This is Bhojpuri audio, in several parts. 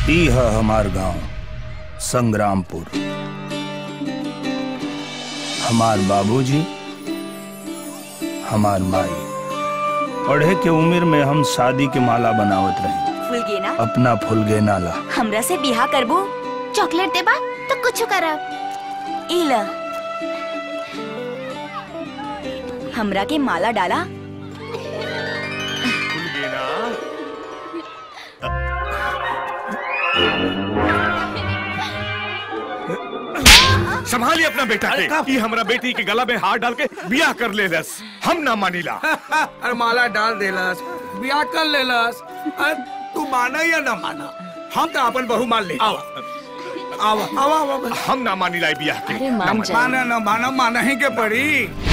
ई है हमार गांव संग्रामपुर हमार बाबूजी हमार माई पढ़े के उम्र में हम शादी के माला बनावत रही फुलगेना अपना फुलगे नाला हमरा से बिहा करबो चॉकलेट देबा तो कुछ करब ई ल हमरा के माला डाला संभालिए अपना बेटा के ये हमरा बेटी के गला में हाथ डाल के बियाह कर ले लस हम ना मानीला अरे माला डाल देलस ब्याह कर लेलस अरे तू माना या ना माना हम तो अपन बहू मान ले आवा आवा आवा आवा हम ना मानीला ये बियाह के अरे ना मान मानी। जा माना ना माना माना ही के पड़ी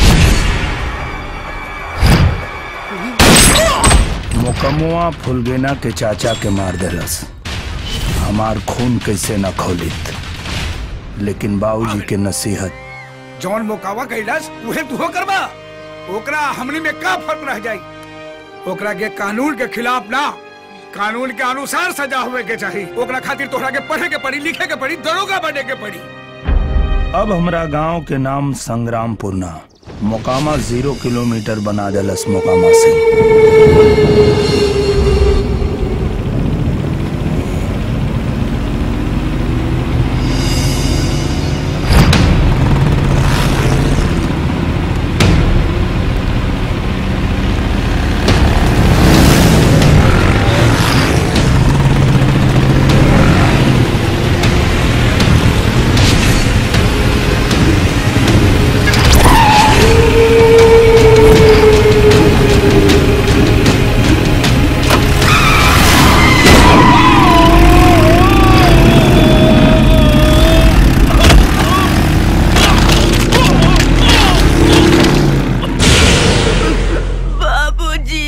मुकमुआ फुलगेना के चाचा के मार देलस हमार खून कैसे न खोलित लेकिन बाबूजी के नसीहत जौन मोकावा कैलस उहे तू करबा ओकरा हमनी में का फर्क रह जाई ओकरा के कानून के खिलाफ ना कानून के अनुसार सजा हुए के चाहिए ओकरा खातिर तोहरा के पढ़े के पड़ी लिखे के पड़ी दरोगा बने के पड़ी अब हमरा गांव के नाम संग्रामपुर ना मोकामा जीरो किलोमीटर बना देलस मोकामा से बाबूजी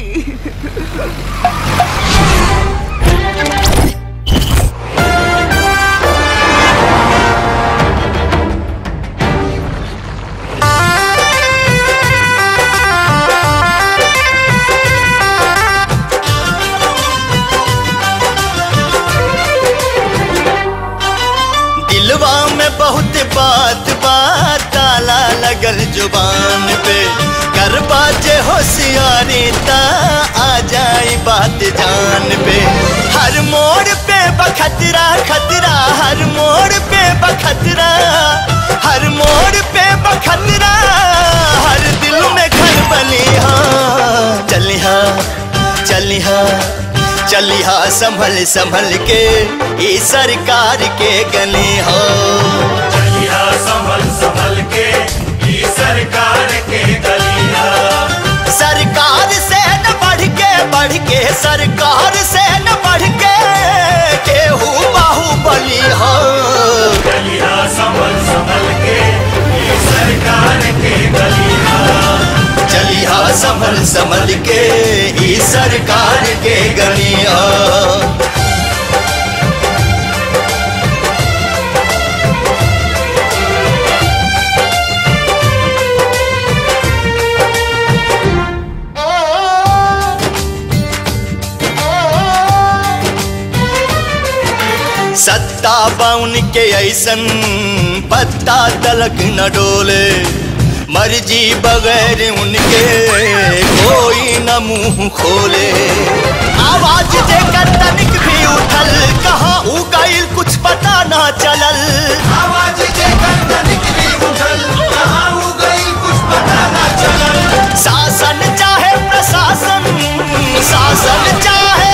दिलवा में बहुत बात बात ताला लगल जुबान पे कर बाजे होशियारी ता आ जाई बात जान पे हर मोड़ पे बखतरा खतरा हर मोड़ पे बखतरा हर मोड़ पे बखतरा हर दिल में घर बलिहा चलिहा चलिहा चलिहा संभल संभल के ई सरकार के गले हो चलिया संभल संभल के ये सरकार के गलिया सरकार से न बढ़ के बढ़ के सरकार से न बढ़ के केहू बाहुबली हो चलिया संभल संभल के ये सरकार के गलिया चलिहा संभल संभल के ई सरकार के गलिया सत्ता बाउन के ऐसन पत्ता तलक न डोले मर्जी बगैर उनके कोई न मुंह खोले आवाज देकर तनिक भी उठल कहाँ उ गईल कुछ पता ना चलल आवाज देकर तनिक भी उठल कहाँ हो गई कुछ पता ना चलल शासन चाहे प्रशासन शासन चाहे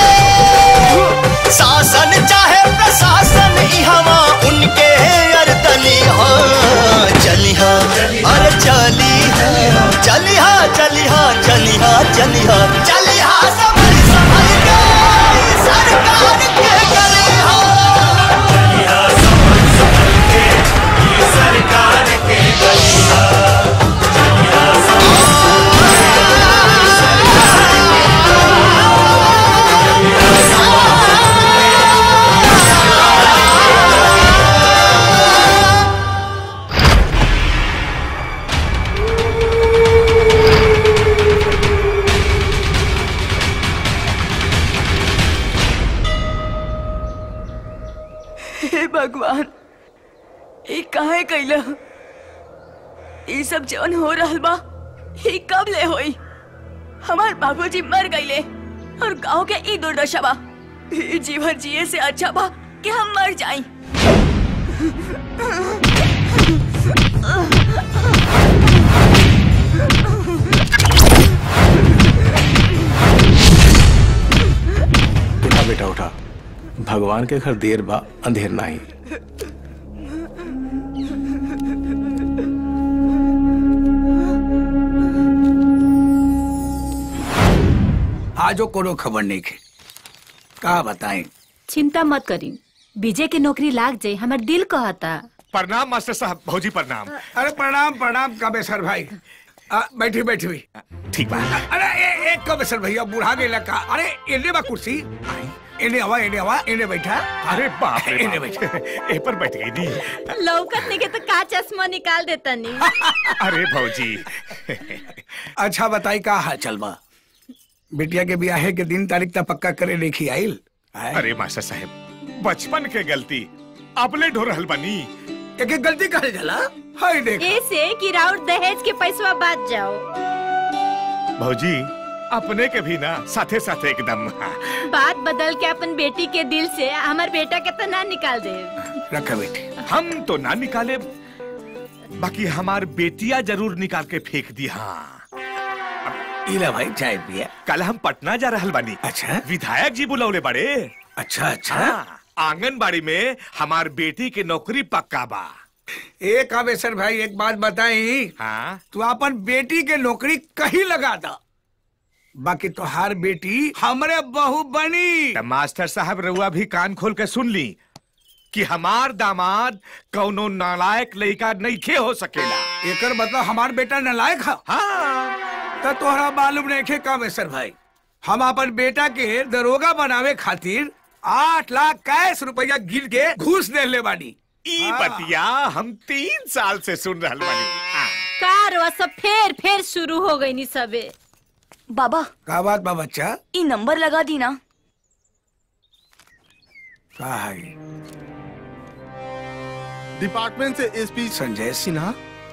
शासन चाहे प्रशासन इहवा उनके अरदली हो चलिहा अरे चलिहा चलिहा चलिहा चलिहा चलिहा चलिहा संभल संभल के सरकार के गलिहा चलिया संभल हे भगवान ये काहे कैला ये सब जौन हो रहल बा ये कब ले होई हमार बाबूजी मर गईले और गांव के ई दुर्दशा बा ई जीवन जिए से अच्छा बा कि हम मर जाई उठा बेटा उठा भगवान के घर देर बा अंधेर नहीं आजो कोनो खबर नहीं के का बताएं चिंता मत करी विजय के नौकरी लाग जाए हमार दिल कहता प्रणाम मास्टर साहब भौजी प्रणाम अरे प्रणाम प्रणाम कबेसर भाई आ, बैठी बैठी हुई ठीक बा अरे ए, एक कबेसर भैया बुढ़ा गए लगा अरे इन्हें बा कुर्सी इन्हें हवा इन्हें हवा इन्हें बैठा अरे बाप रे इन्हें बाप। बैठा ए पर बैठ गई नी लौकत नहीं के तो का चश्मा निकाल देता नहीं अरे भौजी अच्छा बताई का हाल चल बा बिटिया के ब्याहे के दिन तारीख तक पक्का करे लेखी आइल आय? अरे मास्टर साहब बचपन के गलती अपने ढो रहल बनी एक एक गलती करे जला हाय देख ऐसे कि राउर दहेज के पैसवा बात जाओ भौजी अपने के भी ना साथे साथे एकदम बात बदल के अपन बेटी के दिल से हमार बेटा के तो ना निकाल दे रखा बेटी हम तो ना निकाले बाकी हमार बेटिया जरूर निकाल के फेंक दी हाँ इला भाई चाय पिया कल हम पटना जा रहल बानी अच्छा विधायक जी बुलौले बड़े अच्छा अच्छा हाँ, आंगनबाड़ी में हमार बेटी के नौकरी पक्का बा एक कावेसर भाई एक बात बताई हाँ तू अपन बेटी के नौकरी कहीं लगा दा बाकी तोहार बेटी हमरे बहू बनी त मास्टर साहब रउआ भी कान खोल के सुन ली कि हमार दामाद कौनो नालायक लड़का नईखे हो सकेला एकर मतलब हमार बेटा नलायक है हाँ तो तोहरा मालूम नहीं खे कामेश्वर भाई हम अपन बेटा के दरोगा बनावे खातिर आठ लाख कैश रुपया गिर के घूस दे ले बानी ई हाँ। बतिया हम तीन साल से सुन रहल बानी हाँ। कार वा सब फेर फेर शुरू हो गई नी सबे बाबा का बात बा बच्चा ई नंबर लगा दी ना का है डिपार्टमेंट से एसपी संजय सिन्हा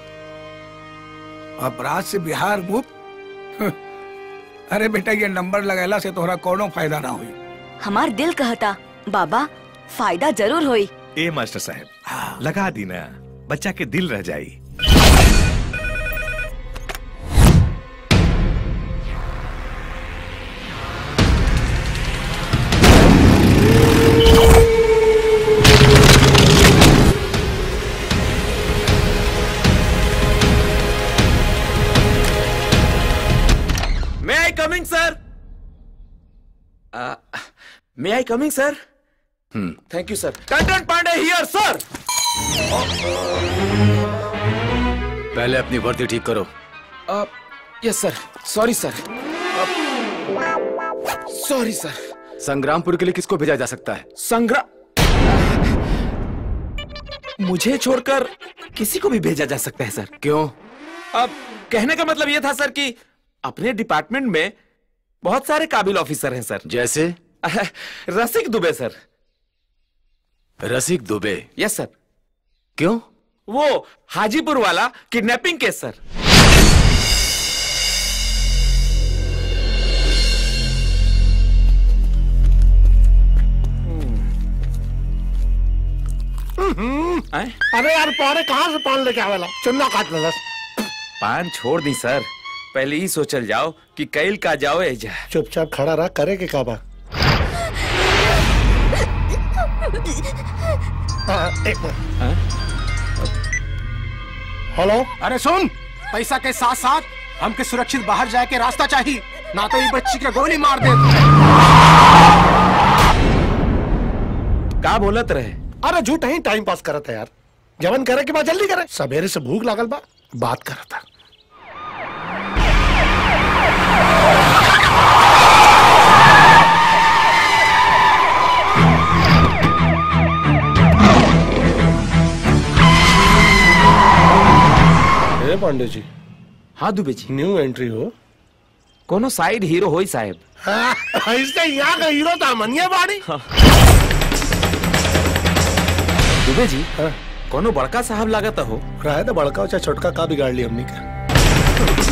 अपराध से बिहार मुक्त अरे बेटा ये नंबर लगैला से तोहरा कोनो फायदा ना हुई हमार दिल कहता बाबा फायदा जरूर होई ए मास्टर साहब लगा दी ना बच्चा के दिल रह जाई May I coming, sir? Uh, may I coming, sir? Hmm. Thank you, sir. Content Pandey here, sir. पहले अपनी वर्दी ठीक करो Uh, yes, sir. Sorry, sir. Uh, sorry, sir. Sangrampur के लिए किसको भेजा जा सकता है संग्राम मुझे छोड़कर किसी को भी भेजा जा सकता है सर क्यों अब कहने का मतलब यह था सर कि अपने डिपार्टमेंट में बहुत सारे काबिल ऑफिसर हैं सर जैसे रसिक दुबे सर रसिक दुबे यस सर क्यों वो हाजीपुर वाला किडनैपिंग केस सर आए? अरे यार पौड़े कहाँ से पान लेके आवेला चुन्ना काट ले पान छोड़ दी सर पहले ही सोचल जाओ कि कैल का जाओ एजा चुपचाप खड़ा रहा करे के काबा हाँ, एक मिनट। हेलो अरे सुन पैसा के साथ साथ हमके सुरक्षित बाहर जाए के रास्ता चाहिए ना तो ये बच्ची के गोली मार दे का बोलत रहे अरे झूठ ही टाइम पास करत है यार जवन करे के बाद जल्दी करे सवेरे से भूख लागल बा बात करत था ए पांडे जी हाँ दुबे जी न्यू एंट्री हो कोनो साइड हीरो होई साहब हाँ, ऐसे यहाँ का हीरो था मनिया बाड़ी दुबे जी कोनो बड़का साहब लागत हो रहे तो बड़का हो चाहे छोटका का बिगाड़ ली हमने का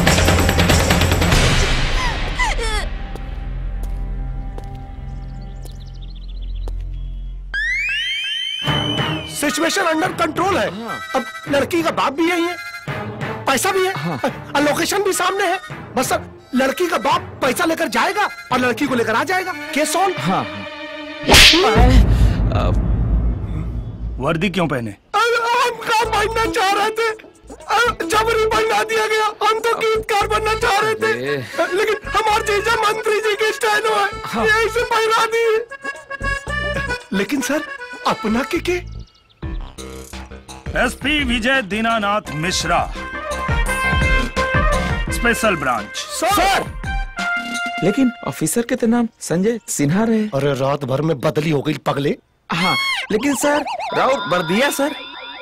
सिचुएशन अंडर कंट्रोल है अब लड़की का बाप भी यही है पैसा भी है और लोकेशन भी सामने है बस अब लड़की का बाप पैसा लेकर जाएगा और लड़की को लेकर आ जाएगा केस सॉल्व हाँ वर्दी क्यों पहने हम काम बनना चाह रहे थे अ, जबरी बनवा दिया गया हम तो गीतकार बनना चाह रहे थे लेकिन हमारे जीजा मंत्री जी के स्टाइल है यही से बहरा दिए लेकिन सर अपना के के SP Vijay Dinanath Mishra special branch sir लेकिन ऑफिसर के तो नाम संजय सिन्हा रहे अरे रात भर में बदली हो गई पगले हाँ लेकिन sir Raut Bardiya sir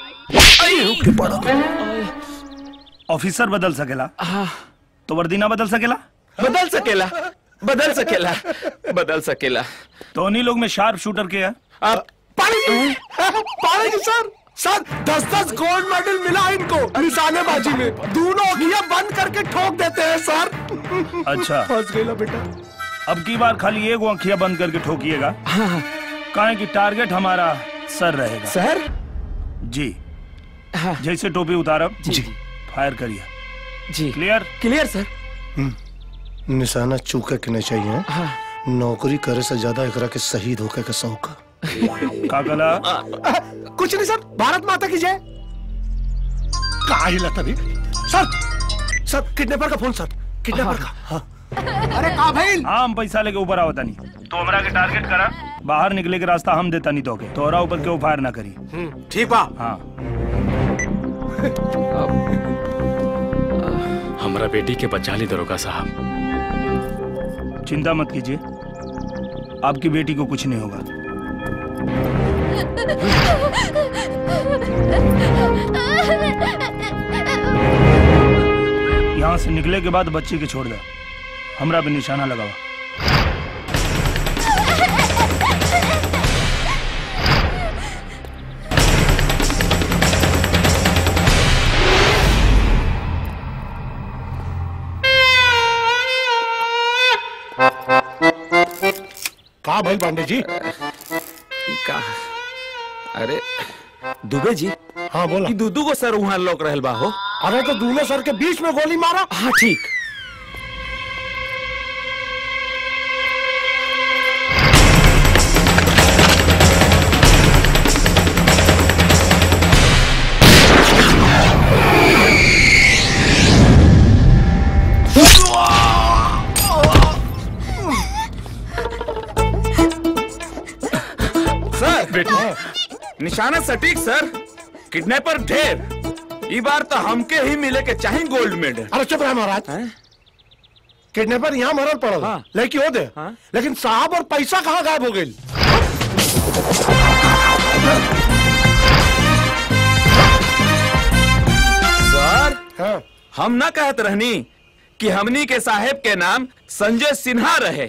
officer बदल सकेला तो वर्दी ना बदल सकेला बदल सकेला बदल सकेला बदल सकेला तो उन्हीं लोग में शार्प शूटर के है आप पानी पानी सर सर दस दस गोल्ड मेडल मिला इनको निशानेबाजी में दोनों अखियां बंद करके ठोक देते हैं सर अच्छा फंस गई बेटा अब की बार खाली एक आंखियां बंद करके ठोकिएगा काहे कि टारगेट हमारा सर रहेगा सर जी जैसे टोपी उतारब जी फायर करिए जी क्लियर क्लियर सर निशाना चूके के नहीं चाहिए नौकरी करे से ज्यादा एकरा के शहीद होके के शौक का कला कुछ नहीं सर भारत माता की जय कहा ही लता भी सर सर किडनैपर का फोन सर किडनैपर का हाँ। अरे का भाई हाँ हम पैसा लेके ऊपर आवता नहीं तो हमरा के टारगेट करा बाहर निकले के रास्ता हम देता नहीं तो के तोहरा ऊपर क्यों फायर ना करी ठीक बा हाँ हमारा बेटी के बचा ली दरोगा साहब चिंता मत कीजिए आपकी बेटी को कुछ नहीं होगा यहाँ से निकले के बाद बच्चे के छोड़ दे हमरा पे निशाना लगावा कहा भाई पांडे जी का अरे दुबे जी हाँ बोला ई दूदू को सर वहां लोक रहल बा हो अरे तो दोनों सर के बीच में गोली मारा हाँ ठीक सर बेटी निशाना सटीक सर किडनैपर ढेर ई बार तो हमके ही मिले के चाहे गोल्ड मेडल अरे चुप रहे महाराज किडनैपर यहाँ मरल पड़ल हाँ। लेकिन हो दे हाँ। लेकिन साहब और पैसा कहाँ गायब हो गई सर हाँ। हम ना कहत रहनी कि हमनी के साहेब के नाम संजय सिन्हा रहे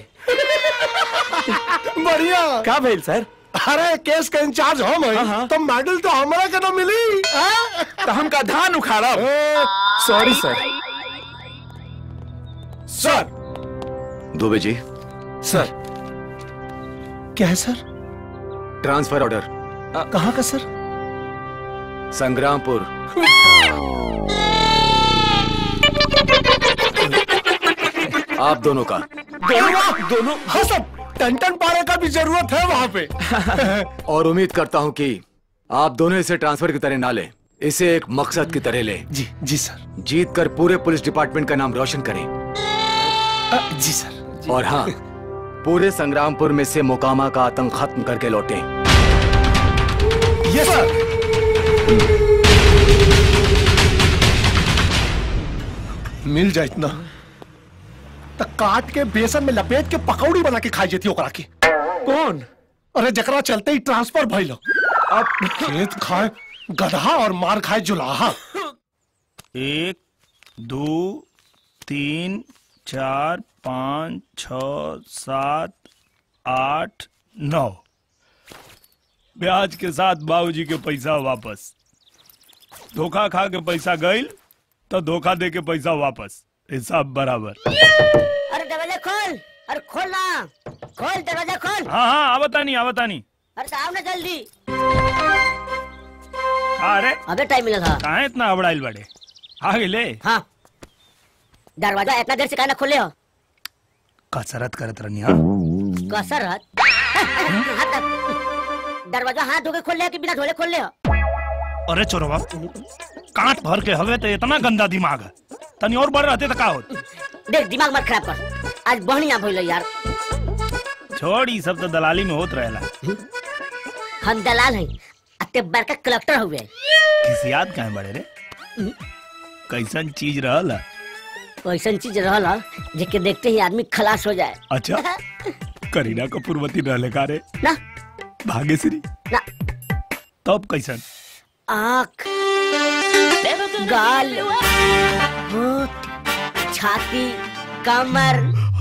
बढ़िया का भइल सर अरे केस का इंचार्ज हम हाँ, है हाँ। तो मेडल तो हमारा के ना मिली हाँ? तो हमका धान उखाड़ब ए, सॉरी सर सर दुबे जी सर क्या है सर ट्रांसफर ऑर्डर कहाँ का सर संग्रामपुर आप दोनों का दोनों दोनों हाँ सब टन टन पारे का भी जरूरत है वहाँ पे और उम्मीद करता हूँ कि आप दोनों इसे ट्रांसफर की तरह ना लें इसे एक मकसद की तरह लें जी जी सर जीत कर पूरे पुलिस डिपार्टमेंट का नाम रोशन करें अ, जी सर और हाँ पूरे संग्रामपुर में से मोकामा का आतंक खत्म करके लौटें ये सर मिल जाए इतना तो काट के बेसन में लपेट के पकौड़ी बना के खाई जाती ओकरा की कौन अरे जकरा चलते ही ट्रांसफर भइल अब खेत खाए गधा और मार खाए जुलाहा एक दो तीन चार पाँच छ सात आठ नौ ब्याज के साथ बाबूजी के पैसा वापस धोखा खा के पैसा गईल तो धोखा दे के पैसा वापस हिसाब बराबर अरे दरवाजा खोल अरे खोल ना खोल दरवाजा खोल हाँ हाँ आवता नहीं आवता नहीं अरे तो आओ ना जल्दी अरे अबे टाइम मिला था कहाँ इतना अबड़ाइल बड़े आ गेले हाँ दरवाजा इतना देर से काहे ना खोले हो कसरत करत रहनी हाँ कसरत दरवाजा हाथ धो के खोल ले कि बिना धोले खोल ले हो अरे चोरवा कांट भर के हवे तो इतना गंदा दिमाग है तनी और बढ़ रहते तो का होत देख दिमाग मत खराब कर आज बढ़िया भइल यार छोड़ ई सब तो दलाली में होत रहेला हम दलाल हैं अते बड़का कलेक्टर हुए किसी याद कहाँ बड़े रे कैसन चीज रहला ऐसा चीज रहला जेके देखते ही आदमी खलास हो जाए अच्छा करीना कपूरवती रहले का रे ना भाग्यश्री ना तब कैसन आँख गाल होठ छाती कमर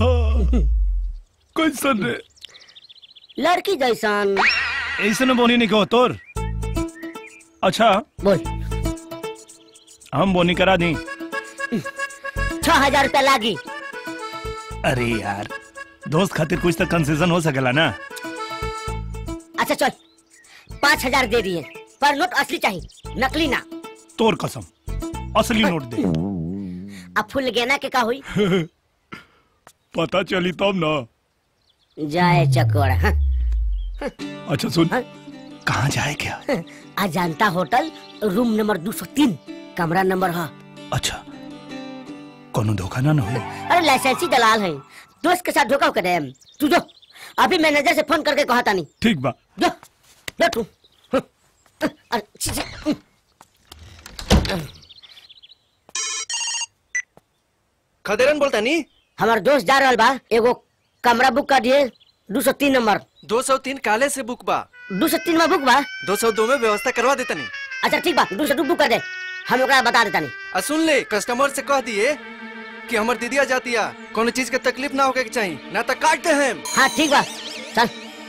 कैसन रे लड़की जैसन ऐसन बोनी नहीं कहो तोर अच्छा बोल हम बोनी करा दी छह हजार रुपया लागी अरे यार दोस्त खातिर कुछ तो कंसेशन हो सकेला ना अच्छा चल पाँच हजार दे दिए पर नोट असली चाहिए नकली ना तोर कसम असली नोट दे अब फुल गेना के का हुई पता चली तब ना जाए चकोड़ा हाँ? अच्छा सुन कहाँ जाए क्या अजांता होटल रूम नंबर दो सौ तीन कमरा नंबर है अच्छा कोनो धोखा ना न हो अरे लाइसेंसी दलाल है दोस्त के साथ धोखा करे तू जो अभी मैनेजर से फोन करके कहा था नहीं ठीक बा जो जो तू अरे, छी, छी, खदेरन बोलता नी हमार दोस्त जा रहा बा एगो कमरा बुक कर दिए दो सौ तीन नंबर दो सौ तीन काले से बुक बा दो सौ तीन में बुक बा दो सौ दो में व्यवस्था करवा देता नी अच्छा ठीक बा दो सौ दो बुक कर दे हम ओकरा बता देता नहीं आ सुन ले कस्टमर से कह दिए कि हमर दीदिया जातिया कोनो चीज के तकलीफ ना होके के चाहिए ना तो काट दे हम हाँ ठीक बा चल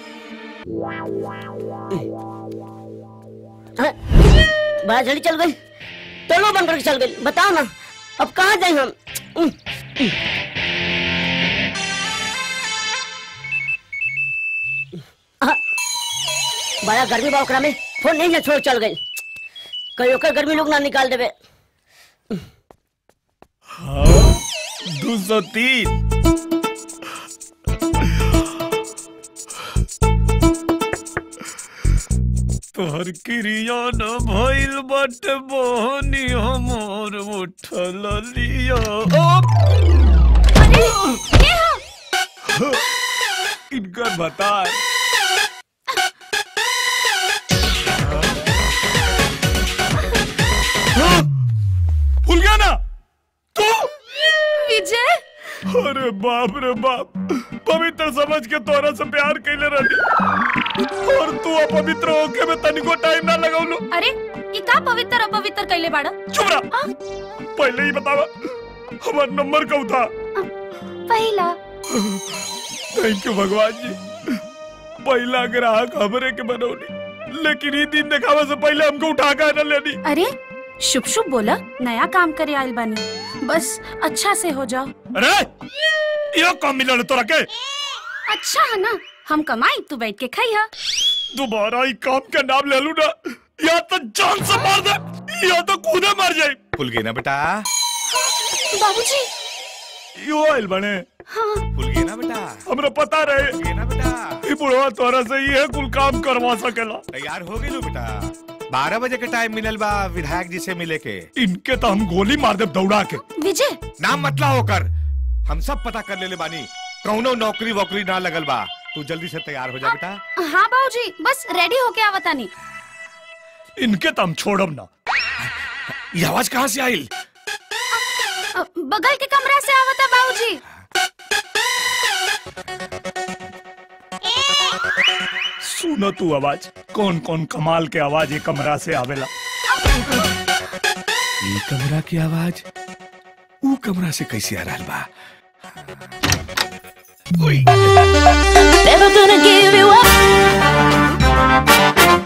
हाँ, बड़ा जल्दी चल गई टोलो बंद करके चल गई बताओ ना अब कहाँ जाए हम उम, उम। हाँ, बड़ा गर्मी बा ओकरा में फोन नहीं है छोड़ चल गई कहीं ओकर गर्मी लोग ना निकाल देवे दो सौ तीन तोहर क्रिया न भइल बाटे बहनी हमर उठल लिया इनकर बता भूल गया ना तू विजय अरे बाप रे बाप पवित्र समझ के तोरा से प्यार कैले रही और तू अपवित्र होके में तनिको टाइम ना लगावलू अरे ये का पवित्र अपवित्र कैले बाड़ा चुप रहा पहले ही बतावा हमार नंबर कब था पहला थैंक यू भगवान जी पहला ग्राहक हमरे के बनौली लेकिन ये दिन दिखावे से पहले हमको उठा कर न लेनी अरे शुभ शुभ बोला नया काम करे आयल बानी बस अच्छा से हो जाओ अरे यो काम मिलल तोरा के अच्छा है ना हम कमाई तू बैठ के खाई हा दोबारा ई काम के नाम ले लू ना या तो जान से मार दे या तो खुदे मर जाए भूल गई ना बेटा बाबूजी यो आइल बने भूल गई ना बेटा हमरा पता रहे ना बेटा ई बुढ़वा तोरा से ये कुल काम करवा सकेला तैयार हो गई लो बेटा बारह बजे के टाइम मिलल बा विधायक जी से मिले के इनके तो हम गोली मार दे दौड़ा के विजय नाम मतला होकर हम सब पता कर लेले बानी कौनो नौकरी वोकरी ना लगल बा तू जल्दी से तैयार हो जा बेटा हाँ बाबूजी बस रेडी होके आवता नहीं इनके तो हम छोड़ब ना ये आवाज कहाँ से आई बगल के कमरा से आवता बाबूजी सुनो तू आवाज कौन कौन कमाल के आवाज ये कमरा से आवेला ये कमरा की आवाज ऊ कमरा से कैसे आ रहा बा Never gonna give you up.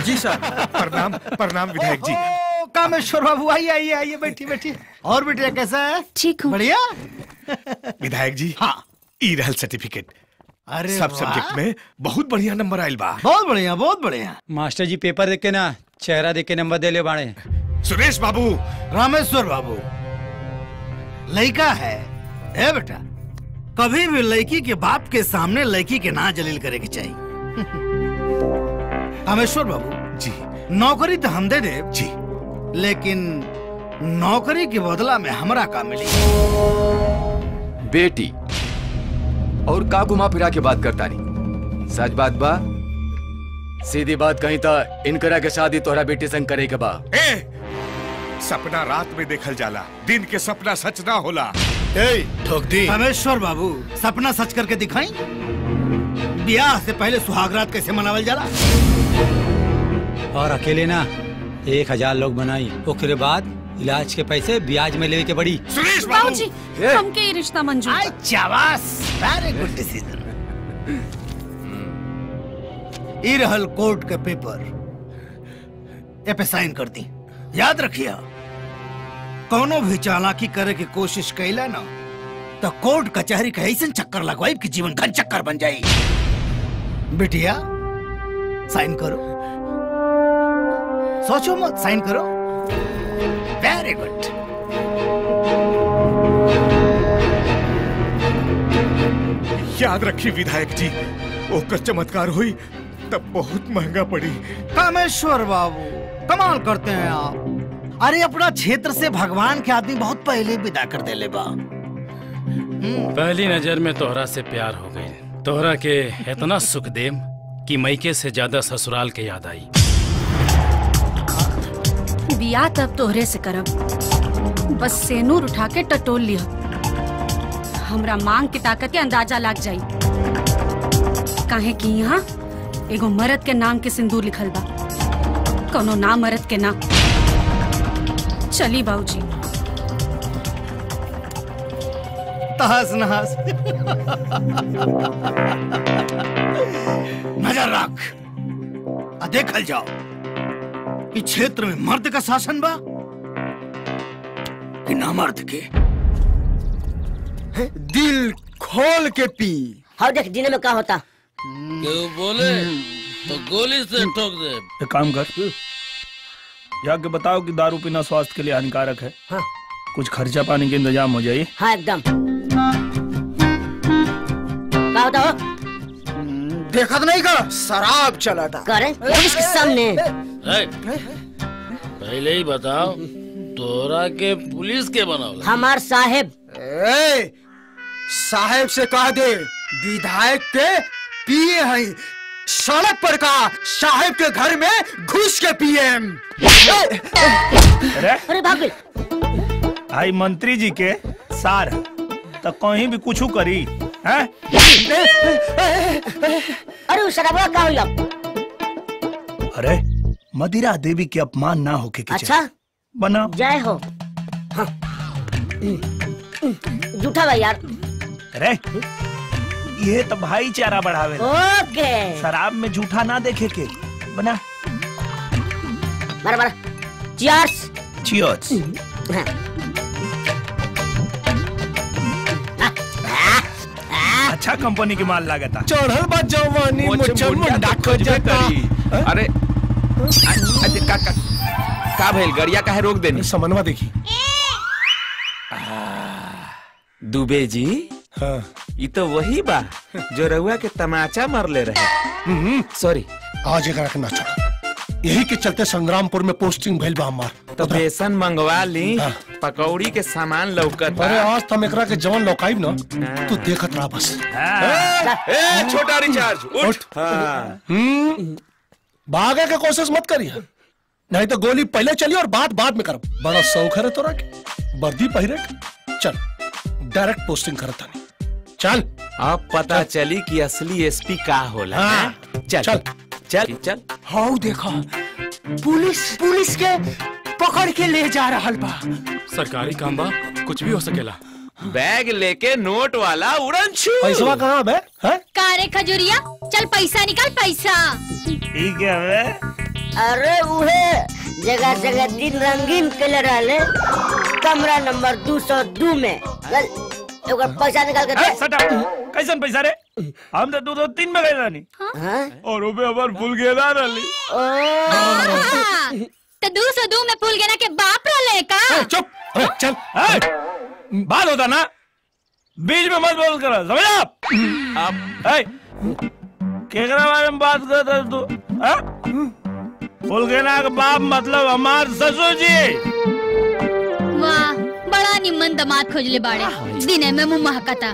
जी सर प्रणाम प्रणाम विधायक जी ओ, कामेश्वर बाबू आइए आइए आइए बैठिए बैठिए और बेटिया कैसा है ठीक हूँ बढ़िया विधायक जी हाँ ई रहल सर्टिफिकेट अरे सब वाह। सब्जेक्ट में बहुत बढ़िया नंबर आयल बा बहुत बढ़िया बहुत बढ़िया मास्टर जी पेपर देख के ना चेहरा देख के नंबर दे ले बाड़े सुरेश बाबू रामेश्वर बाबू लड़का है ए बेटा कभी भी लड़की के बाप के सामने लड़की के ना जलील करे के चाहिए कामेश्वर बाबू जी नौकरी तो हम दे दे जी लेकिन नौकरी के बदला में हमरा का मिली बेटी और का घुमा फिरा के बात करता नहीं सच बात बा सीधी बात कहीं था इनकरा के शादी तोहरा बेटी संग करे के बा ए सपना रात में देखल जाला दिन के सपना सच ना होला ठोक दी कामेश्वर बाबू सपना सच करके दिखाई ब्याह से पहले सुहागरात कैसे मनावल जाला और अकेले ना एक हजार लोग बनाई ओकरे बाद इलाज के पैसे ब्याज में लेवे के बड़ी सुरेश बाबूजी हमके ये रिश्ता मंजूर बा। चावास वेरी गुड डिसीजन ई रहल कोर्ट के पेपर ए पे साइन कर दी याद रखिया कोनो भी चालाकी करे की कोशिश कैला ना तो कोर्ट कचहरी का ऐसा चक्कर लगवाई कि जीवन घन चक्कर बन जाई बिटिया साइन करो सोचो मत साइन करो वेरी गुड याद रखी विधायक जी ओकर चमत्कार हुई तब बहुत महंगा पड़ी कामेश्वर बाबू कमाल करते हैं आप अरे अपना क्षेत्र से भगवान के आदमी बहुत पहले विदा कर देले बा पहली नजर में तोहरा से प्यार हो गई तोहरा के इतना सुख देम कि मैके से ज्यादा ससुराल के याद आई बिया तब तोहरे से करब बस सेनूर उठा के टटोल लिया हमरा मांग की ताकत के अंदाजा लग जाई काहे कि यहाँ एगो मर्द के नाम के सिंदूर लिखल बा कोनो ना मर्द के ना चली बाबूजी तहस नहस नजर रख आ देखल जाओ कि क्षेत्र में मर्द का शासन बा कि ना मर्द के दिल खोल के पी हाँ देख जीने में क्या होता केहू बोले तो गोली से ठोक दे एक काम कर जाके बताओ कि दारू पीना स्वास्थ्य के लिए हानिकारक है हाँ। कुछ खर्चा पानी के इंतजाम हो जाए हाँ एकदम क्या होता हो देखत नहीं का शराब चला था करे पुलिस के सामने ए, पहले ही बताओ तोरा के पुलिस के बनावला हमार साहेब ए, साहेब से कह दे विधायक के पिए हैं सड़क पर का साहेब के घर में घुस के पिए अरे अरे भाग गई आई मंत्री जी के सार है, तो कहीं भी कुछ करी हैं? अरे उस शराबा का हुई अरे मदिरा देवी के अपमान ना होके के अच्छा बना जय हो हाँ। जूठा भाई यार अरे ये तो भाईचारा बढ़ावे ओके शराब में झूठा ना देखे के बना मारा मारा चियर्स चियर्स अच्छा कंपनी के माल लागता चढ़ल बा जवानी मुझे मुंडा खोजे करी अरे अरे का का का भइल गरिया काहे रोक देनी समनवा देखी दुबे जी हाँ ये तो वही बा जो रहुआ के तमाचा मरले रहे सॉरी आज एक रखना छोड़ा यही के चलते संग्रामपुर में पोस्टिंग भइल बा हमार तो बेसन मंगवा ली पकौड़ी के सामान लौकत अरे आज तो हम एकरा के जवन लौकाइब ना तू देखत रहा बस ए छोटा रिचार्ज उठ हाँ हम्म भागे के कोशिश मत करिए नहीं तो गोली पहले चली और बात बाद में कर बड़ा शौक है रे तोरा के वर्दी पहिरे के चल डायरेक्ट पोस्टिंग करता नहीं चल अब पता चली कि असली एसपी का होला हाँ। हैं? चल चल। चल चल हाउ देखा पुलिस पुलिस के पकड़ के ले जा रहा बा सरकारी काम बा कुछ भी हो सकेला बैग लेके नोट वाला उड़न छू पैसवा कहाँ बे हैं कारे खजुरिया चल पैसा निकाल पैसा ठीक है बे अरे उहे जगह जगह दिन रंगीन कले रहले कमरा नंबर दो सौ दो में चल एगो पैसा निकाल के दे कैसन पैसा रे हम तो दो दो तीन में गए रानी और ओबे हमार फूल गेला रहली तो दू सौ दू में फूल गेना के बाप रहले का चुप चल बात होता ना बीच में मत बोल कर समझ आप आप ए, केकरा बारे में बात कर रहे तू हाँ? फूल गेना के बाप मतलब हमार ससुर जी वाह बड़ा निमन दामाद खोजले बाड़े दिने में मुंह महकता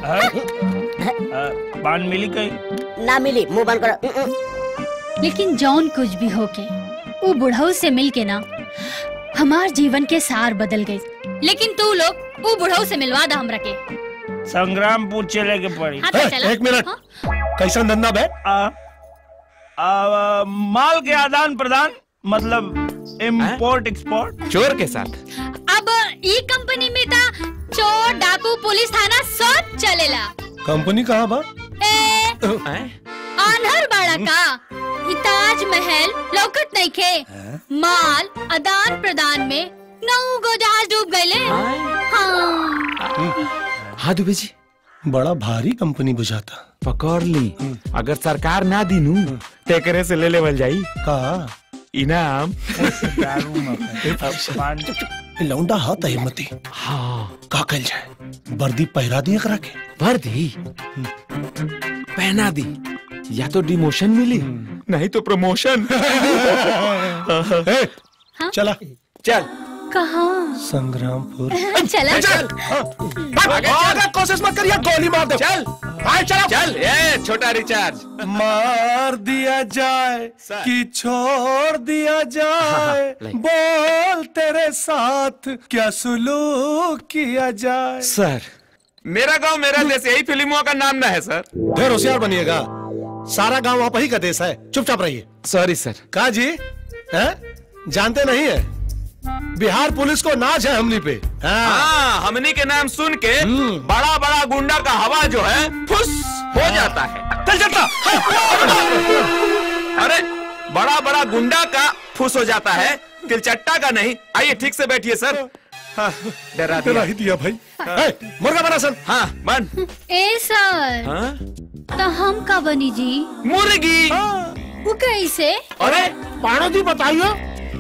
बान मिली कहीं ना मिली मुंह बंद करो लेकिन जौन कुछ भी होके वो बुढ़ऊ से मिल के ना हमार जीवन के सार बदल गई लेकिन तू लोग वो बुढ़ऊ से मिलवा दा हमरा के संग्रामपुर चले के पड़ी हाँ, तो ए, चला। एक मिनट कैसा धंधा बे आ, आ, माल के आदान प्रदान मतलब इम्पोर्ट एक्सपोर्ट चोर के साथ अब ई कंपनी में ता चोर डाकू पुलिस थाना सब चलेला कंपनी कहाँ बा ए आन्हर बाड़ा का ई ताजमहल लौकत नहीं खे माल आदान प्रदान में नौ गो जहाज डूब गए हाँ हाँ दुबे जी बड़ा भारी कंपनी बुझाता पकड़ ली अगर सरकार ना दीनू तो एकरे से ले लेवल जाई का इनाम ए, लौंडा हा त हिम्मती हाँ का कल जाए वर्दी पहरा दिए करा के वर्दी पहना दी या तो डिमोशन मिली नहीं तो प्रमोशन चला चल कहाँ संग्रामपुर चला चल आगे कोशिश मत करिए गोली मार दो चल आए चलो चल ए छोटा रिचार्ज मार दिया जाए कि छोड़ दिया जाए बोल तेरे साथ क्या सुलूक किया जाए सर मेरा गांव मेरा देश यही फिल्मों का नाम ना है सर ढेर होशियार बनिएगा सारा गांव आप ही का देश है चुपचाप रहिए सॉरी सर का जी हैं जानते नहीं है बिहार पुलिस को नाच है हमनी पे हाँ हमनी के नाम सुन के बड़ा बड़ा गुंडा का हवा जो है फुस हो जाता है चल चलता अरे बड़ा बड़ा गुंडा का फुस हो जाता है तिलचट्टा का नहीं आइए ठीक से बैठिए सर हाँ, डरा डरा ही दिया भाई ए, मुर्गा बना सन हाँ बन ए सर हाँ? तो हम का बनी जी मुर्गी वो कैसे अरे पाणो जी बताइए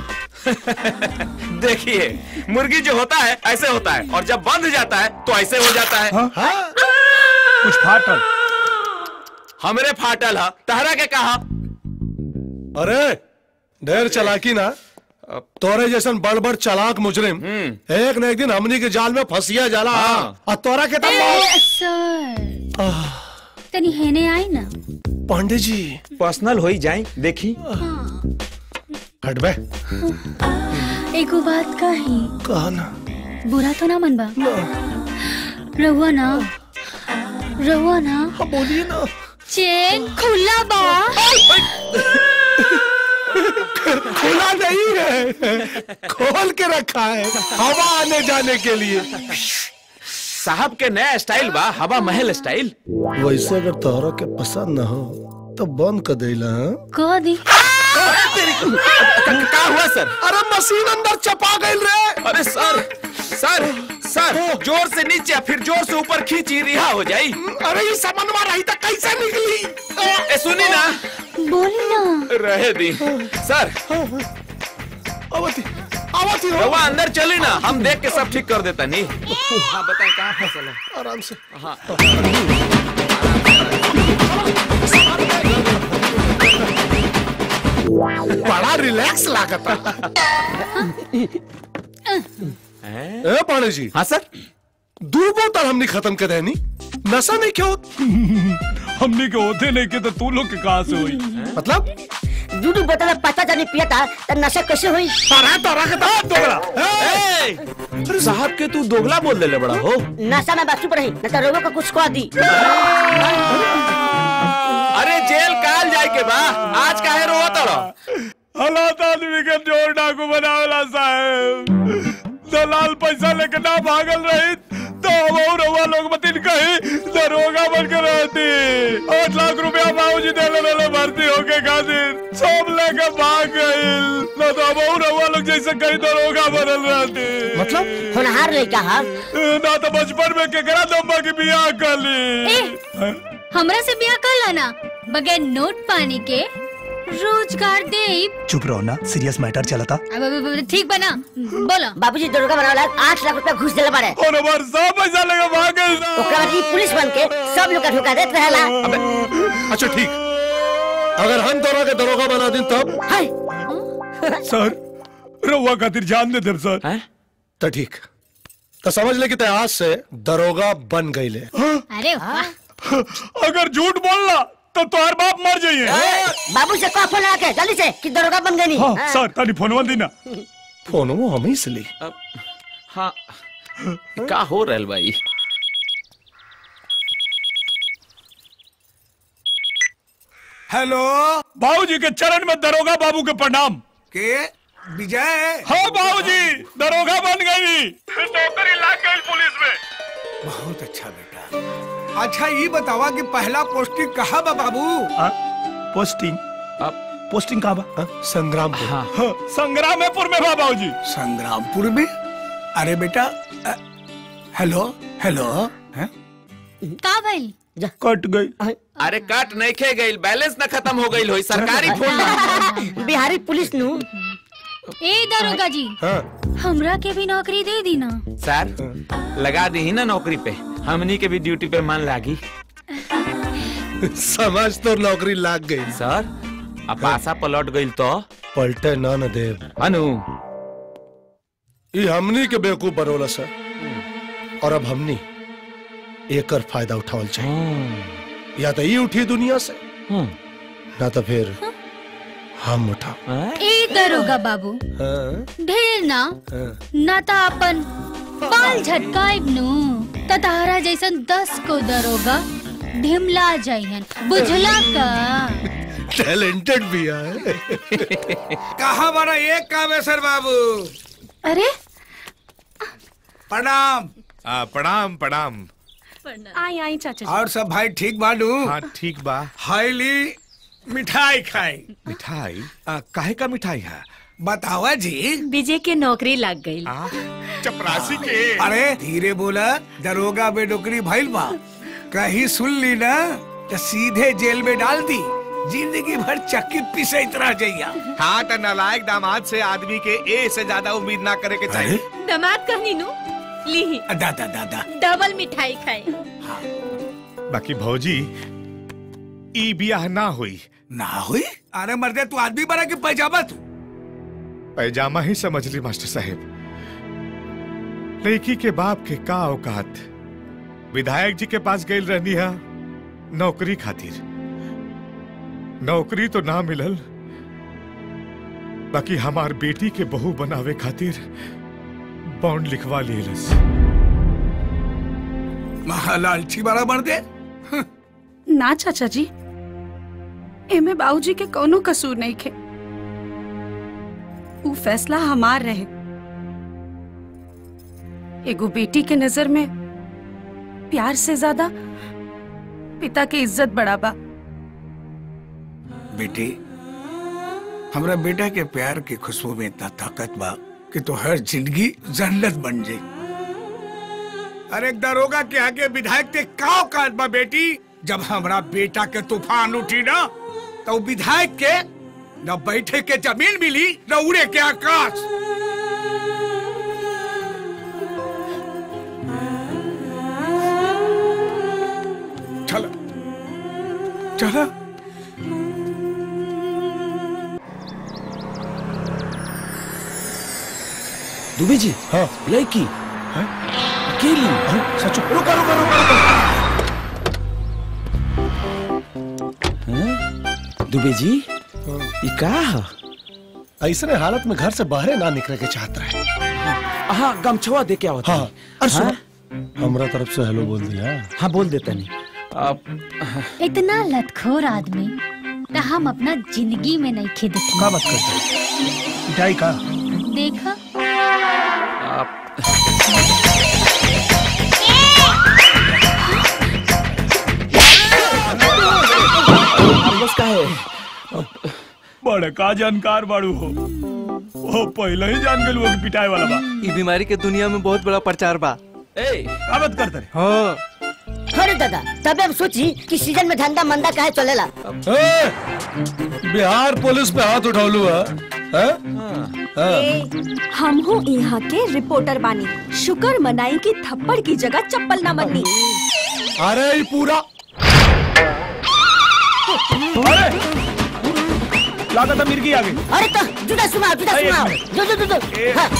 देखिए मुर्गी जो होता है ऐसे होता है और जब बंध जाता है तो ऐसे हो जाता है कुछ फाटल हमरे फाटल है तहरा के कहा अरे ढेर चलाकी ना तोरे जैसन बड़ बड़ चालाक मुजरिम एक न एक दिन हमनी के जाल में फंसिया जाला और तोरा के तब ए, सर तनी हेने आई ना पांडे जी पर्सनल हो ही जाए देखी हट बे एगो बात कही कहा ना बुरा तो ना मनबा रहुआ ना रहुआ ना बोलिए ना चेन खुला बा खुला नहीं है खोल के रखा है हवा आने जाने के लिए साहब के नया स्टाइल बा हवा महल स्टाइल वैसे अगर तोहरा के पसंद न हो तो बंद कर देला हाँ? कह दी क्या हुआ सर अरे मशीन अंदर चपा गई रे अरे सर सर सर जोर से नीचे फिर जोर से ऊपर खींची रिहा हो जाई अरे ये समन्वा रही था कैसे निकली ए सुनी ना बोली ना रहे दी सर अवती अवती रवा अंदर चली ना हम देख के सब ठीक कर देता नहीं हाँ बताएं कहाँ फसल है आराम से हाँ बड़ा रिलैक्स लागता ए पाणे जी हाँ सर दो बोतल हमने खत्म कर देनी नशा नहीं क्यों हमने के होते नहीं के तो तू लोग के कहाँ से हुई मतलब दूध बोतल में पता जानी पिया था तो नशा कैसे हुई तारा तारा के तारा दोगला ए, साहब के तू दोगला बोल दे बड़ा हो नशा में बस चुप रही न तो रोगों को कुछ खा दी अरे जेल काल जाए के बा आज काहे रो तड़ो हालात आदमी के जोर डाकू बनावला साहब दलाल पैसा लेके ना भागल रही तो हम रवा लोग मतिन कही दरोगा बन के रहती आठ लाख रुपया बाबूजी दे ले ले भर्ती होके खातिर सब लेके भाग गइल ना तो अब और रवा लोग जैसे कई दरोगा बनल रहते मतलब होनहार लड़का हा ना तो बचपन में केकरा दम्बा के बियाह कर ली ए हमरा से ब्याह कर लाना बगैर नोट पानी के रोजगार दे चुप रहो ना सीरियस मैटर चला था अब अब- अब ठीक बना बोलो बाबूजी दरोगा बनावला आठ लाख रुपया घुस दिला बारे और हमार सब पैसा लगा भाग गइल ना ओकरा बाद ई पुलिस बन के सब लोग का धोखा देत रहेला अच्छा ठीक अगर हम दोनों के दरोगा बना दिन तब सर रवा खातिर जान दे देब सर तो ठीक तो समझ ले कि ते आज से दरोगा बन गई ले अरे वाह अगर झूठ बोलना तो तुम्हार बाप मर जाइए बाबू से कहा फोन आके जल्दी से कि दरोगा बन गई हाँ, सर तनी फोनवा दी ना फोन वो हम ही से ली हाँ का हो रहल भाई हेलो बाबूजी के चरण में दरोगा बाबू के प्रणाम के विजय हाँ बाबूजी दरोगा बन गई नौकरी लग गई पुलिस में बहुत अच्छा बेटा अच्छा ये बतावा कि पहला पोस्टिंग कहाँ बा बाबू पोस्टिंग पोस्टिंग कहाँ बा संग्रामपुर हाँ, संग्रामपुर में बा बाबूजी संग्रामपुर में अरे बेटा अ, हेलो हेलो हैं? का भाई कट गई अरे कट नहीं खे गई बैलेंस न खत्म हो गई होई सरकारी फोन बा। बिहारी पुलिस नु ए दरोगा जी हमरा के भी नौकरी दे दी ना सर लगा दी ही ना नौकरी पे हमनी के भी ड्यूटी पे मन लागी समझ तो नौकरी लाग गई सर अब आशा पलट गई तो पलटे ना न देव अनु ये हमनी के बेवकूफ बनोला सर और अब हमनी एकर फायदा उठावल चाहिए या तो ये उठी दुनिया से ना तो फिर हम उठा ए दरोगा बाबू ढेर ना ना ता अपन बाल झटकाइब नु त तहरा जैसन दस को दरोगा ढिमला जाइहन बुझला का टैलेंटेड भी है कहाँ बना एक कामेश्वर बाबू अरे प्रणाम आ, प्रणाम प्रणाम आई आई चाचा जी और सब भाई ठीक बानू हाँ ठीक बा हाईली मिठाई खाई मिठाई आ, काहे का मिठाई है बतावा जी विजय के नौकरी लग गई चपरासी के अरे धीरे बोला दरोगा में नौकरी भइल बा कहीं सुन ली ना तो सीधे जेल में डाल दी जिंदगी भर चक्की पिसैत रह जाइया हाँ तो नालायक दामाद से आदमी के ए से ज्यादा उम्मीद ना करे के चाहिए दामाद कहनी नु ली दादा दादा डबल मिठाई खाए बाकी भौजी ई बियाह ना हुई ना हुई अरे मर्दे तू आदमी बना के पैजामा तू पैजामा ही समझ ली मास्टर साहब लड़की के बाप के का औकात विधायक जी के पास गई रहनी है नौकरी खातिर नौकरी तो ना मिलल बाकी हमार बेटी के बहू बनावे खातिर बॉन्ड लिखवा लेलस महालालची बड़ा मर दे ना चाचा जी एमे बाबूजी के कोनो कसूर नहीं खे ऊ फैसला हमार रहे एगो बेटी के नजर में प्यार से ज्यादा पिता के इज्जत बड़ा बा बेटी हमरा बेटा के प्यार की खुशबू में इतना ताकत बा कि तो हर जिंदगी जन्नत बन जाई अरे दरोगा के आगे विधायक के का औकात बा बेटी जब हमरा बेटा के तूफान उठी ना तो विधायक के न बैठे के जमीन मिली न उड़े के आकाश चलो चलो दुबे जी हाँ लड़की अकेली सच रुका रुका रुका रुका दुबे जी ये का है? ऐसने हालत में घर से बाहर ना निकले के चाहत रहे हाँ गमछवा दे क्या होता हाँ अरे सुनो हमरा तरफ से हेलो बोल दिया हाँ बोल देता नहीं इतना लतखोर आदमी तो हम अपना जिंदगी में नहीं खे देखे का बात करते मिठाई का देखा बस का है बड़का जानकार बाड़ू हो वो पहले ही जान गए वो पिटाए वाला बा ई बीमारी के दुनिया में बहुत बड़ा प्रचार बा ए का बात करते रे हाँ अरे दादा तबे हम सोची कि सीजन में धंधा मंदा काहे चलेला ए, बिहार पुलिस पे हाथ उठौलू है हैं? हाँ। हम हूँ यहाँ के रिपोर्टर बानी शुक्र मनाई की थप्पड़ की जगह चप्पल न बननी अरे ये पूरा अरे लागत मिर्गी आ गई अरे तो जुदा सुनाओ जुदा अरे, एक सुनाओ मिनट। जो जो जो जो हाँ।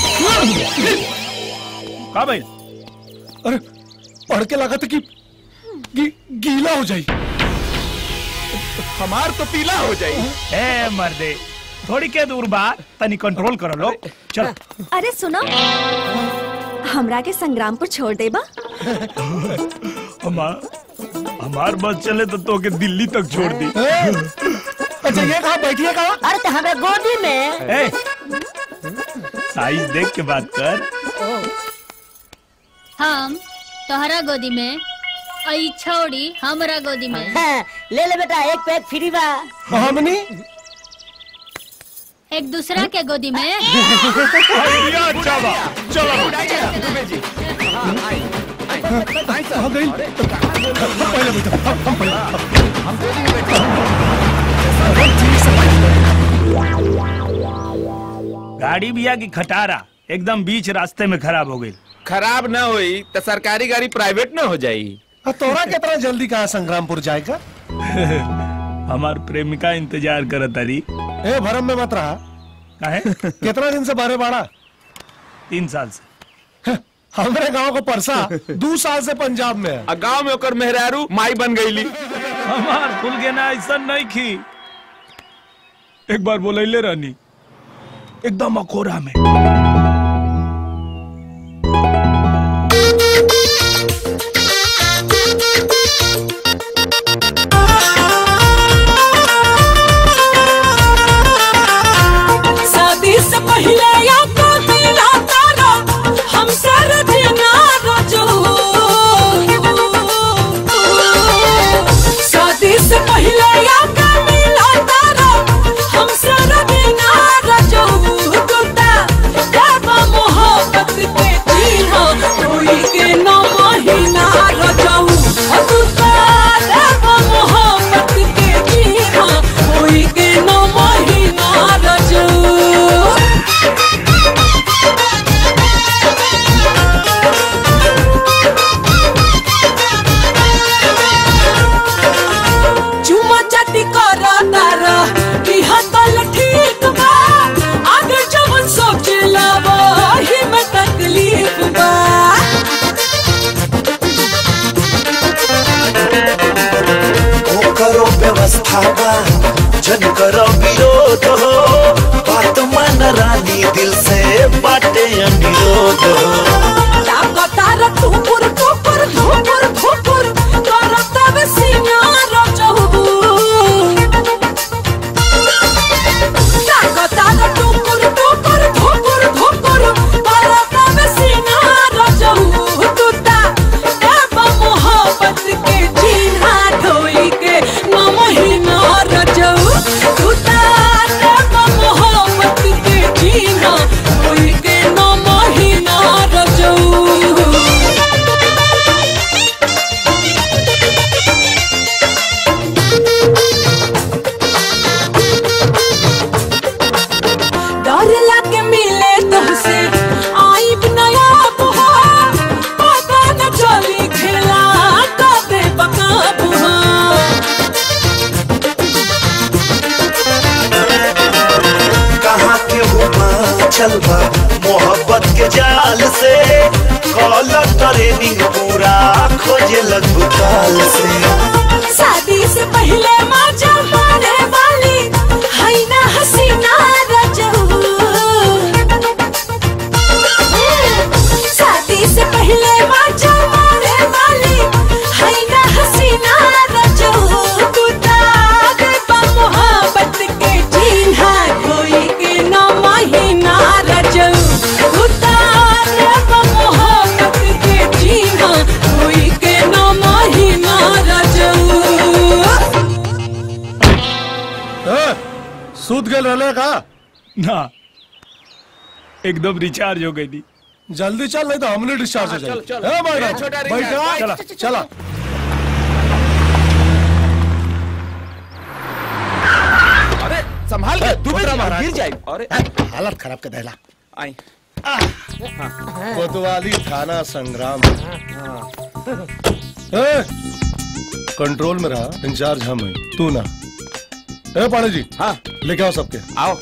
का भाई अरे पढ़ के लगा था कि गी, गीला हो जाई हमार तो पीला हो जाई ए मर्दे थोड़ी के दूर बा तनी कंट्रोल करो लो चल अरे सुनो हमरा के संग्रामपुर छोड़ देबा हमार हमार बस चले तो तो के दिल्ली तक छोड़ दी अच्छा ये कहा बैठिए कहा अरे तो हमें गोदी में ए साइज देख के बात कर हम तोहरा गोदी में आई छोड़ी हमरा गोदी में हाँ, ले ले बेटा एक पैक फ्री बा हमनी एक दूसरा के गोदी में आइडिया अच्छा बा चलो आ गई पहले बेटा हम पहले गाड़ी बिया की खटारा एकदम बीच रास्ते में खराब हो गई खराब ना हुई तो सरकारी गाड़ी प्राइवेट ना हो जाई आ, तोरा कितना जल्दी कहा संग्रामपुर जाएगा हमार प्रेमिका इंतजार करत तारी ए भरम में मत रहा काहे कितना दिन से बारे बाड़ा तीन साल से हमारे गांव को परसा दो साल से पंजाब में है आ गांव में ओकर मेहरारू माई बन गईली हमार खुल के ना ऐसा नहीं खी एक बार बोलैले रहनी एकदम अकोरा में शादी से पहले या तो दिला तारा हम सर देना रजो शादी से पहले या तो मिला तारा हम सर देना रजो टूटा देवा मोहब्बत के जीना कोई के न महीना रजो टूटा देवा मोहब्बत के जीना कोई के न महीना रजो चुमा चाटी करा तारा कि हतल ठीक बा आगे जवन सोचे लावा ही में तकलीफ बा ओ करो व्यवस्था बा जन करो विरोध हो बात मन रानी दिल से बाटे अनुरोध हो ताका तारा ठुकुर ठुकुर ठुकुर ठुकुर करा तब सिंगार चहु ताका तारा ठुकुर ठुकुर ठुकुर ठुकुर करा तब सिंगार चहु टूटा देवा मोहब्बत के जीना ढोई के न महीना रजऊ टूटा देवा मोहब्बत के जीना ढोई के न महीना रजऊ डर लागे मिले तुमसे आई नया बुहा पता न चली खेला कदे बका बुहा कहाँ के हुआ चलबा मोहब्बत के जाल से कॉल ट्रेनिंग पूरा खोजे लगभग काल से शादी से पहले मजा मारे वाली है ना हसीना रजऊ शादी से पहले मजा मारे वाली है ना हसीना रजऊ टूटा देवा मोहब्बत के जीना कोई के ना महीना रजऊ टूटा देवा मोहब्बत के जीना कोई के ना महीना रजऊ सूत गए रहले का ना एकदम रिचार्ज हो गई थी जल्दी चल नहीं तो हमने डिस्चार्ज हो हाँ, जाएगी चल, चल। ए, मैडम, ए, छोटा बैठा रिचार्ज, चला चल, चल, चला अरे संभाल के दुबरा मार गिर जाए अरे हालत खराब कर देला आई कोतवाली थाना संग्राम ए, कंट्रोल में रहा इंचार्ज हम हैं तू ना ए पाणी जी हाँ लेके आओ सबके आओ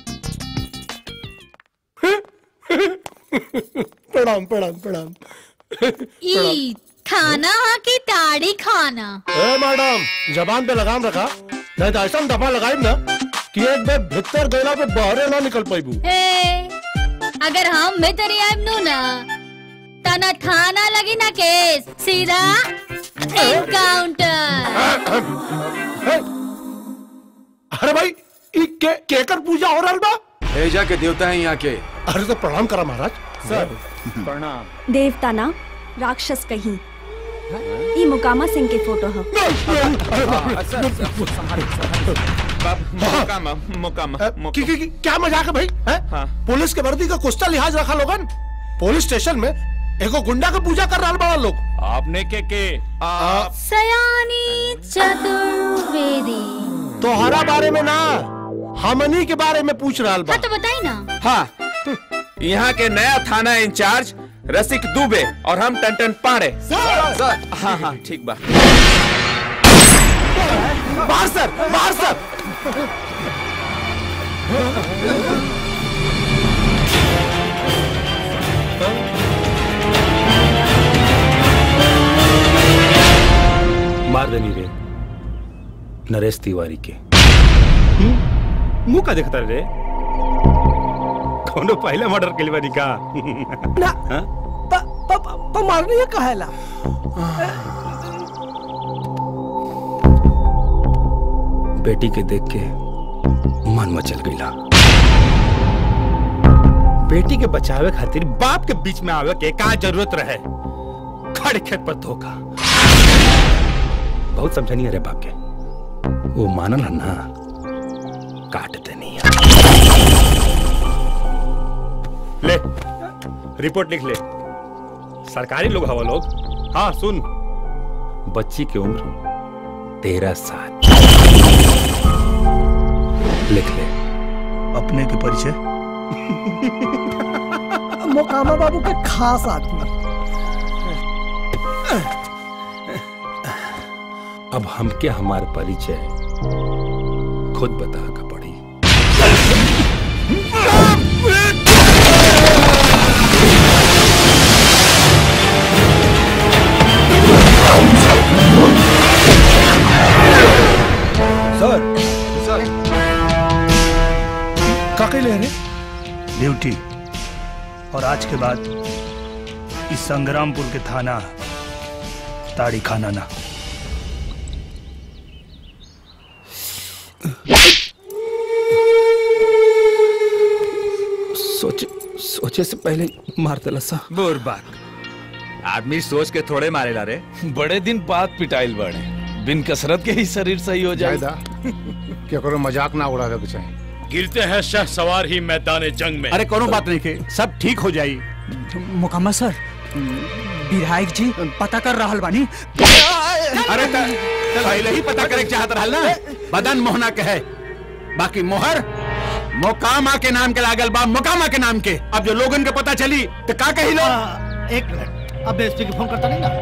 प्रणाम प्रणाम प्रणाम ई खाना हा की ताड़ी खाना ए मैडम जबान पे लगाम रखा नहीं तो ऐसा दफा लगाई ना कि एक बार भीतर गैला पे बाहरे ना निकल पाईबू ए, अगर हम भीतर आइब नु ना तना थाना लगी ना केस सीधा एनकाउंटर अरे भाई ई के केकर पूजा हो रहल बा एजा के देवता हैं यहाँ के अरे तो प्रणाम करा महाराज सर प्रणाम देवता ना राक्षस कहीं ई मुकामा सिंह के फोटो है मुकामा मुकामा की, की, की, क्या मजाक है भाई है? पुलिस के वर्दी का कुश्ता लिहाज रखा लोगन पुलिस स्टेशन में एगो गुंडा का पूजा कर रहा बड़ा लोग आपने के के सयानी चतुर्वेदी तोहरा बारे में ना हमनी के बारे में पूछ रहा बा हाँ तो बताई ना हाँ यहाँ के नया थाना इंचार्ज रसिक दुबे और हम टन पाड़े सर हाँ हाँ ठीक बा बाहर सर बाहर सर मार देनी रे नरेश तिवारी के मुंह का देखता रे कौनो पहले मर्डर के लिए का ना प, प, प, प मारनी है कहेला बेटी के देख के मन मचल गईला बेटी के बचावे खातिर बाप के बीच में आवे के का जरूरत रहे खड़े खेत पर धोखा बहुत समझनी अरे बाप के वो मानल है ना काटते नहीं ले रिपोर्ट लिख ले सरकारी लोग हवा लोग हाँ सुन बच्ची की उम्र तेरह साल लिख ले अपने के परिचय मोकामा बाबू के खास आदमी अब हमके हमार परिचय खुद बता का पड़ी सर सर काके ले रहे ड्यूटी और आज के बाद इस संग्रामपुर के थाना ताड़ी खाना ना सोचे सोचे से पहले मार दिला सा बुरबाक आदमी सोच के थोड़े मारेला रे बड़े दिन बाद पिटाइल बड़े बिन कसरत के ही शरीर सही हो जाए केकरो मजाक ना उड़ावे के चाही गिरते हैं शह सवार ही मैदान जंग में अरे कोनो बात नहीं के सब ठीक हो जाई मोकामा सर विधायक जी पता कर रहा बानी अरे त- पहले ही पता करे के चाहत रहल ना बदन मोहना के है बाकी मोहर मोकामा के नाम के लागल बा मोकामा के नाम के अब जो लोगन के पता चली तो का कही लो एक मिनट अब एसपी की फोन करता नहीं ना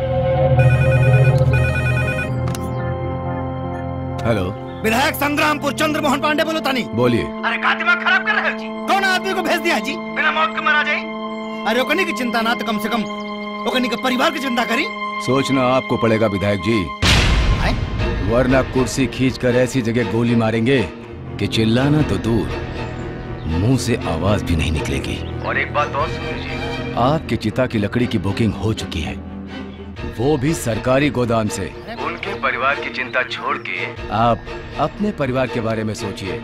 हेलो विधायक संग्रामपुर चंद्र मोहन पांडे बोलो तानी बोलिए अरे का दिमाग खराब कर रहे हो जी कौन आदमी को भेज दिया जी बिना मौत के मारा जाए अरे ओकनी की चिंता ना तो कम से कम ओकनी के परिवार की चिंता करी सोचना आपको पड़ेगा विधायक जी वरना कुर्सी खींचकर ऐसी जगह गोली मारेंगे कि चिल्लाना तो दूर मुंह से आवाज भी नहीं निकलेगी और एक बात और सुन लीजिए आपकी चिता की लकड़ी की बुकिंग हो चुकी है वो भी सरकारी गोदाम से उनके परिवार की चिंता छोड़ के आप अपने परिवार के बारे में सोचिए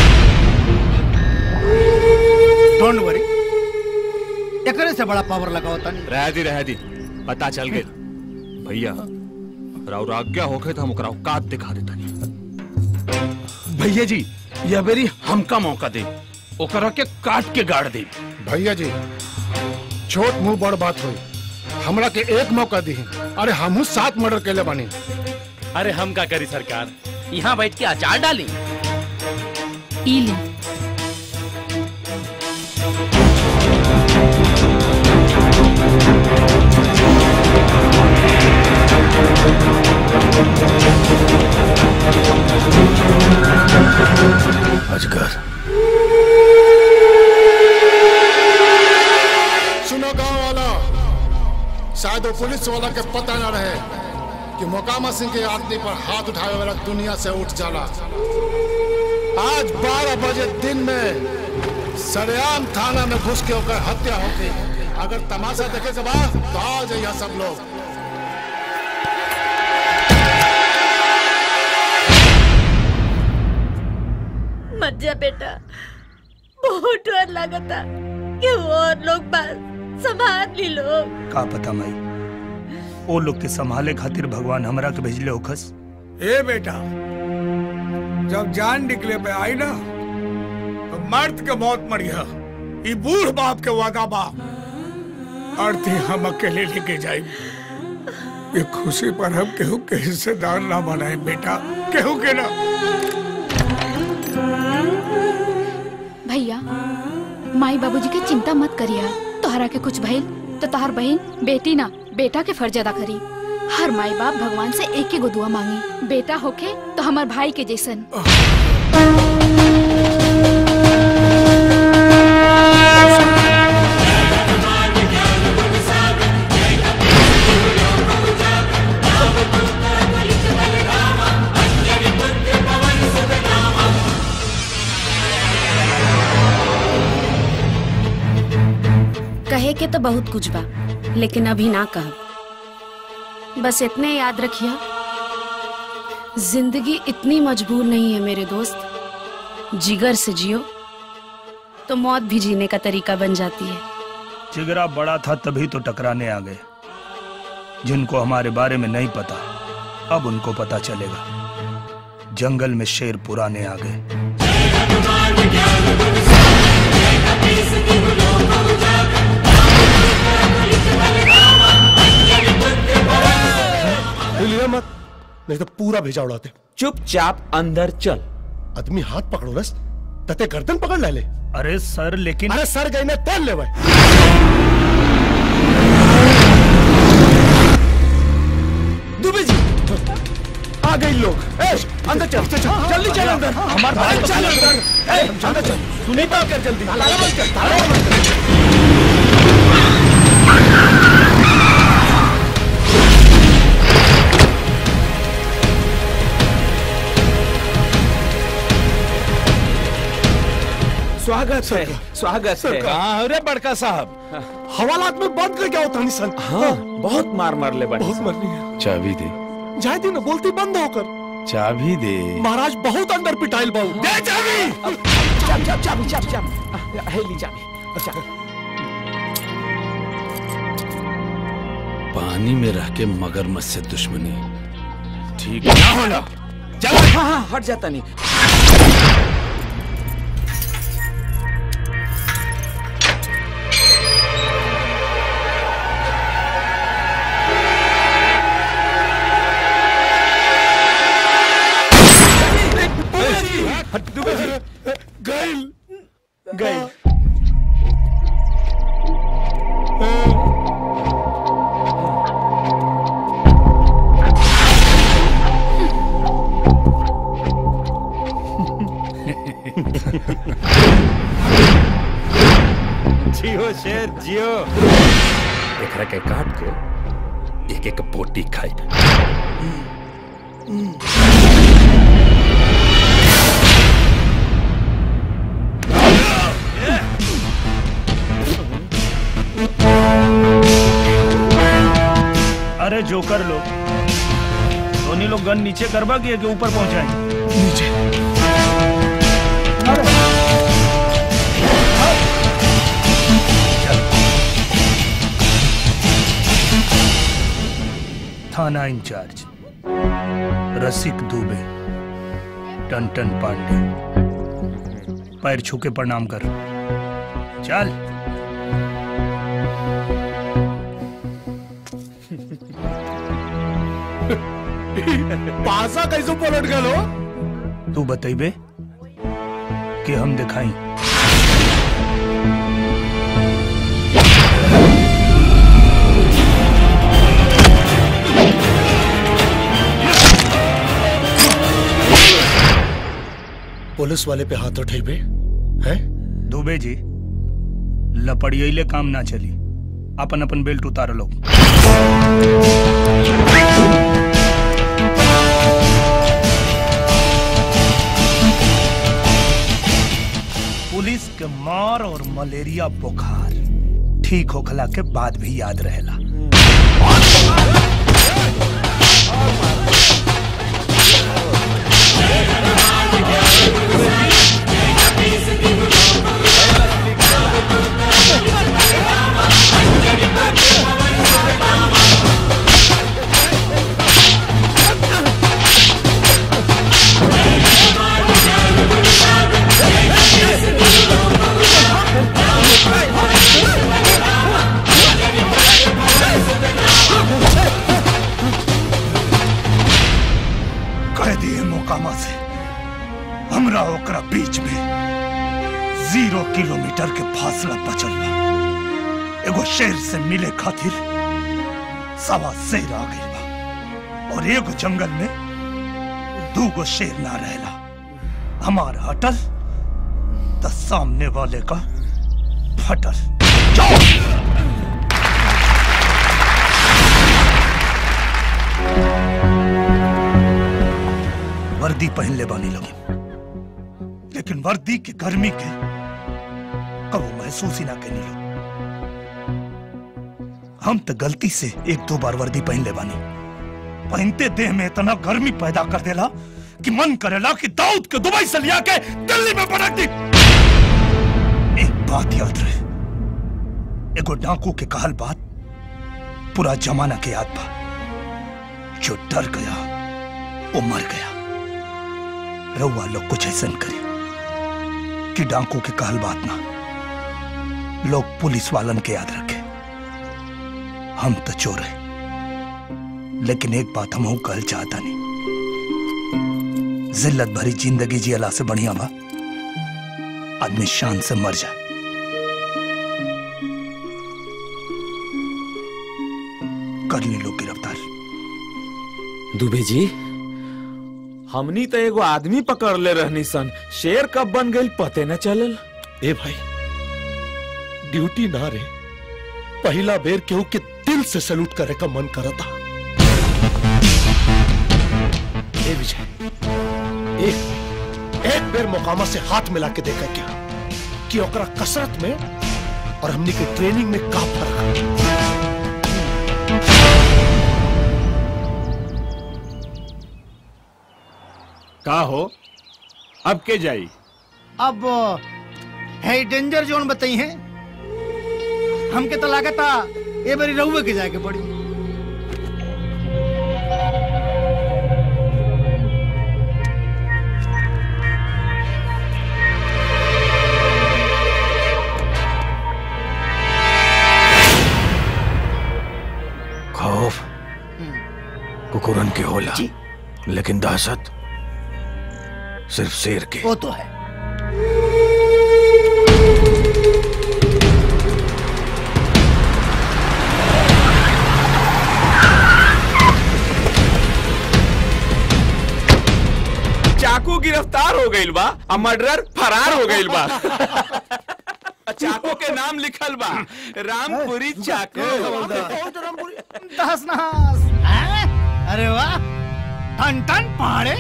डोंट वरी एकरे से बड़ा पावर लगाओ तानी रह दी रह दी पता चल गई भैया राव आज्ञा होखे तो हम ओकरा औकात दिखा देता भैया जी यह बेरी हमका मौका दे ओकरा के काट के गाड़ दे भैया जी छोट मुंह बड़ बात हुई हमरा के एक मौका दी अरे हमहू सात मर्डर केले बानी अरे हम का करी सरकार यहाँ बैठ के अचार डाली ई ली अजगर सुनो गांव वाला शायद वो पुलिस वाला के पता न रहे कि मोकामा सिंह के आदमी पर हाथ उठावे वाला दुनिया से उठ जाला आज 12 बजे दिन में सरेआम थाना में घुस के होकर हत्या होगी अगर तमाशा देखे के बाद तो आ जाइए सब लोग मत जा बेटा बहुत डर लगता कि और लोग बस संभाल ली लोग का पता माई ओ लोग के संभाले खातिर भगवान हमरा के भेजले होखस ए बेटा जब जान निकले पे आई ना तो मर्द के मौत मरिया ई बूढ़ बाप के वादा बा अर्थी हम अकेले लेके जाए ये खुशी पर हम केहू के हिस्सेदार ना बनाए बेटा केहू के ना भैया माई बाबूजी के चिंता मत करिया तोहरा के कुछ भइल तो तोहर बहन बेटी ना बेटा के फर्ज अदा करी हर माई बाप भगवान से एक ही गो दुआ मांगी बेटा होके तो हमार भाई के जैसन कहे के तो बहुत कुछ बा लेकिन अभी ना कह बस इतने याद रखिए जिंदगी इतनी मजबूर नहीं है मेरे दोस्त जिगर से जियो तो मौत भी जीने का तरीका बन जाती है जिगरा बड़ा था तभी तो टकराने आ गए जिनको हमारे बारे में नहीं पता अब उनको पता चलेगा जंगल में शेर पुराने आ गए हिलिया मत नहीं तो पूरा भेजा उड़ाते चुपचाप अंदर चल आदमी हाथ पकड़ो रस तते गर्दन पकड़ ले ले अरे सर लेकिन अरे सर गई ने तेल ले भाई दुबे जी आ गए लोग ए, अंदर चल चल चल जल्दी चल अंदर हमारा भाई को चल पकड़। अंदर ए, अंदर चल सुनी बात कर जल्दी ताला बंद कर ताला बंद कर स्वागत है स्वागत है कहाँ हो रे बड़का साहब हवालात में बंद कर क्या होता नहीं सन हाँ बहुत मार मार ले बड़ी बहुत मरनी है चाबी दे जाए दी ना बोलती बंद होकर चाबी दे महाराज बहुत अंदर पिटाइल बाऊ दे चाबी चाबी चाबी चाबी चाबी चाबी है ली चाबी अच्छा पानी में रह के मगरमच्छ से दुश्मनी ठीक ना होना चल हाँ हाँ हट जाता नहीं गैल गए जियो शेर जियो एकरा के काट के एक एक बोटी खाई अरे जोकर लोग धोनी लोग गन नीचे करवा के के ऊपर पहुंचाए नीचे थाना इंचार्ज रसिक दुबे टन पांडे पैर छू के प्रणाम कर चल पासा कैसे पलट गए लो तू बतेबे कि हम दिखाई पुलिस वाले पे हाथ उठेबे हैं दुबे जी लपड़ियले काम ना चली अपन अपन बेल्ट उतार लो पुलिस के मार और मलेरिया बुखार ठीक होखला के बाद भी याद रहेला कह दिए मोकामा से हमरा ओकरा बीच में जीरो किलोमीटर के फासला बचल बा एगो शेर से मिले खातिर सवा शेर आ गइल बा और एगो जंगल में दूगो शेर ना रहेला हमार हटल त सामने वाले का फटल जाओ वर्दी पहन ले बानी लगी लेकिन वर्दी की गर्मी के कबो महसूस ही ना करनी लो हम तो गलती से एक दो बार वर्दी पहन ले बानी पहनते देह में इतना गर्मी पैदा कर देला कि मन करेला कि दाऊद के दुबई से लिया के दिल्ली में पटक दी एक बात याद रहे एगो डाकू के कहल बात पूरा जमाना के याद बा जो डर गया वो मर गया रउआ लोग कुछ ऐसा करी कि डाकू के कहल बात ना लोग पुलिस वालन के याद रखे हम तो चोर है लेकिन एक बात हम कहल चाहता नहीं जिल्लत भरी जिंदगी जियला से बढ़िया बा आदमी शान से मर जाए कर ली लोग गिरफ्तार दुबे जी हमनी तो एगो आदमी पकड़ ले रहनी सन शेर कब बन गई पते न चलल ए भाई ड्यूटी ना रे पहला बेर केहू के दिल से सैल्यूट करे का मन करता ए विजय एक एक बेर मोकामा से हाथ मिला के देखा क्या कि ओकरा कसरत में और हमनी के ट्रेनिंग में का फर्क है का हो अब के जाई अब है डेंजर जोन बताई है हमके तो लागता ए बारी रहुए के जाके पड़ी खौफ कुकुरन के होला लेकिन दहशत सिर्फ शेर के वो तो है चाकू गिरफ्तार हो गइल बा आ मर्डरर फरार हो गइल बा चाकू के नाम लिखल बा रामपुरी चाकू दहस नहस हैं? अरे वाह टन टन पहाड़े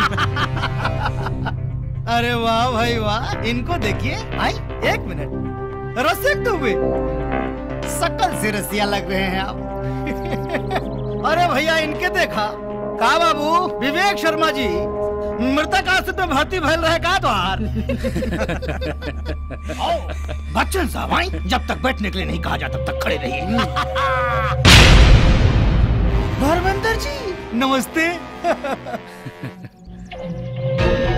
अरे वाह भाई वाह इनको देखिए आई एक मिनट रसिक दुबे सकल से रसिया लग रहे हैं आप अरे भैया इनके देखा का बाबू विवेक शर्मा जी मृतक आश्रित में भर्ती भइल रहे का द्वार बच्चन साहब आई जब तक बैठने के लिए नहीं कहा जाता तब तक खड़े रहिए धर्मेंद्र जी नमस्ते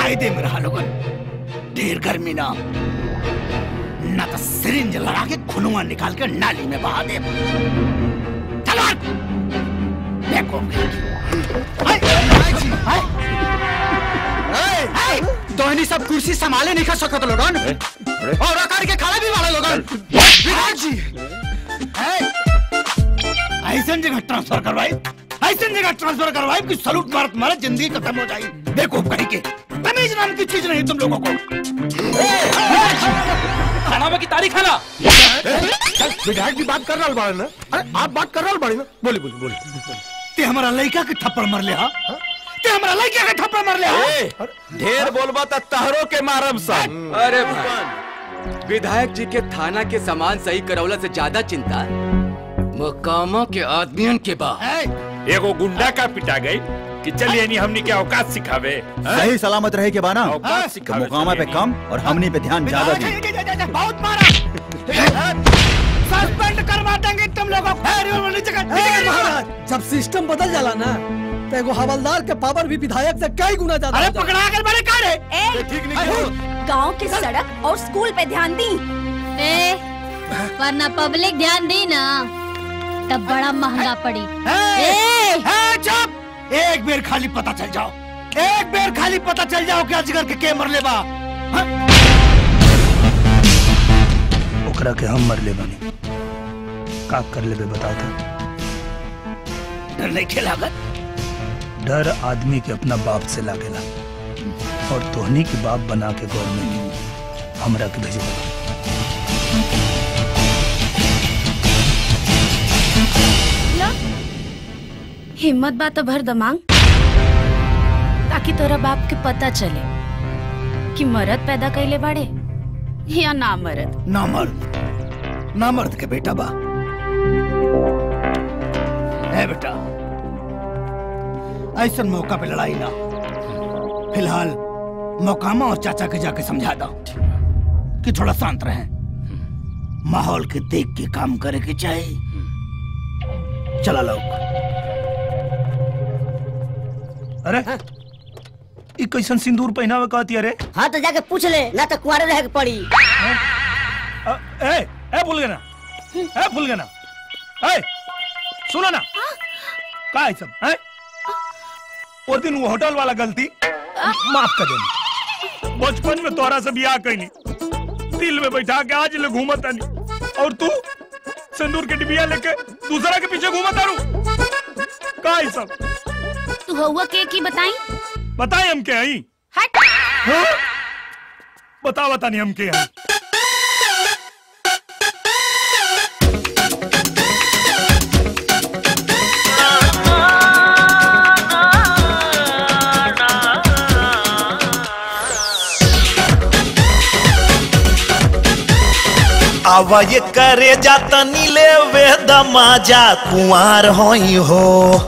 कायदे में रहा लोगन ढेर गर्मी ना ना तो सिरिंज लगा के खुनुआ निकाल के नाली में बहा दे चलो हट। देखो दोहनी सब कुर्सी संभाले नहीं कर सकत लोगन और अकर के खड़ा भी वाला लोगन विधायक जी ऐसा जगह ट्रांसफर करवाई ऐसा जगह ट्रांसफर करवाई कि सलूट मारत मारे जिंदगी खत्म हो जाए देखो कहीं के तमीज नाम की चीज नहीं तुम लोगों को खाना की तारीख है ना विधायक जी बात कर रहा बाड़े ना अरे आप बात कर रहा बाड़े ना बोली बोली बोली ते हमारा लड़का के थप्पड़ मार ले हा ते हमारा लड़का के थप्पड़ मार ले हा ढेर बोलबा त तहरो के मारब सा अरे भाई विधायक जी के थाना के सामान सही करौला से ज्यादा चिंता मकामा के आदमियन के बा एगो गुंडा का पिटा गई कि चलिए नहीं हमनी के औकात सिखावे सही सलामत रहे के बाना औकात तो सिखावे मुकामा पे कम और हमनी पे ध्यान ज्यादा दी बहुत मारा सस्पेंड करवा देंगे तुम लोगों को अरे वो नीचे कर नीचे कर महाराज जब सिस्टम बदल जाला ना तो एगो हवलदार के पावर भी विधायक से कई गुना ज्यादा अरे पकड़ा कर बड़े का रे ठीक नहीं गांव के सड़क और स्कूल पे ध्यान दी ए, वरना पब्लिक ध्यान दी ना तब बड़ा महंगा पड़ी ए, ए, चुप एक बेर खाली पता चल जाओ एक बेर खाली पता चल जाओ कि अजगर के के मर ले बा ओकरा के हम मर ले बनी का कर लेबे बताओ तो डर नहीं खेलागत डर आदमी के अपना बाप से लागेला और तोहनी के बाप बना के गवर्नमेंट हमरा के भेजे हिम्मत बात तो भर दमांग ताकि तोरा बाप के पता चले कि मरद पैदा कैले बाड़े या ना मरद ना मर्द ना मर्द के बेटा बा है बेटा ऐसा मौका पे लड़ाई ना फिलहाल मौकामा और चाचा के जाके समझा दो कि थोड़ा शांत रहें माहौल के देख के काम करे के चाहिए चला लोग अरे ई कैसन सिंदूर पहनावे कहती अरे हाँ तो जाके पूछ ले ना तो कुआरे रह के पड़ी अ, ए ए भूल गए ना ए भूल गए ना ए सुनो ना का है सब है वो दिन वो होटल वाला गलती माफ कर देना बचपन में तोरा से बियाह कैनी दिल में बैठा के आज ले घूमत आनी और तू सिंदूर के डिबिया लेके दूसरा के पीछे घूमत आरू का है सब तू हुआ के की बताई बताए हम के आई हट हाँ? बता बता नहीं हम के आई आवा ये करे जाता नीले वे दमाजा कुंवार होई हो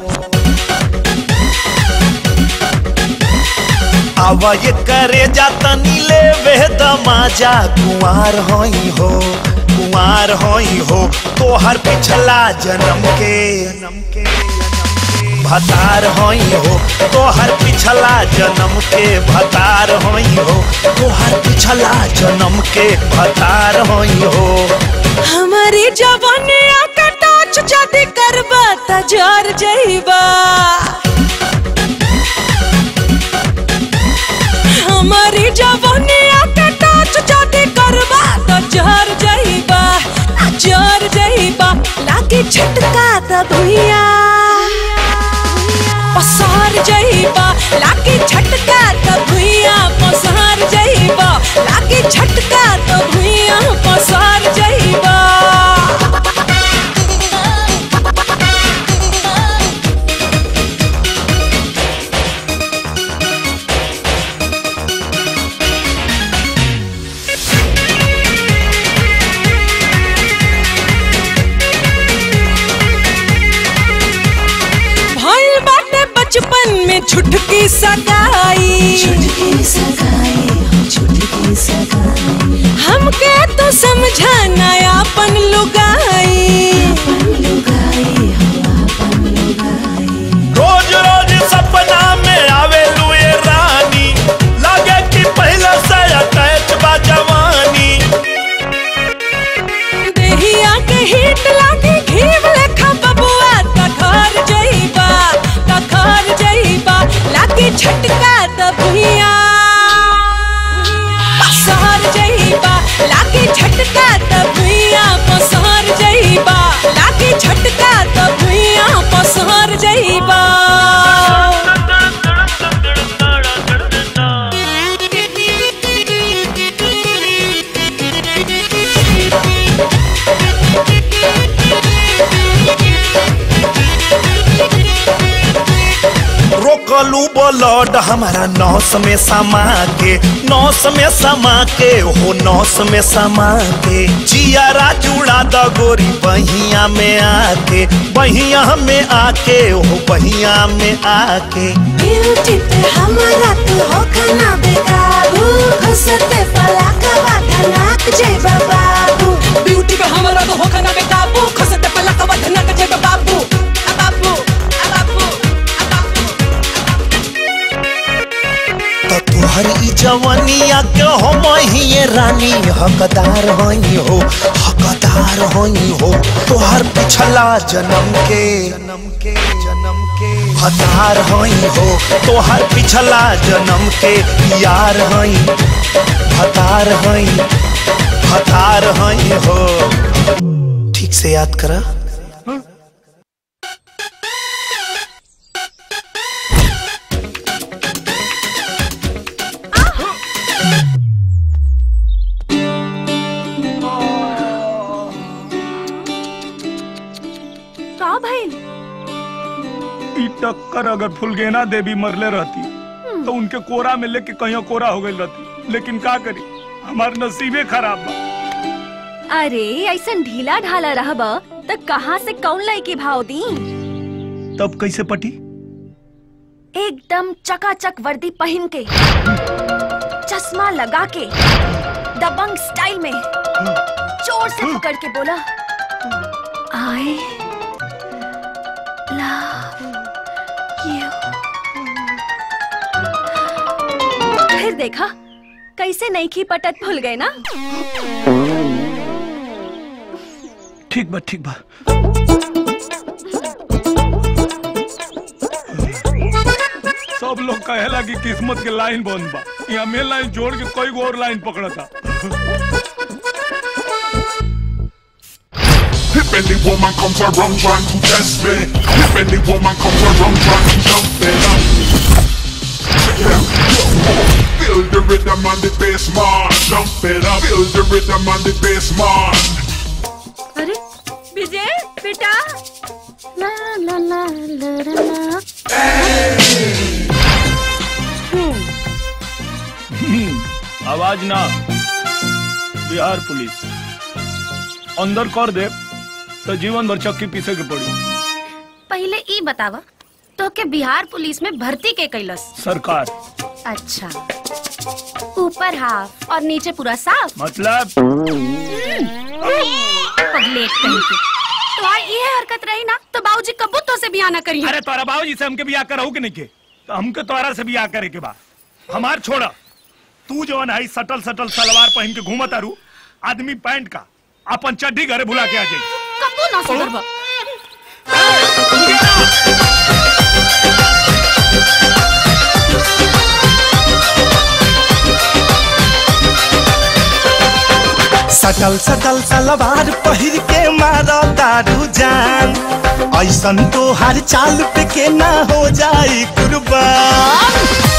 आवा ये करे जाता नीले वे दमाजा कुंवार होई हो कुंवार होई हो तोहर पिछला जन्म के भतार होई हो तोहर पिछला जन्म के भतार होई हो तोहर पिछला जन्म के भतार होई हो हमारी जवानिया का टाच जदी करबा त जर जइबा हमारी जवानिया का टाच जदी करबा त जर जइबा आ जर जइबा लागी झटका त भुइया पसार जइबा लागी झटका त भुइया पसार जइबा लागी झटका त भुइया पसार जइबा भइल बाटे बचपन में छुटकी सगाई छुटकी सगाई छुटकी सगाई हमके तो समझा नया अपन लुगाई रोज रोज सपना में आवे लुए रानी लगे झटका दबिया पसार जइबा लागे झटका दबिया पसार जइबा लागे झटका दबिया पसार जइबा रोकलू ब्लड हमारा नौस में समा के नौस में समा के हो नौस में समा के जियारा जुड़ा द गोरी बहिया में आके बहिया में आके हो बहिया में आके ब्यूटी पे हमारा तू हो खाना बेकाबू घुसते पलाका धनाक जय बाबू ब्यूटी पे हमारा तो हो खाना बेकाबू घुसते पलाका धनाक जय बाबू आ बाबू आ बाबू तो तुहर ई जवनिया के हम ही रानी हकदार हई हो हकदार हई हो तुहर पिछला जन्म के जन्म के जन्म के हतार हई हो तुहर पिछला जन्म के यार हई हतार हई हतार हई हो ठीक से याद करा का भइल ई टक्कर अगर फुलगेना देवी मरले रहती तो उनके कोरा में लेके कहीं कोरा हो गई रहती लेकिन का करी हमार नसीबे खराब बा अरे ऐसा ढीला ढाला रहब त कहाँ से कौन लड़की भाव दी तब कैसे पटी एकदम चकाचक वर्दी पहन के चश्मा लगा के दबंग स्टाइल में जोर से पकड़ के बोला आई लव यू फिर देखा कैसे नईखी पटत भूल गए ना ठीक बा ठीक बा सब लोग कहेला कि किस्मत के लाइन बंद बा यहाँ मेन लाइन जोड़ के कोई और लाइन पकड़ा था If any woman comes around trying to test me, if any woman comes around trying to jump me, yeah, feel the rhythm on the bass, man. Jump it up, feel the rhythm on the bass, man. अरे विजय बेटा ला ला ला ला ला ला हम्म, आवाज ना बिहार पुलिस अंदर कर दे तो जीवन भर चक्की पीछे के पड़ी पहले ई बतावा तो के बिहार पुलिस में भर्ती के कैलस सरकार अच्छा ऊपर हाफ और नीचे पूरा साफ मतलब पगलेट कहीं के तो आ ये हरकत रही ना तो बाबूजी कबू तो से बियाह ना करिए अरे तोरा बाबूजी से हमके बियाह कराऊ के नहीं के तो हमके तोरा से बियाह करे के बा हमार छोड़ा तू जो है सटल सटल सलवार पहन के घूमत आरू आदमी पैंट का अपन चड्डी घरे भुला के आ जाई कबू ना सुधरबा सटल सटल सलवार पहिर के मारो दारू जान ऐसन तो हर चाल पे के ना हो जाई कुर्बान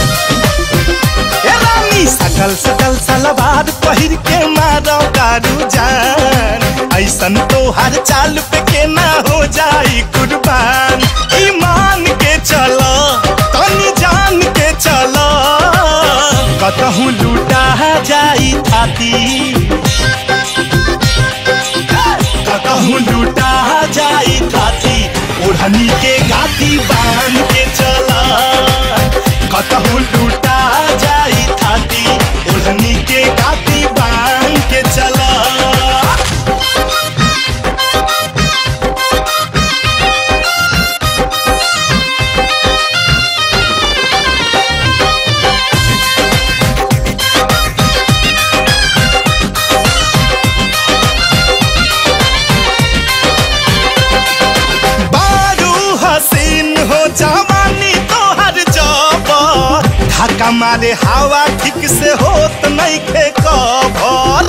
ए रानी सटल सटल सलवार पहिर के मारो दारू जान ऐसन तो हर चाल पे के ना हो जाई कुर्बान ईमान के चलो तनी जान के चलो कतहू लूटा जाई थाती कहूँ लूटा जाई खाती ओढ़नी के गाती बांध के चला कहूँ लूटा जाई खाती ओढ़नी के गाती बांध के चला बारू हसीन हो जावा ढाका मारे हवा ठीक से होत नहीं खे कभर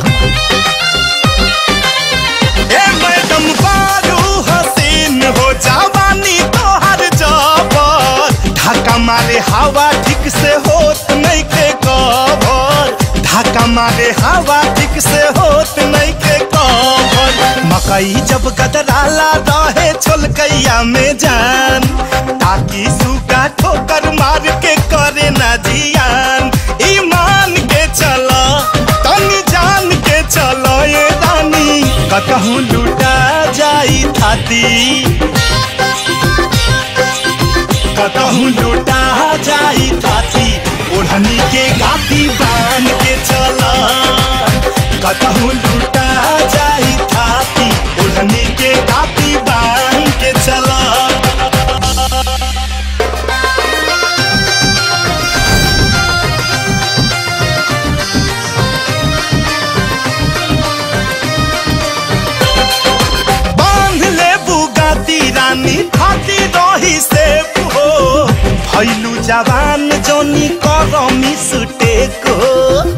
ए मैडम बारू हसीन हो जवानी तोहर जबर ढाका मारे हवा ठीक से होत नहीं के कभर ढाका मारे हवा ठीक से होत नहीं के कभर मकई जब गदराला रहे छोलकैया में जान ताकि सूगा ठोकर मार के करे ना जियान ईमान के चला तनी जान के चलो ये रानी कतहूँ लुटा जाई थाती कतहूँ लुटा जाई थाती ओढ़नी के गाती बांध के चला कतहूँ लुटा जाई थाती ओढ़नी के गाती बांध के चला बांध ले बुगाती रानी खाती रही से हो भैलू जवान जोनी करमी सुटेक हो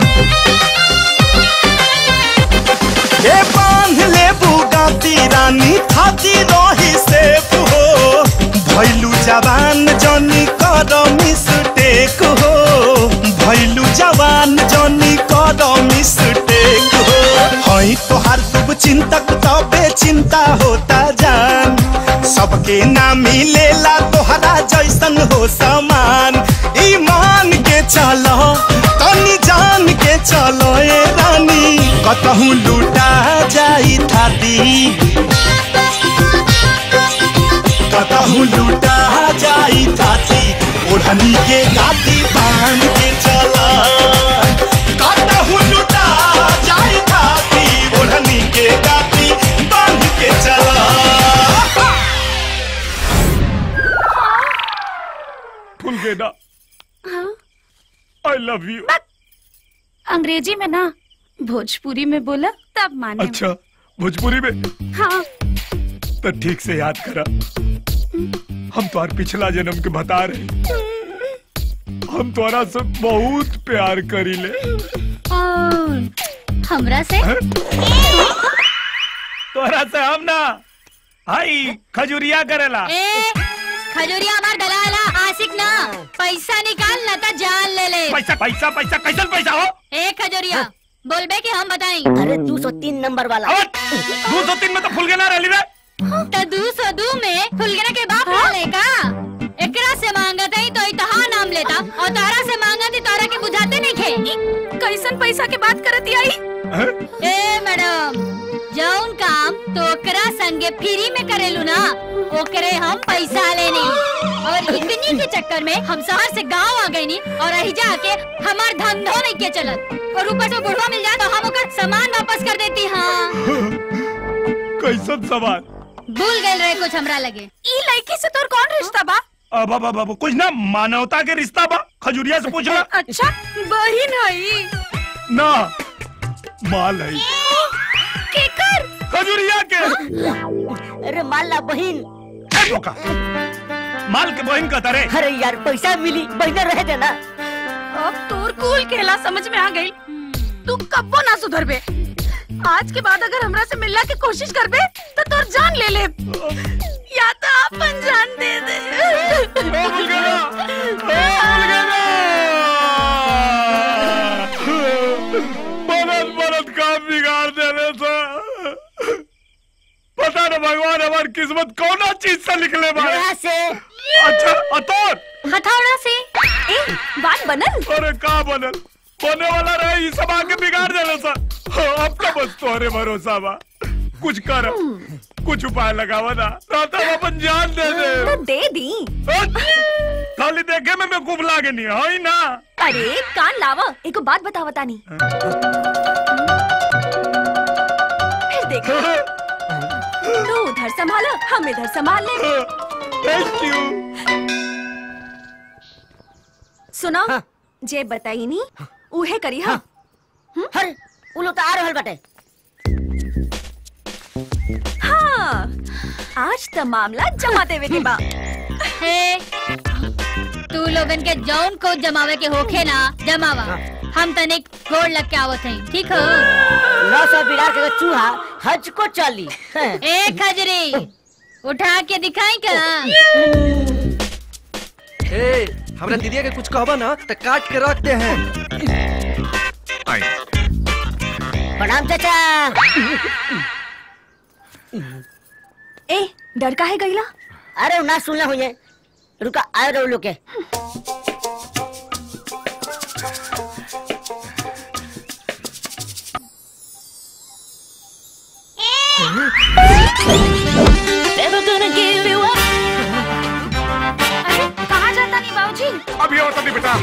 ए बांध ले बुगाती रानी खाती रही से हो भैलू जवान जोनी करमी सुटेक हो भैलू जवान जोनी करमी सुटेक हो हई तोहार शुभ चिंतक तबे चिंता होता जान सबके ना मिलेला तोहरा जैसन हो समान ईमान के चलो तनी जान के चलो ए रानी कतहूँ लूटा जाई थाती कतहूँ लूटा जाई थाती ओढ़नी के गाती बांध के चला कतहूँ लूटा जाई थाती ओढ़नी के गाती बांध के चला फुल गेदा आई लव यू अंग्रेजी में ना भोजपुरी में बोला तब माने अच्छा भोजपुरी में हाँ तो ठीक से याद करा हम तुम्हार पिछला जन्म के बता रहे हम तुम्हारा से बहुत प्यार करी ले और हमरा से तोरा से हम ना हाई खजुरिया करेला ए खजूरिया हमार दलाला आशिक ना पैसा निकाल ना तो जान ले ले पैसा पैसा पैसा कैसन पैसा हो ए खजूरिया बोलबे कि हम बताई अरे दो सौ तीन नंबर वाला दो सौ तीन में तो फुल गेना रही रे तो दू सौ दू में फुलगना के बाप हाँ? लेगा एकरा से मांगत है तो इतहा नाम लेता और तारा से मांगत है तारा के बुझाते नहीं खे कैसन पैसा के बात करती आई ए मैडम जौन काम तो ओकरा संगे फ्री में करेलू ना ओकरे हम पैसा लेनी और इतनी के चक्कर में हम शहर से गांव आ गई नी और रही जाके हमार धंधो नहीं के चलत और ऊपर से बुढ़वा मिल जाए तो हम ओकर सामान वापस कर देती हाँ कैसन सवाल भूल गए रहे कुछ हमरा लगे ई लड़की से तोर कौन रिश्ता बा अब अब अब अब कुछ ना मानवता के रिश्ता बा खजुरिया से पूछना अच्छा बहिन हई ना माल है केकर खजुरिया के अरे माला बहन ए, धोखा। माल के बहन का तारे अरे यार पैसा मिली बहना रह देना अब तोर कूल खेला समझ में आ गई तू कब्बो ना सुधरबे आज के बाद अगर हमरा से मिलने की कोशिश करबे तो तोर जान ले ले या तो अपन जान दे दे बनत बनत काम बिगाड़ देने से पता न भगवान हमारी किस्मत कौन चीज से निकले बारे से अच्छा अतोर हथौड़ा से ए बात बनल अरे का बनल बने वाला रहे ये सब आके बिगाड़ देने से हाँ, अब तो बस तोहरे भरोसा बा कुछ कर कुछ उपाय लगावा ना राता हम अपन जान दे दे तो दे दी खाली देखे में मैं खूब लागे नहीं है ना अरे कान लावा एको बात बतावा तानी फिर देख तू उधर संभालो हम इधर संभाल ले थैंक यू सुनो जे बताई नी उहे करी हाँ हर उ लोग तो आ रहल बाटे हाँ आज तो मामला जमा देवे के बा हे तू लोगन के जौन को जमावे के होखे ना जमावा हम तनिक गोड़ लग के आवत हई ठीक हो नौ सौ बिरार के चूहा हज को चली ए खजरी उठा के दिखाई का ए हमरा दीदिया के कुछ कहबा ना तो काट के रखते हैं प्रणाम चाचा ए डर का है गईला अरे ना सुनना हुई रुका आए रहो लोग के Never gonna give you up. कहाँ जाता नहीं बाबूजी अभी और तभी बेटा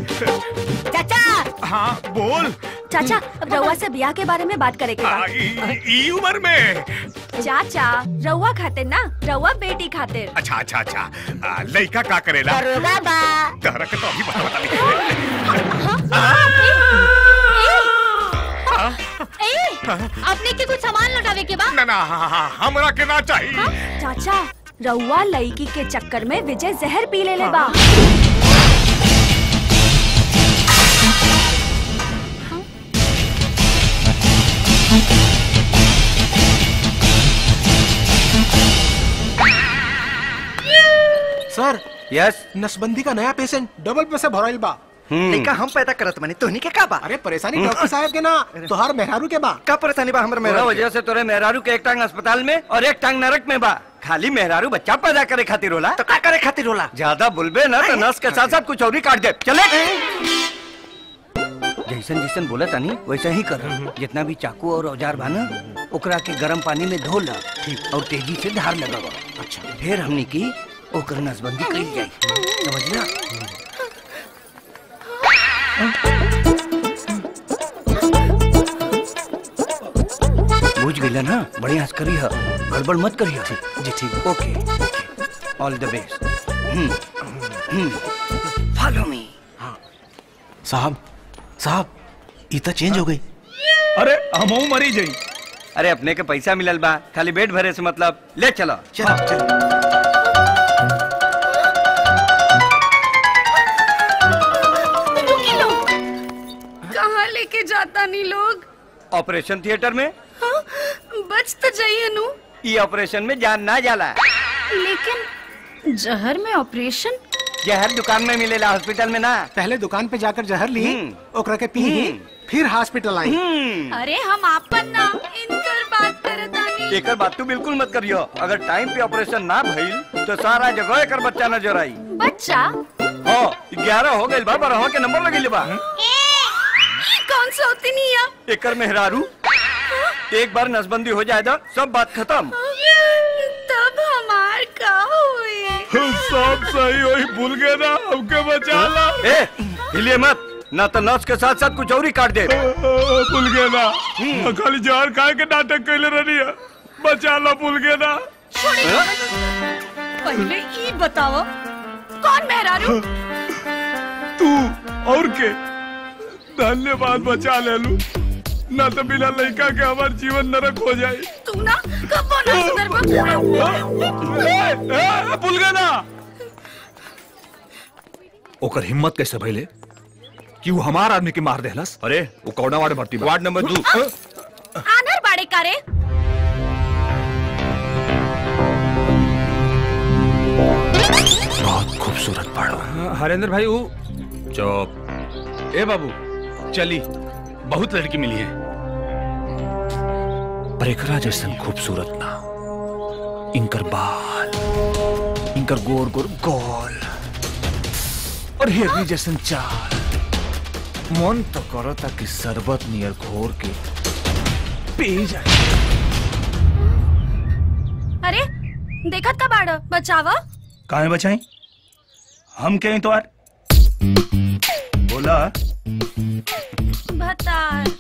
चाचा हाँ बोल चाचा अब रउआ से ब्याह के बारे में बात करे के बा आ, ई ई उम्र में चाचा रउआ खातिर ना रउआ बेटी खातिर अच्छा अच्छा अच्छा आ, लड़का का करेला दरोगा बा तहरा के तो अभी बता बता ए अपने के कुछ सामान लौटावे के बा ना ना हाँ, हाँ, हमरा के ना चाहिए चाचा रउआ लड़की के चक्कर में विजय जहर पी ले ले बा सर यस नसबंदी का नया पेशेंट डबल पैसे भराइल बा लइका हम पैदा करत माने तोहनी के का बा अरे परेशानी डॉक्टर साहब के ना तोहार मेहरारू के बा का परेशानी बा हमर मेरा वजह से तोरे मेहरारू के एक टांग अस्पताल में और एक टांग नरक में बा खाली मेहरारू बच्चा पैदा करे खातिर होला तो का करे खातिर होला ज्यादा बुलबे ना तो नस के साथ साथ कुछ और ही काट दे चले जैसन जैसन बोला तानी वैसा ही कर जितना भी चाकू और औजार बा ना ओकरा के गर्म पानी में धो ला और तेजी से धार लगावा अच्छा फिर हमनी की ओकर नसबंदी करी जाई समझला बुझ गई ना बढ़िया हंस करी है गड़बड़ मत करी है जी ठीक okay all the best follow me साहब साहब ई तो चेंज हो गई अरे हमहू मरी जाई अरे अपने के पैसा मिलल बा खाली पेट भरे से मतलब ले चलो चलो चलो रुकी लो कहाँ लेके जाता नहीं लोग ऑपरेशन थिएटर में हाँ, बच तो जाइए नु ये ऑपरेशन में जान ना जाला लेकिन जहर में ऑपरेशन जहर दुकान में मिलेला हॉस्पिटल में ना पहले दुकान पे जाकर जहर ली ओकरा के पी फिर हॉस्पिटल आई अरे हम आपन ना इनकर बात करतानी एकर बात तू बिल्कुल मत करियो अगर टाइम पे ऑपरेशन ना भइल तो सारा जगह एकर बच्चा नजर आई बच्चा हाँ ग्यारह हो गइल बा बारह के नंबर लगिल बा ये कौन सा होती नहीं है एकर मेहरारू एक बार नसबंदी हो जाए तो सब बात खत्म तब हमार का हुई सब सही वही भूल गए ना हमके बचा ला ए हिलिए मत ना तो नस के साथ साथ कुछ और ही काट दे भूल गए ना खाली जहर खाए के नाटक कैले रही है बचा ला भूल गए ना पहले ई बताओ कौन मेहरारू तू और के धन्यवाद बचा ले लू ना तो बिना लड़का के हमार जीवन नरक हो जाए तू ना कब ना सुधर भूल गए ना ओकर हिम्मत कैसे भइले कि वो हमार आदमी के मार देहलस अरे वो कौना वार्ड भर्ती वार्ड नंबर दू आनर बाड़े कारे बहुत खूबसूरत पढ़ो हरेंद्र भाई वो चुप ए बाबू चली बहुत लड़की मिली है पर एकरा जैसन खूबसूरत ना इनकर बाल इनकर गोर गोर गोल और हिरनी जैसन चाल मन तो करता कि शरबत नियर घोर के पी जाए अरे देखत का बाड़ बचावा कहाँ बचाई हम कहीं तो यार बोला बता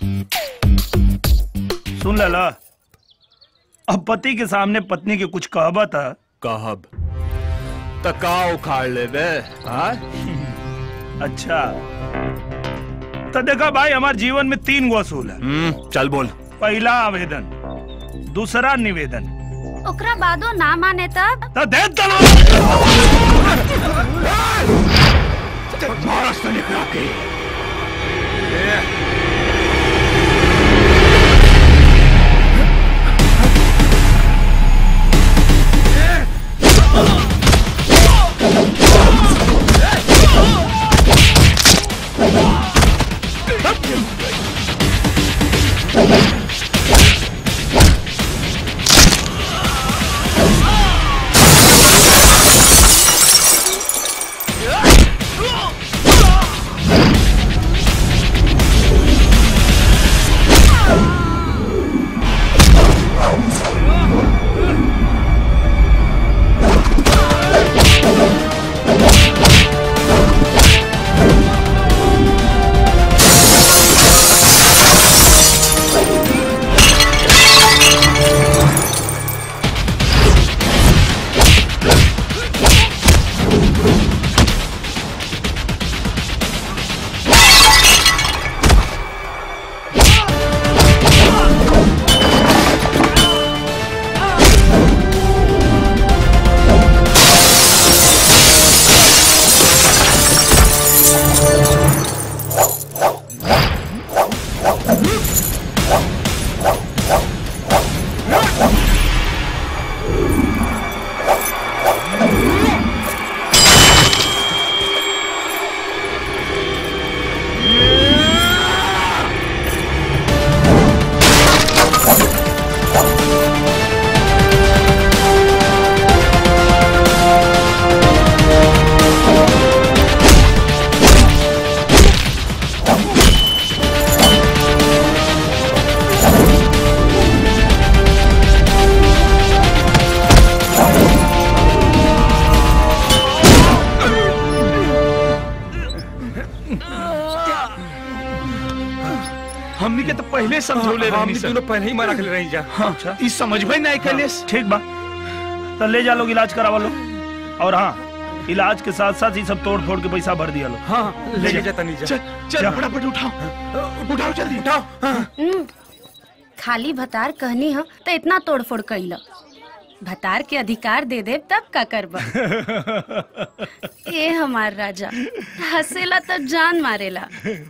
सुन लला अब पति के सामने पत्नी के कुछ कहबा था कहब तका उखाड़ ले बे हाँ? अच्छा तो देखा भाई हमारे जीवन में तीन गो असूल है हम्म, चल बोल पहला आवेदन दूसरा निवेदन ओकरा बादो ना माने तब तो दे तलवार महाराज ने निकला के हमनी के तो पहले समझौले हाँ, रहनी हमनी सर दोनों पहले ही मारा के रही जा हाँ ई समझ में नहीं कैले ठीक बा तो ले जा लोग इलाज करावा लो और हाँ इलाज के साथ साथ ही सब तोड़ फोड़ के पैसा भर दिया लो हाँ ले जा तनी जा चल चल फटाफट उठाओ उठाओ जल्दी उठाओ हम्म, खाली भतार कहनी हो तो इतना तोड़फोड़ कैल भतार के अधिकार दे दे तब का करब ए हमार राजा हंसेला तब जान मारेला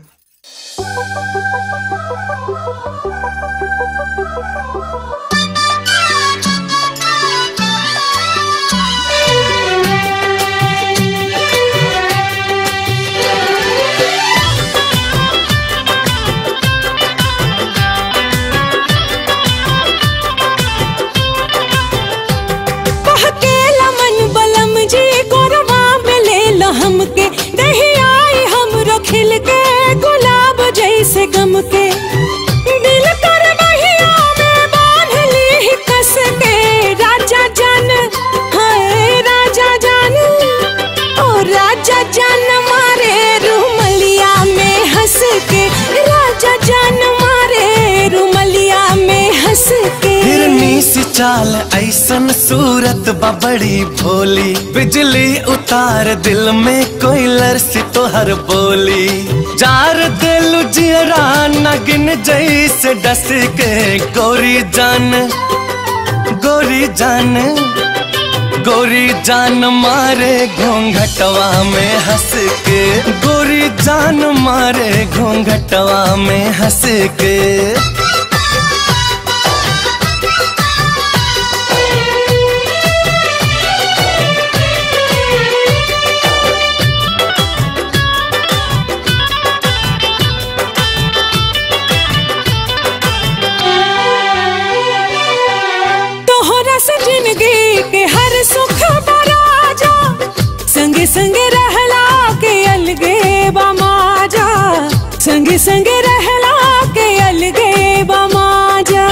बहकेला मन बलम जी गोरवा में ले लो हमके दही आई हमरो खिल के गुलाब जैसे गम के दिल कर बहिया में बांध ली कस के राजा जान हाय राजा जान ओ राजा जान मारे रुमलिया में हंस के राजा जान मारे रुमलिया में हंस के हिरनी सी चाल ऐसन सूरत बबड़ी भोली बिजली उतार दिल में कोई लरसी तोहर बोली जार दिल जियरा नगिन जैसे डस के गोरी जान गोरी जान गोरी जान मारे घूंघटवा में हंस के गोरी जान मारे घूंघटवा में हंस के तोहरा से जिंदगी के हर सुख बराजा संगे संगे रहला के अलगे बमाजा संगे संगे रहला के अलगे बमाजा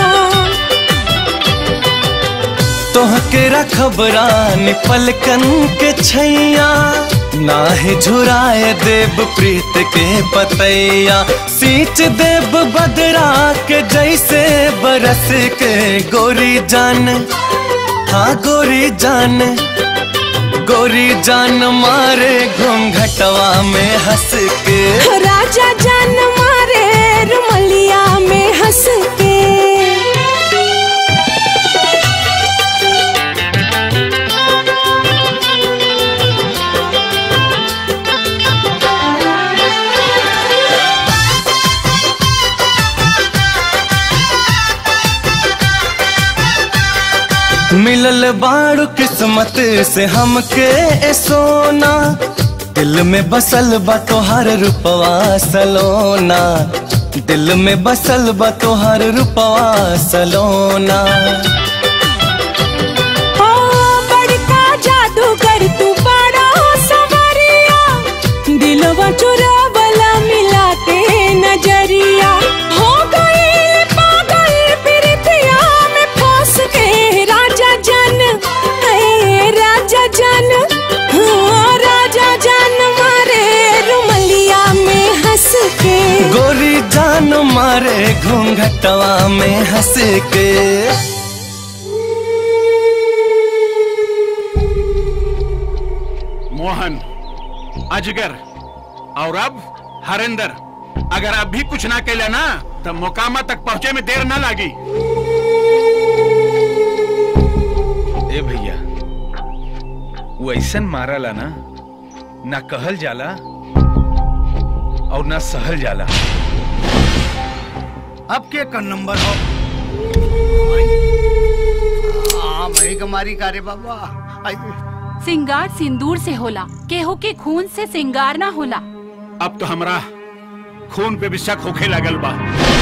तोहके रखबरान पलकन के छैया नाहे झुराए देव प्रीत के पतैया सींच देव बदरा के जैसे बरस के गोरी जान हाँ गोरी जान गोरी जान मारे घूंघटवा में हंस के राजा जान मारे रुमलिया में हंस के मिलल बाड़ू किस्मत से हमके ए सोना दिल में बसल बा तोहर रूपवा सलोना दिल में बसल बा तोहर रूपवा सलोना ओ बड़का जादूगर तू बड़ा सवरिया दिलवा चुरावला मिला के नजरिया हो गई पागल प्रीतिया में फंस के राजा जन ए राजा जन हाँ, राजा जन मारे रुमलिया में हंस के गोरी जान मारे घूंघटवा में हंस के मोहन अजगर और अब हरिंदर अगर अब भी कुछ ना कैला ना तो मोकामा तक पहुंचे में देर ना लागी ए भैया वो ऐसन मारला ना ना कहल जाला और ना सहल जाला अब के कर नंबर हो हाँ भाई कमारी कारे बाबा आई सिंगार सिंदूर से होला केहू के खून से सिंगार ना होला अब तो हमरा खून पे भी शक होखे लगल बा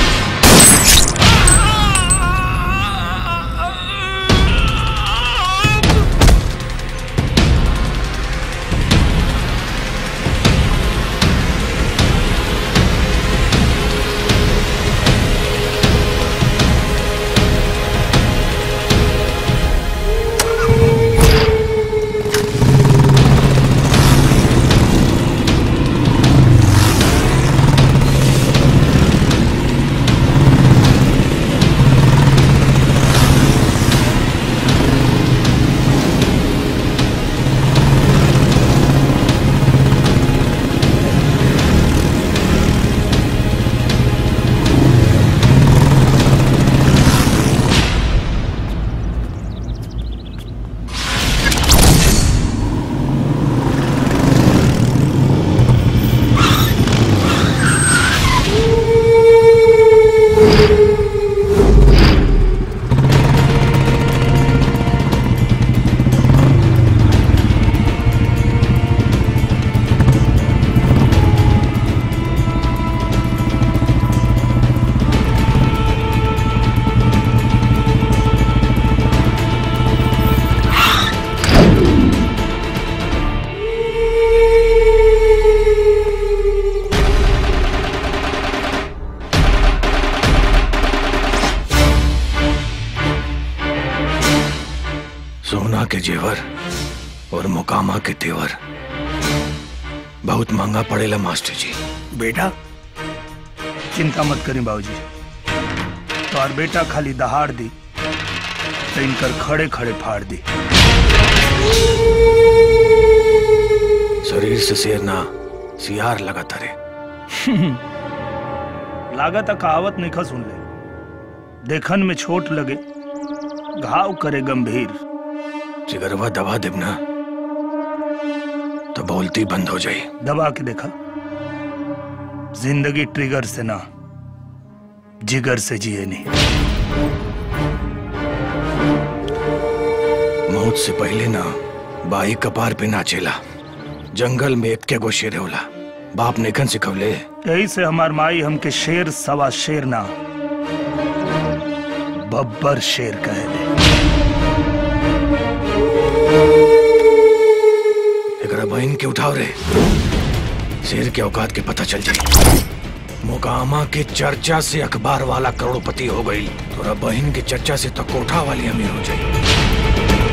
सोना के जेवर और मुकामा के तेवर बहुत महंगा पड़ेला मास्टर जी बेटा चिंता मत करें बाबूजी तो और बेटा खाली दहाड़ दी तो इनकर खड़े खड़े फाड़ दी शरीर से शेर ना सियार लगा तरे लागत कहावत नहीं खा सुन ले देखन में छोट लगे घाव करे गंभीर जिगरवा दबा देब ना तो बोलती बंद हो जाई दबा के देखा जिंदगी ट्रिगर से ना जिगर से जिए नहीं मौत से पहले ना बाई कपार पे नाचेला जंगल में एक के गो शेर होला बाप नेखन सिखवले यही से हमार माई हमके शेर सवा शेर ना बब्बर शेर कहे दे एकरा बहन के उठाव रे शेर के औकात के पता चल जाई मोकामा के चर्चा से अखबार वाला करोड़पति हो गई तोरा बहन के चर्चा से तो कोठा वाली अमीर हो जाई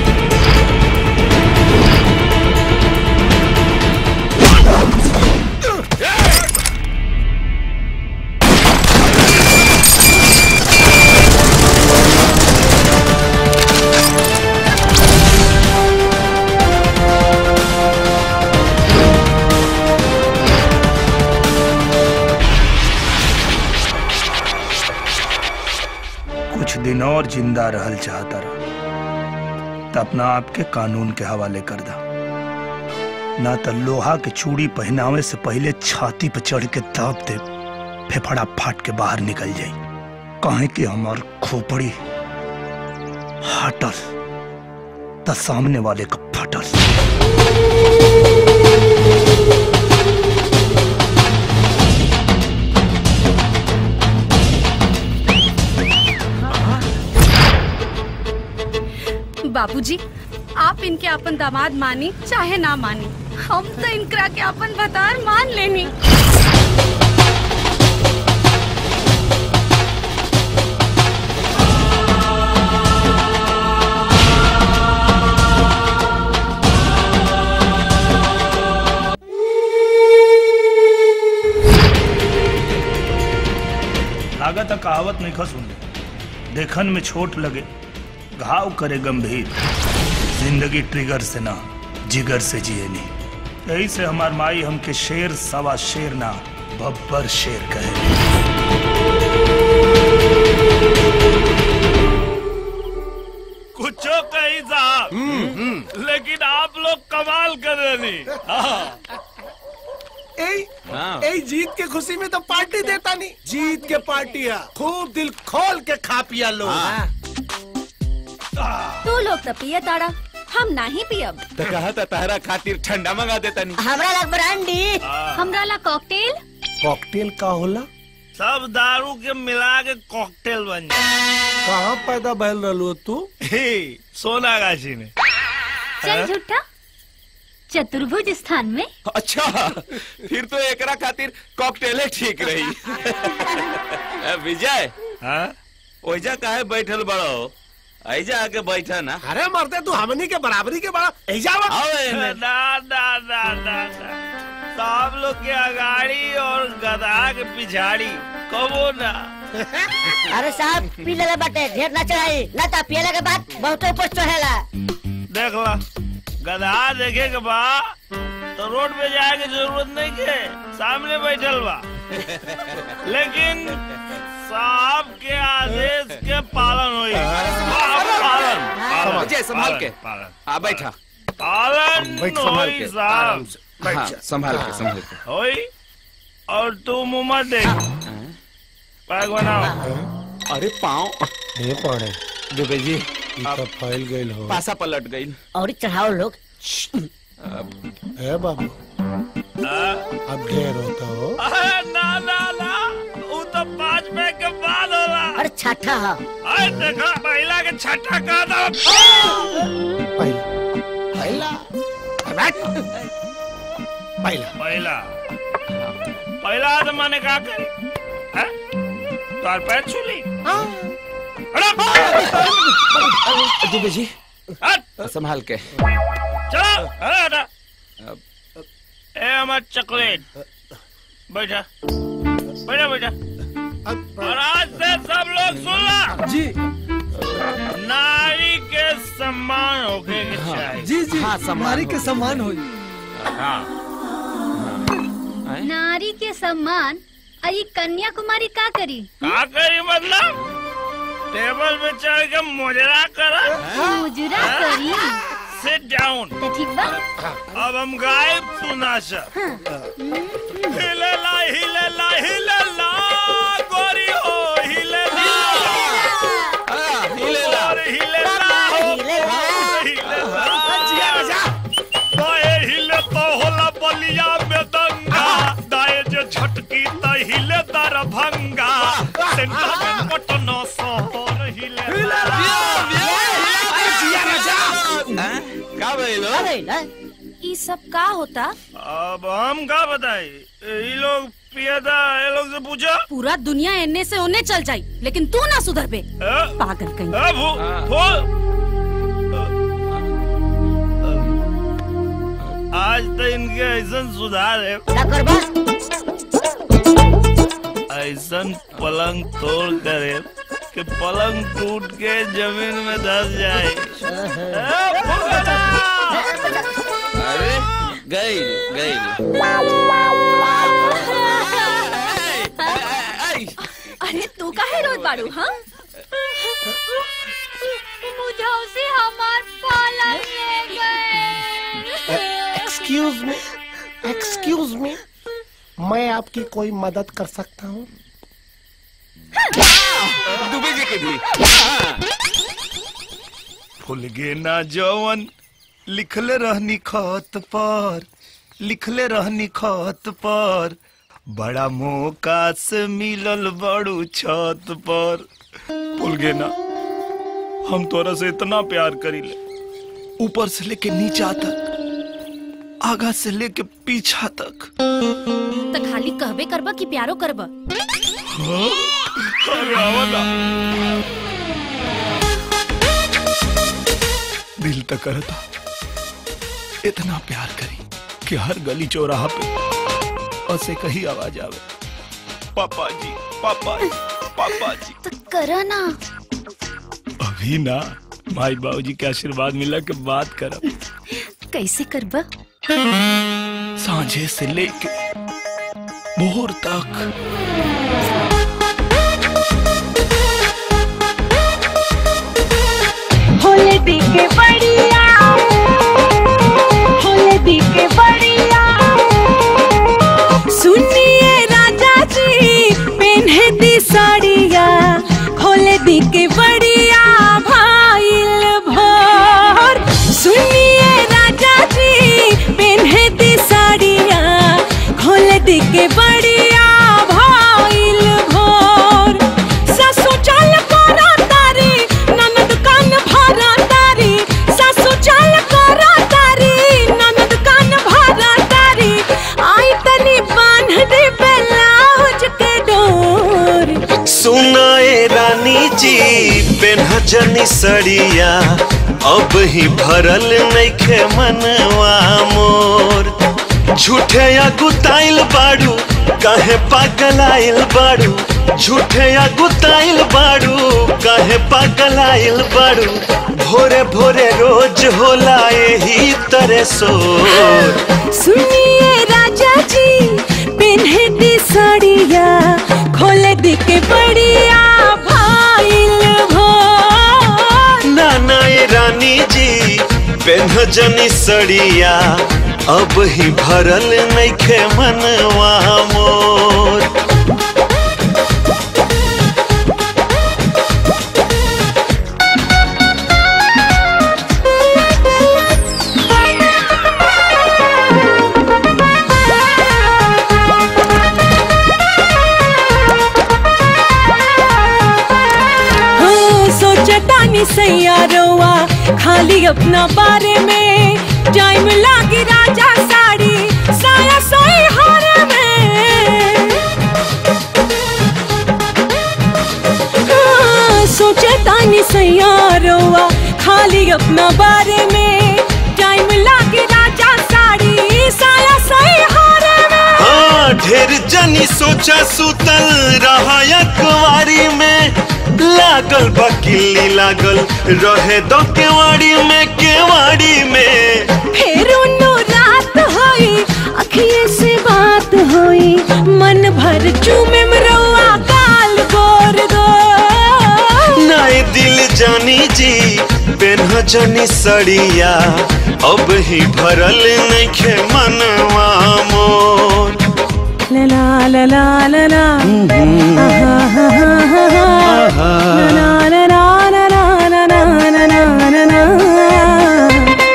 कुछ दिन और जिंदा रहल चाहता रहा तो अपना आप के कानून के हवाले कर दा ना तो लोहा के चूड़ी पहनावे से पहले छाती पे चढ़ के दाब दे फेफड़ा फाट के बाहर निकल जाई कहे कि हमार खोपड़ी हटल तो सामने वाले का फटल बाबूजी आप इनके अपन दामाद मानी चाहे ना मानी हम तो इनकरा के अपन भतार मान लेनी लागत कहावत नहीं खा सुन देखन में छोट लगे घाव करे गंभीर जिंदगी ट्रिगर से ना जिगर से जिए नहीं यही से हमार माई हमके शेर सवा शेर ना बब्बर शेर कहे कुछो कही साहब लेकिन आप लोग कमाल कर रहे नहीं हाँ। ए, हाँ। ए जीत के खुशी में तो पार्टी देता नहीं जीत के पार्टी है खूब दिल खोल के खा पिया लोग हाँ। तू लोग तो पिए ताड़ा हम नहीं पियब तो कहा था तारा खातिर ठंडा मंगा देता नहीं हमरा लग ब्रांडी हमरा ला कॉकटेल कॉकटेल का होला सब दारू के मिला के कॉकटेल बन जाए कहाँ पैदा बहल रहलू तू सोना गाछी में चल झूठा चतुर्भुज स्थान में अच्छा फिर तो एकरा खातिर कॉकटेले ठीक रही ए, विजय हाँ ओइजा काहे बैठल बड़ो ऐजा आके बैठा ना अरे मरते तू हमनी के बराबरी के बड़ा ऐजा आओ एने। ना ना ना ना ना सब लोग के अगाड़ी और गधा के पिछाड़ी कबो ना अरे साहब पी ले बाटे ढेर ना चढ़ाई ना ता पियला के बाद बहुत ऊपर चढ़ेला देख ला गधा देखे के बा तो रोड पे जाए के जरूरत नहीं के सामने बैठल बा लेकिन साहब के आदेश के पालन होई पालन पालन विजय संभाल के पालन आ बैठा पालन बैठ संभाल होई के साहब हाँ, संभाल के संभाल के होई और तू मुंह मत देख पैग बनाओ अरे पाँव ये पड़े दुबे जी तो फैल गई हो पासा पलट गई और चढ़ाओ लोग ए बाबू अब ढेर होता हो अरे ना ना ना वो तो पाँच पैग के बाद होला अरे छठा हा अरे देखा महिला के छठा का था पहला बैठ पहला पहला पहला तो मैंने कहा करी हैं? तार पैर छूली दुबे जी हट संभाल के चलो अरे हटा ए हमार चॉकलेट बैठा बैठा बैठा और आज से सब लोग सुन ला जी नारी के सम्मान होके के चाहिए जी जी नारी के सम्मान हो हाँ नारी के सम्मान अई कन्याकुमारी का करी का करी मतलब टेबल पे चढ़ के मुजरा करा मुजरा करी सिट डाउन तो ठीक बा अब हम गायब सुनाशा हिले ला हिले ला हिले ला गोरी हो हिले ला हिले ला और हिले ला हो हिले ला बाएं हिले तो होला बलिया में दंगा दाएं जो झटकी तो हिले दरभंगा सेंटर में पटना शहर हिले का भइलो ई सब का होता अब हम का बताई ये लोग पिया था ये लोग से पूछा पूरा दुनिया एने से ओने चल जाई लेकिन तू ना सुधर पे पागल कहीं ए, फू- फूल आज तो इनके ऐसा सुधार है ऐसा पलंग तोड़ करे कि पलंग टूट के जमीन में धस जाए ए, फुकरा! अरे गई गई अरे तू काहे रोज बाड़ू हाँ मुझे से हमार पालन ले गए एक्सक्यूज मी एक्सक्यूज मी मैं आपकी कोई मदद कर सकता हूँ दुबे जी के भी भूल गे ना जवन लिखले रहनी खत पर लिखले रहनी खत पर बड़ा मौका से मिलल बड़ू छत पर भूल गे ना हम तोरा से इतना प्यार करीले ऊपर से लेके नीचा तक आगा से लेके पीछा तक तो खाली कहबे करबा कि प्यारो करबा हाँ? अरे आवा ना। दिल तक करता इतना प्यार करी कि हर गली चौराहा पे ऐसे कही आवाज आवे पापा जी पापा जी पापा जी तो करा ना अभी ना माई बाबूजी के आशीर्वाद मिला के बात करब कैसे करबा सांझे से लेके भोर तक होले दी के बढ़िया होले दी के बढ़िया सुनिए राजा जी पेन्हे दी साड़िया खोले दी के बढ़िया भाईल भोर सुनिए राजा जी पेन्हे दी साड़िया खोले दी के बढ़िया भाईल भोर सासु चाल करा तारी ननद कान भरा तारी सासु चाल करा तारी ननद कान भरा तारी आई तनी बांध दे ब्लाउज के डोर सुनाए रानी जी पेन्हजनी सड़िया अब ही भरल नइखे मनवा मोर झूठे या गुताइल बाड़ू काहे पागल आइल बाड़ू झूठे या गुताइल बाड़ू काहे पागल आइल बाड़ू भोरे भोरे रोज होला यही तरह सोर सुनिए राजा जी पेन्हे दी साड़िया खोले दी के बढ़िया भाईल भोर नाना ये रानी जी पेन्हजनी सड़िया अब ही भरल नइखे मनवा मोर हाँ, सोचतानी सैयारोवा खाली अपना बारे में टाइम लागी राजा साड़ी साया सोई हार में हाँ, सोचतानी सैयारोवा खाली अपना बारे में टाइम लागी राजा साड़ी साया सोई हार में हाँ ढेर जनी सोचा सुतल रहा कुवारी में लागल बकिली लागल रहे दो केवाड़ी में केवाड़ी में फिर उन्नो रात होई अखिए से बात होई मन भर चूमे मरवा गाल गोर दो नाए दिल जानी जी पेन्हजनी सड़िया अब ही भरल नइखे मनवा मोर ला ला ला ला ला आहा, हा, हा, हा, हा। ला ला ला ला ला ला ला ला ला ला ला।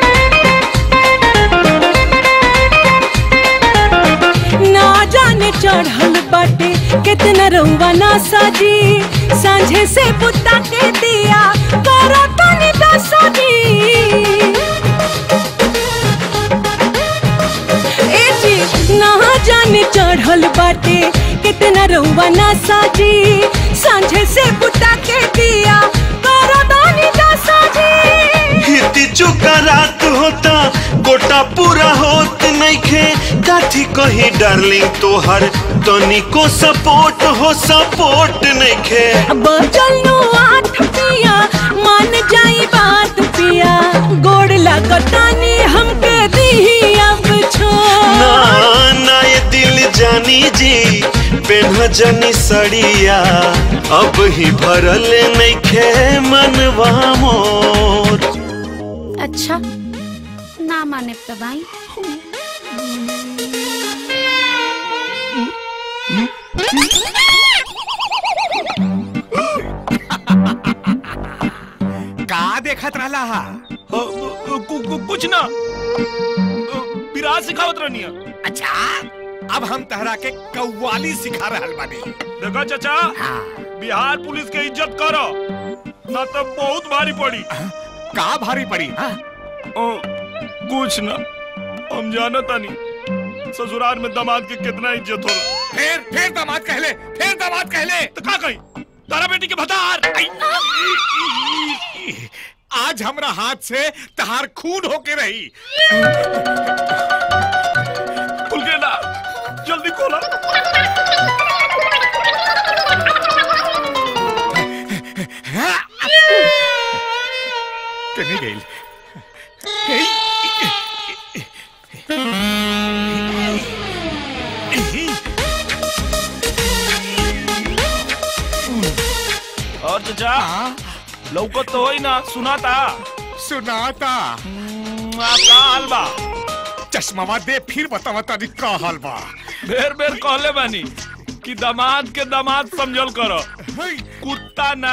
ना जाने चढ़ल बाटे कितना रउआ ना साजी सांझे से बुता के दिया करो तनी दसाजी ए जी ना जाने चढ़ल बाटे कितना रउआ ना साजी सांझे से बुता के दिया करो तनी दसाजी हिती चुका रात होता गोटा पूरा होत नइखे काठी कही डार्लिंग तोहर तनिको सपोर्ट हो सपोर्ट नइखे बचल नो आठ पिया मान जाई बात पिया गोड़ लगतानी हमके दी अब छो ना ना ये दिल जानी जी पेन्हजनी सड़िया अब ही भरल नइखे मनवा मोर अच्छा ना माने तो भाई का देखा सिखात रहला हा कुछ ना विराट सिखावत रहनी है अच्छा अब हम तहरा के कव्वाली सिखा रहल बानी देखा चाचा बिहार पुलिस के इज्जत करो ना तो बहुत भारी पड़ी का भारी पड़ी ओ, कुछ ना हम जानता नहीं ससुराल में दामाद के कितना इज्जत हो फिर फिर दामाद कहले फिर दामाद कहले तो का कही तारा बेटी के भतार आज हमरा हाथ से तहार खून होके रही खुल के ना जल्दी खोला कहीं गई और चाचा लौकत तो होई ना सुनाता सुनाता का हाल बा चश्मावा दे फिर बतावा तारी का हाल बा बेर बेर कहले बानी कि दामाद के दामाद समझल करो कुत्ता ना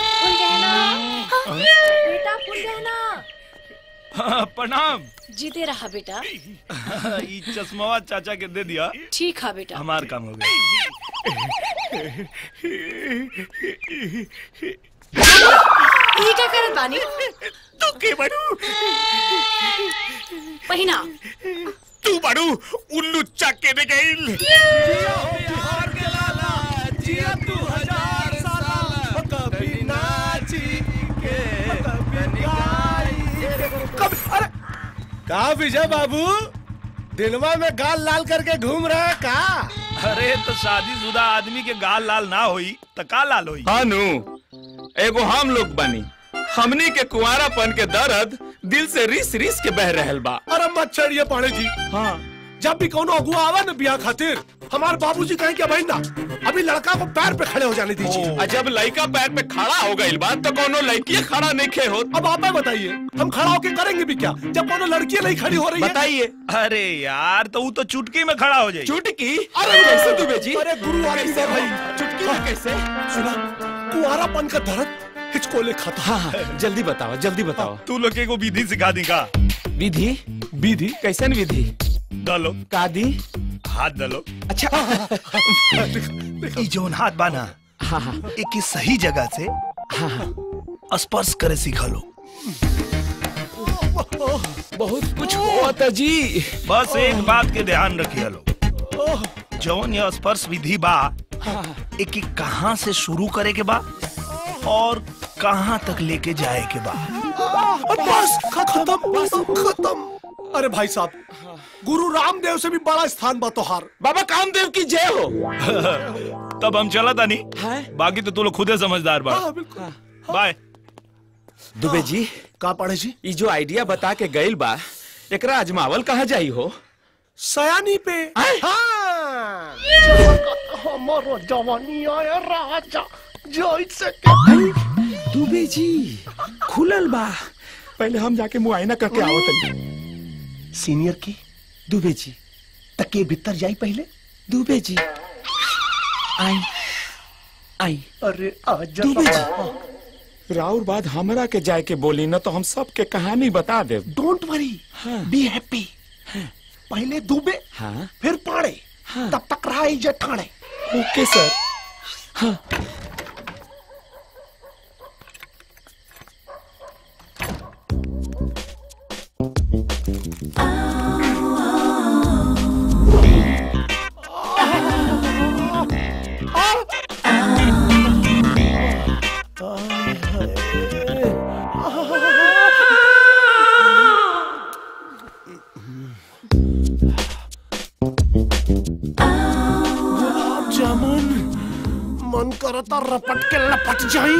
बेटा फूल गहना हाँ, प्रणाम जीते रहा बेटा ई चश्मावा चाचा के दे दिया ठीक है बेटा हमार काम हो गया ये क्या करत बानी तू के बड़ू पहिना तू बड़ू उल्लू चक्के ने गई का विजय बाबू दिलवा में गाल लाल करके घूम रहा है का अरे तो शादीशुदा आदमी के गाल लाल ना होई तो का लाल होई हानू एगो हम लोग बनी हमनी के कुआरापन के दर्द दिल से रिस रिस के बह रहल बा अरे मत छड़िए पाड़े जी हाँ जब भी कोनो अगुआ आवा ना ब्याह खातिर हमारे बाबूजी कहें कि भाई ना अभी लड़का को पैर पे खड़े हो जाने दीजिए आ जब लड़का पैर पे खड़ा हो गई बात तो कोनो लड़की खड़ा नहीं खे हो अब आप ही बताइए हम खड़ा होके करेंगे भी क्या जब कोनो लड़की नहीं खड़ी हो रही है बताइए अरे यार तो वो तो चुटकी में खड़ा हो जाए चुटकी अरे कैसे दुबे जी अरे गुरु आदि से भाई चुटकी में कैसे सुना कुआरापन का दर्द हिचकोले खाता हाँ हाँ जल्दी बताओ जल्दी बताओ तू लोग को विधि सिखा दी का विधि विधि कैसन विधि डालो का दी हाथ डालो अच्छा ई जोन हाथ बाना हाँ हाँ एक ही सही जगह से हाँ हाँ स्पर्श करे सीखा लो बहुत कुछ हुआ था जी बस एक बात के ध्यान रखिए लो जौन ये स्पर्श विधि बा एक ही कहाँ से शुरू करे के बा और कहाँ तक लेके जाए के बा बस खत्म बस खत्म अरे भाई साहब गुरु रामदेव से भी बड़ा स्थान बा तोहार बाबा कामदेव की जय हो तब हम चला था नहीं बाकी तो तू लोग खुदे समझदार बा हाँ, बिल्कुल। बाय दुबे जी का पढ़े जी ई जो आइडिया बता के गइल बा एकरा अजमावल कहाँ जाई हो सयानी पे हाँ हमारा जवानी आया राजा जैसे दुबे जी खुलल बा पहले हम जाके मुआयना करके आवत सीनियर की दुबे जी तके भीतर जाई पहले दुबे जी आई आई अरे आजा दुबे जी राउर बाद हमरा के जाए के बोली न तो हम सब के कहानी बता दे डोंट वरी बी हैप्पी पहले दुबे हाँ फिर पाड़े तब तक रहा इज्जत ठाणे ओके सर हाँ गुलाब जामुन मन करता रपट के लपट जाई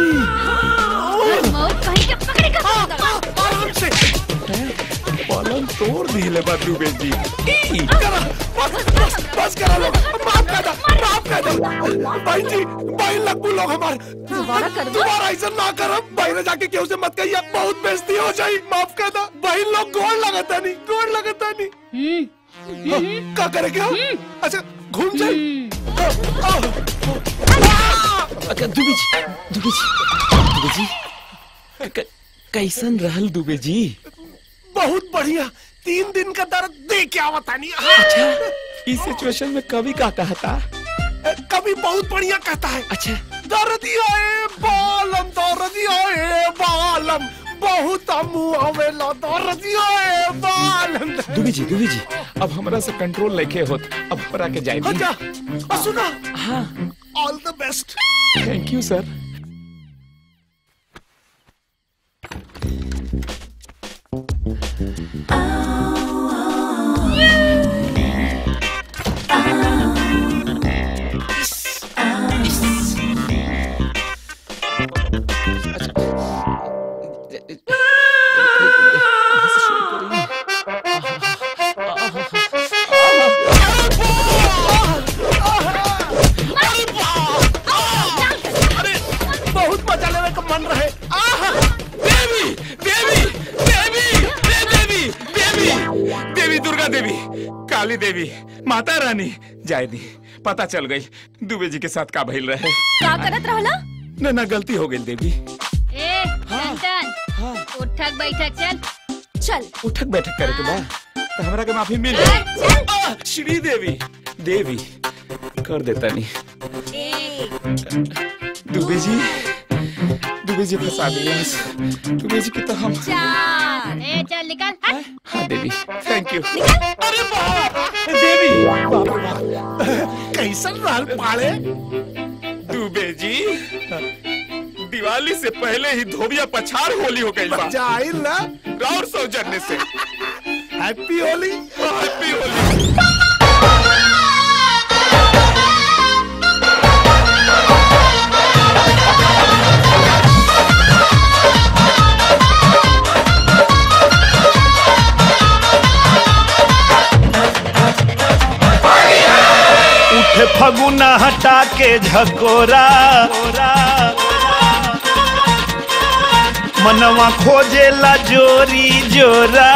आराम से पलंग तोड़ दिले बा दुबे जी करा, बस बस बस करा लोग माफ कर दो माफ कर दो भाई जी भाई लगू लोग हमारे दोबारा कर दो। दोबारा ऐसा ना करो भाई ने जाके केहू से मत कहिए बहुत बेइज्जती हो जाई माफ कर दो भाई लोग गोड़ लगाता नहीं गोड़ लगाता नहीं हाँ, का करे क्या अच्छा घूम जाए अच्छा दुबे जी दुबे जी दुबे जी क- कैसन रहल दुबे जी बहुत बढ़िया तीन दिन का दर्द दे के आवता नहीं अच्छा इस सिचुएशन में कवि का कहता कभी बहुत बढ़िया कहता है अच्छा दर्दिया ए बालम दर्दिया ए बालम बहुत मुआवेला दर्दिया ए बालम दुबे जी दुबे जी अब हमरा से कंट्रोल लेके होत अब हमरा के जाए अच्छा और सुना हाँ all the best thank you sir बहुत मजा लेने का मन रहे देवी देवी देवी दे देवी देवी देवी दुर्गा देवी काली देवी माता रानी जाए दी पता चल गई दुबे जी के साथ का भइल रहे का करत रहला ना ना गलती हो गई देवी ए टन उठक बैठक चल चल उठक बैठक करे के बा तो हमरा के माफी मिल जाए आ, श्री देवी देवी कर देता नहीं दुबे जी दुबे जी फंसा दिलास दुबे जी की तो हम चार ए चल निकल हट हाँ देवी थैंक यू अरे बाप देवी बाप रे बाप कैसन रहल पाड़े दुबे जी दिवाली से पहले ही धोबिया पछाड़ होली हो गई बा जाइल ना और सौजन्य से हैप्पी होली हैप्पी होली उठे फगुना हटा के झकोरा मनवा खोजेला जोरी जोरा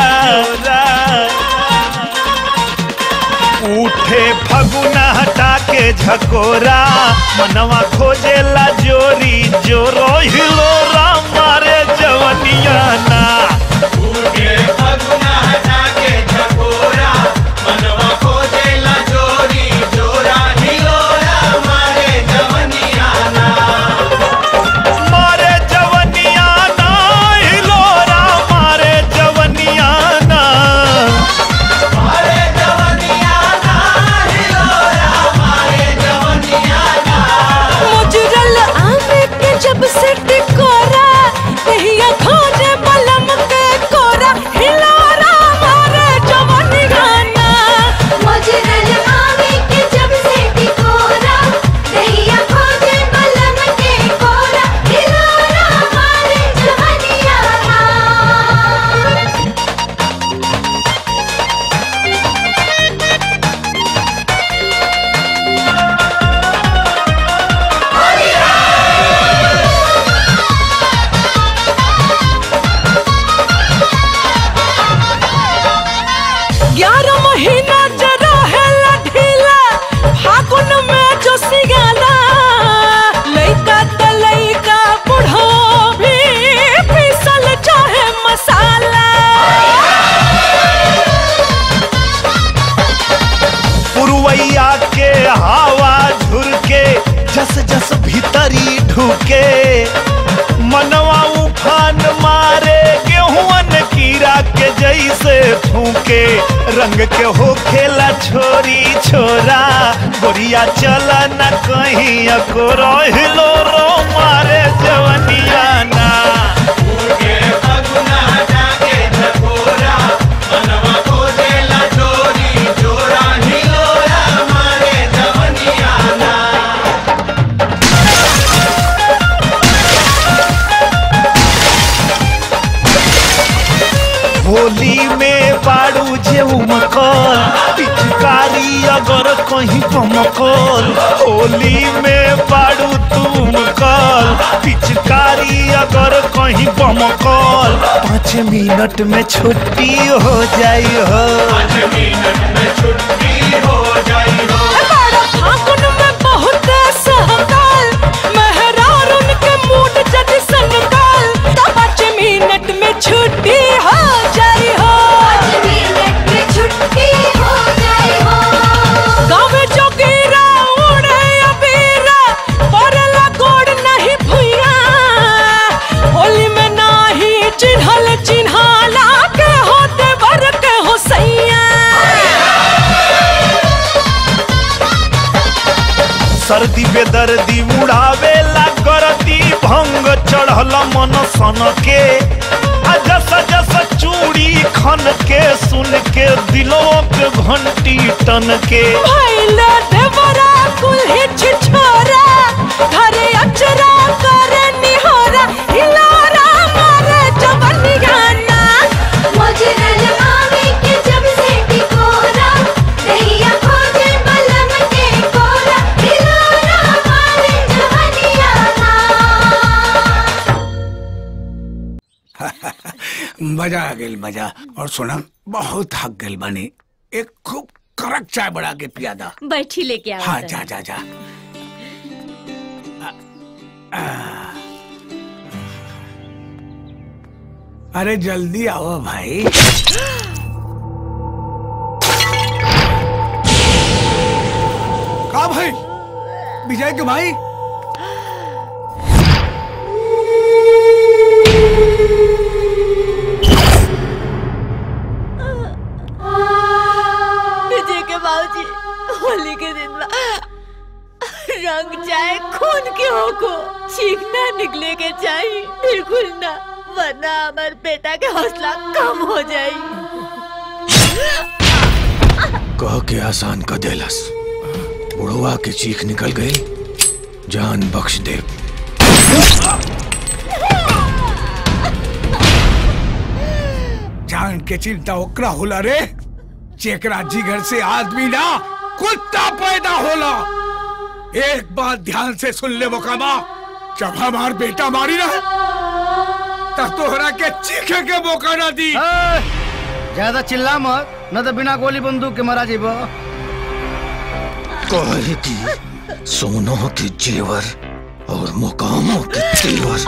उठे फगुना हटा के झकोरा मनवा खोजेला जोरी जोरो हिलोरा मारे जवनिया ना उठे फगुना हटा के झकोरा मनवा खोजेला जोरी जोरा हिलोरा मारे जवनिया ना मारे जवनिया ना हिलोरा मारे जवनिया ना मारे जवनिया ना हिलोरा मारे जवनिया ना मुजरल आमे के जब से टिकोरा कहिया खोजे बलम के कोरा हिलोरा मारे जवानी गाना मुजरल आमे के जब से टिकोरा कहिया खोजे बलम के कोरा हिलोरा मारे जवनिया ना ग्यारह महीना जरा है ढीला फागुन में जो सियाला लइका त लइका बुढ़ो भी पीसल चाहे मसाला पुरवैया के हवा झुरके जस जस भीतरी ढुके मनवा उफान मारे गेहूं कीड़ा के जैसे फूके रंग के हो खेला छोरी छोरा गोरिया चला न कहीं अको हिलो रो मारे जवनिया ना उगे फगुना जाके झकोरा मनवा खोजेला चोरी चोरा हिलोरा मारे जवनिया ना होली में बाड़ू जे उमकल पिचकारी अगर कहीं कमकल होली में बाड़ू तुम कल पिचकारी अगर कहीं बमकल पाँच मिनट में छुट्टी हो जाई हो पाँच मिनट में छुट्टी हो जाई हो बड़ा फागुन में बहुत सहकाल मेहरार उनके मूड जद संकाल तो पाँच मिनट सर्दी बेदर्दी उड़ावे ला करती भंग चढ़ल मन सन के आ जस जस चूड़ी खन के सुन के दिलों के घंटी टन के भैला देवरा कुल्हे छिछोरा घरे अचरा करे निहोरा हिलोरा मारे जवनिया ना मोजरल आवे के जब से टिकोरा दहिया खोजे बलम के कोरा दिलोरा मारे जवनिया ना मजा आ गई मजा और सुना बहुत थक गई बनी एक खूब कड़क चाय बना के पिया दा बैठी लेके आओ हाँ जरा। जा जा जा अरे जल्दी आओ भाई का भाई विजय के भाई विजय के बाबूजी होली के दिन बा रंग जाए खून के हो को चीख ना निकले के चाहिए बिल्कुल ना वरना हमार बेटा के हौसला कम हो जाई कह के आसान क देलस बुढ़वा के चीख निकल गई जान बख्श दे जान के चिंता ओकरा होला रे जेकरा जिगर से आदमी ना कुत्ता पैदा होला एक बात ध्यान से सुन ले मोकामा जब हमार बेटा मारी ना तब तोहरा के चीखे के मौका ना दी ज्यादा चिल्ला मत न तो बिना गोली बंदूक के मारा जीबो कहे की सोनों के जेवर और मुकामों के तेवर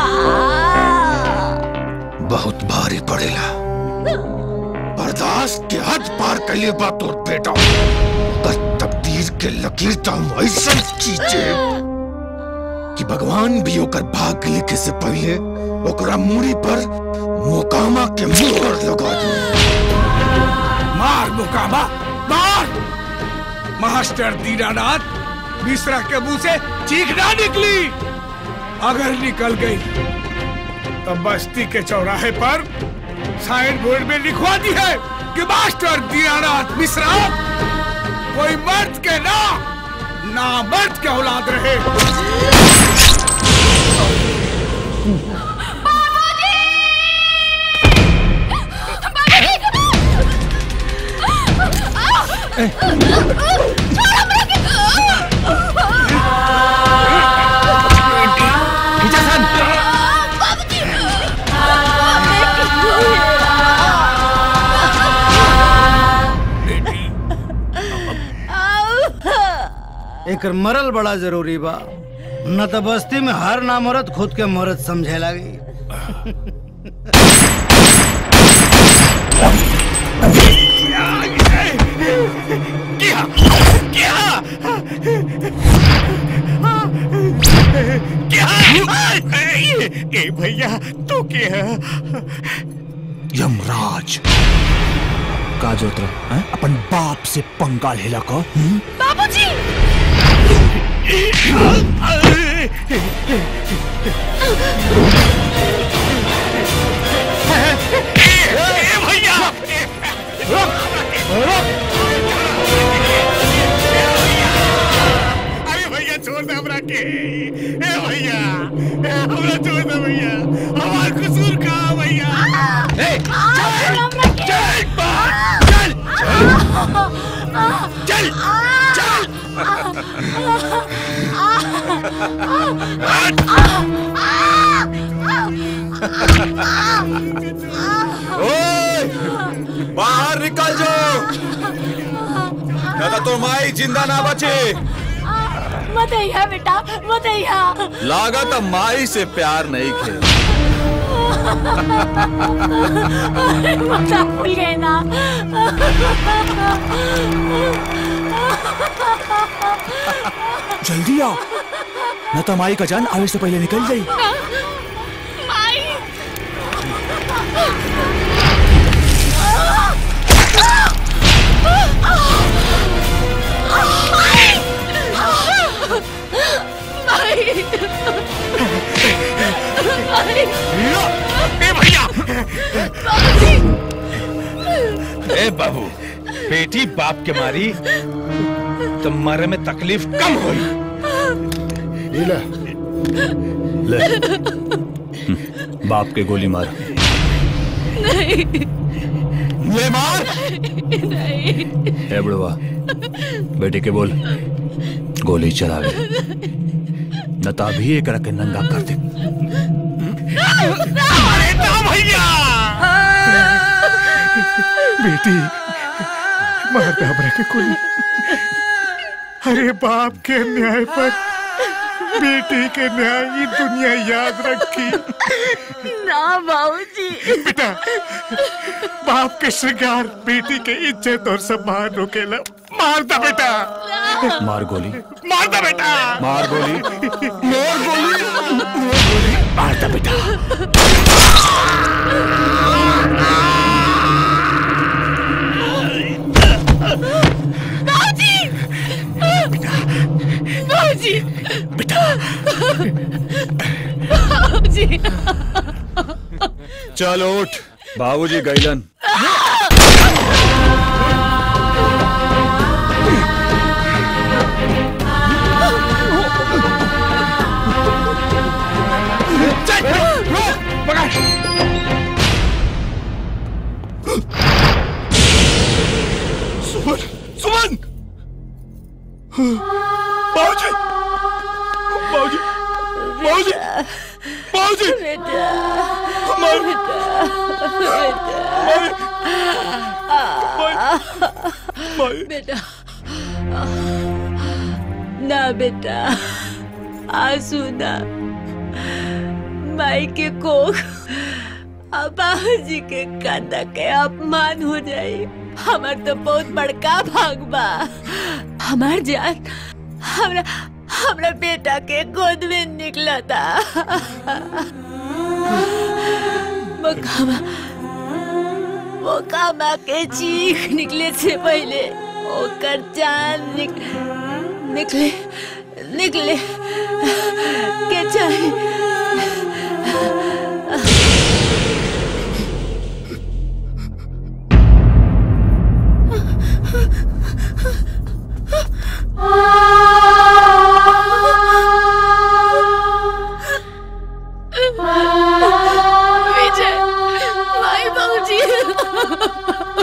बहुत भारी पड़ेला बर्दाश्त के हद पार कलिए बा तोर बेटा पर तकदीर के लकीर तो हम ऐसा खींचे कि भगवान भी ओकर भाग लिखे से पहले ओकरा मूड़ी पर मोकामा के मोहर लगा दे मार मुकामा मार मास्टर दीनानाथ मिश्रा के मुंह से चीख ना निकली अगर निकल गई तो बस्ती के चौराहे पर साइन बोर्ड में लिखवा दी है कि मास्टर दीनानाथ मिश्रा कोई मर्द के ना ना मर्द के औलाद रहे एक मरल बड़ा जरूरी बा न तो बस्ती में हर नामर्द खुद के मर्द समझे लगी क्या क्या क्या ए भैया तू क्या यमराज का जोत्र अपन बाप से पंगा लेला को बाबूजी भैया अरे भैया छोड़ दे हमरा के ए भैया ए, हमरा छोड़ दे भैया हमार कसूर का भैया ए चल चल चल चल चल बाहर निकल जाओ तो माई जिंदा ना बचे मत अइहा बेटा मत अइहा लागत माई से प्यार नहीं खे मजा भूल गए ना जल्दी आओ न तो माई का जान आवे से पहले निकल जाई ए बाबू बेटी बाप के मारी तो मरे में तकलीफ कम हुई ले ले बाप के गोली मार नहीं ले मार नहीं है बुढ़वा बेटे के बोल गोली चलावे न तो अभी एक रखे नंगा कर दे भैया बेटी मार दे हमरा के कोई अरे बाप के न्याय पर बेटी के न्याय ये दुनिया याद रखी ना बाबूजी बेटा बाप के श्रृंगार बेटी के इज्जत और सम्मान रोकेला मार दे बेटा मार गोली मार दे बेटा मार गोली मार गोली मार गोली मार दे बेटा बाबूजी बाबूजी बेटा बाबूजी चल उठ बाबूजी गैलन सुमन सुमन बाबूजी बाबूजी बाबूजी बाबूजी बेटा मार बेटा ना बेटा आंसू ना माई के कोख बाबूजी के कांदा के अपमान हो जाए हमार तो बहुत बड़का भाग बा हमार जान हमरा हमरा बेटा के गोद में निकला था मकामा मकामा के चीख निकले से पहले ओकर जान निक, निकले निकले के चाहे विजय माई बाबूजी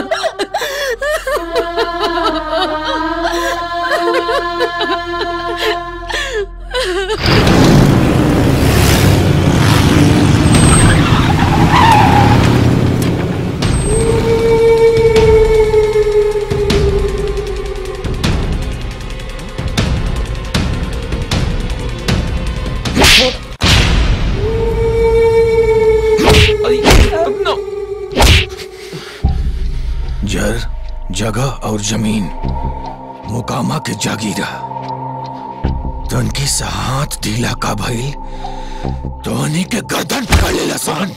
जर जगह और जमीन मुकामा के जागीरा तनकी सा हाथ ढीला का भइल तोहनी के गर्दन पकड़ लेला सन